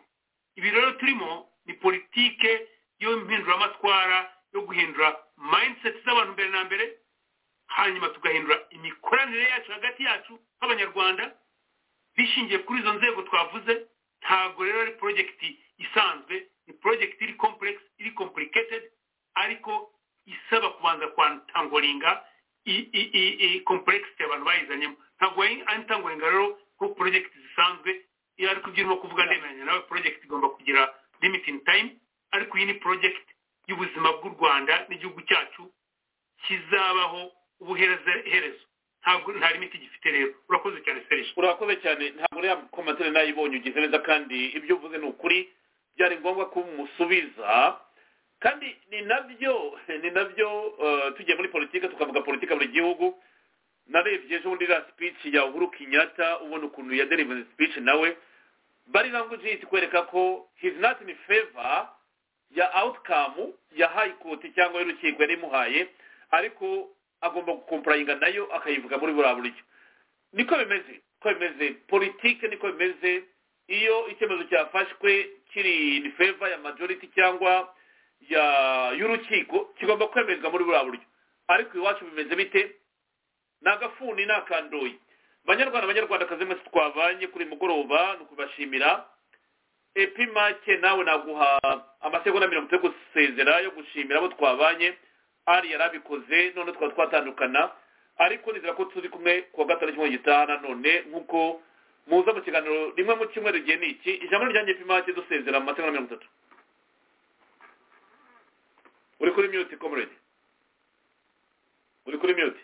ibi rero turimo ni politike y'impinduramatwara yo guhindura mindset z'abantu mbere na mbere hanyuma tugahindura imikoranire yacu hagati yacu nk'abanyarwanda bishingiye kuri izo nzego twavuze ntabwo rero ari porojegiti isanzwe ni porojegiti iri kompuregisi iri kompuliketedi ariko isaba kubanza kwantangoringa kompuregisi abantu bayizanyemo ntabwo wayitangoringa rero kuko porojegiti zisanzwe iyo ariko ibyo urimo kuvuga ndemeranya nawe porojegiti igomba kugira limiting time ariko iyi ni porojegiti y'ubuzima bw'u rwanda n'igihugu cyacu kizabaho ubuherezo ntabwo nta limiti gifite rero urakoze cyane serije urakoze cyane ntabwo uriya komantere nayibonye ugize neza kandi ibyo uvuze ni ukuri byari ngombwa ko umusubiza kandi ni nabyo ni nabyo tugiye muri politiki tukavuga politiki buri gihugu narebye ejo bundi iriya speech ya uhuru kenyatta ubona ukuntu ya delivery speech nawe bari language kwereka ko his not in favor ya outcome ya high court cyangwa y'urukiko yari imuhaye ariko agomba gukomporayinga nayo akayivuga muri buriya buryo niko bimeze ko bimeze politike niko bimeze iyo icyemezo cyafashwe kiri in favor ya majority cyangwa ya y'urukiko kigomba kwemezwa muri buriya buryo ariko iwacu bimeze bite ni agafuni ni akandoyi banyarwanda abanyarwandakazi mwese twabanye kuri mugoroba ni ukubashimira epimake nawe naguha amasegonda mirongo itatu yo gusezera yo gushimira abo twabanye ari yari abikoze none twaba twatandukana ariko nizera ko turi kumwe ku wa gatanu cyumweru gitaha nanone nk'uko muza mu kiganiro rimwe mu cyumweru gihe ni iki ijambo ryanjye epimake dusezera mu masegonda mirongo itatu uri kuri miyuti komurede uri kuri miyuti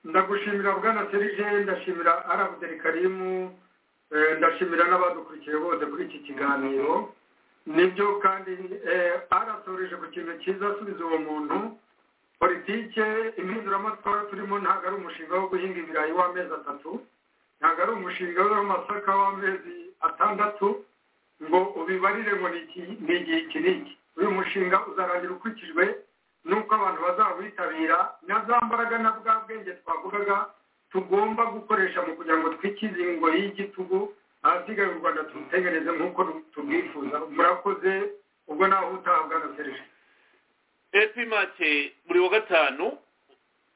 ndagushimira bwana serije ndashimira arabuderi karimu ndashimira n'abadukurikiye bose kuri iki kiganiro nibyo kandi arasoreje ku kintu cyiza asubiza uwo muntu politike impinduramatwara turimo ntabwo ari umushinga wo guhinga ibirayi w'amezi atatu ntabwo ari umushinga w'amasaka w'amezi atandatu ngo ubibarire ngo ni igihe iki n'iki uyu mushinga uzarangira ukurikijwe nuko abantu bazawitabira na za mbaraga na bwa bwenge twavugaga tugomba gukoresha mu kugira ngo twikize ingoyi y'igitugu ahasigaye u rwanda turutegereze nk'uko tubwifuza murakoze ubwo nawe utahabwa na serije epimake buri wa gatanu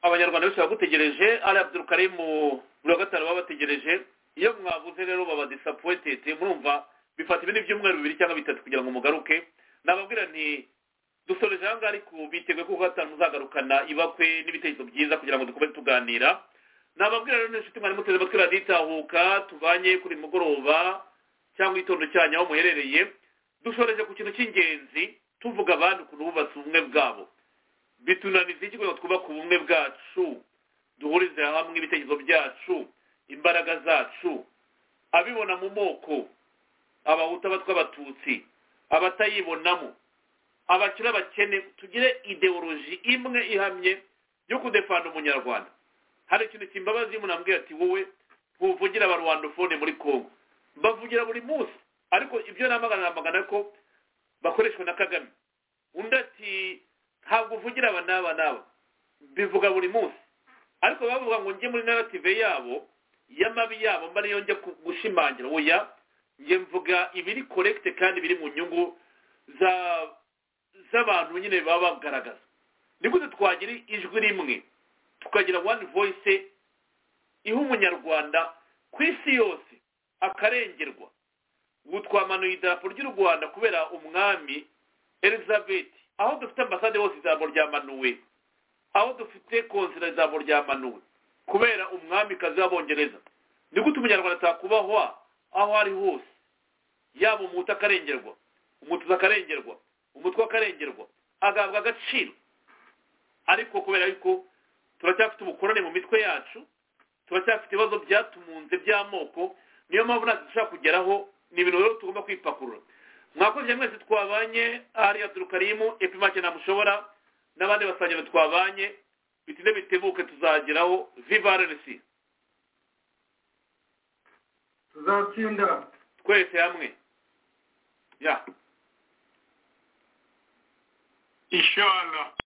abanyarwanda bose bagutegereje ari abdurukarimu buri wa gatanu baba bategereje iyo mwabuze rero baba disappointed murumva bifata ibindi byumweru bibiri cyangwa bitatu kugira ngo mugaruke nababwira nti dusoreje aha ngaha ariko biteguye ko gatanu muzagarukana ibakwe n'ibitekerezo byiza kugira ngo dukomeze tuganira nababwira rero n'inshuti mwari muteze amatwi radiyo itahuka tubanye kuri mugoroba cyangwa itondo cyanyu aho muherereye dushoreje ku kintu cy'ingenzi tuvuga abandi ukuntu bubatse ubumwe bwabo bitunaniza iki kugira ngo twubake ubumwe bwacu duhurize hamwe ibitekerezo byacu imbaraga zacu abibona mu moko abahutu abatwa abatutsi abatayibonamo abakire abakene tugire ideoloji imwe ihamye yo kudefana umunyarwanda hari ikintu kimbabazi munambwira ati wowe ntuvugira abarwandofone muri congo bavugira buri munsi ariko ibyo namagana namagana ko bakoreshwa na kagame undi ati ntabwo uvugira aba n'aba n'aba bivuga buri munsi ariko bavuga ngo njye muri narative yabo y'amabi yabo mba niyo njya gushimangira oya njye mvuga ibiri korekite kandi biri mu nyungu za z'abantu nyine baba bagaragaza ni gute twagira ijwi rimwe tukagira one voice iha umunyarwanda ku isi yose akarengerwa ubu twamanuye idarapo ry'u rwanda kubera umwami elizabeth aho dufite ambasade hose ijambo ryamanuwe aho dufite konsera ijambo ryamanuwe kubera umwamikazi w'abongereza ni gute umunyarwanda atakubahwa aho ari hose yaba umuhutu akarengerwa umutuzi akarengerwa umutwe w'akarengerwa agahabwa agaciro ariko kubera yuko turacyafite ubukorane mu mitwe yacu turacyafite ibibazo byatumunze by'amoko niyo mpamvu natwe dushobora kugeraho ni ibintu rero tugomba kwipakurura mwakoze mwese twabanye hariya turukarimu epimake ntamushobora n'abandi basangiriro twabanye bitinde bitebuke tuzageraho vivarenesi tuzatsinda twese hamwe ya inshallah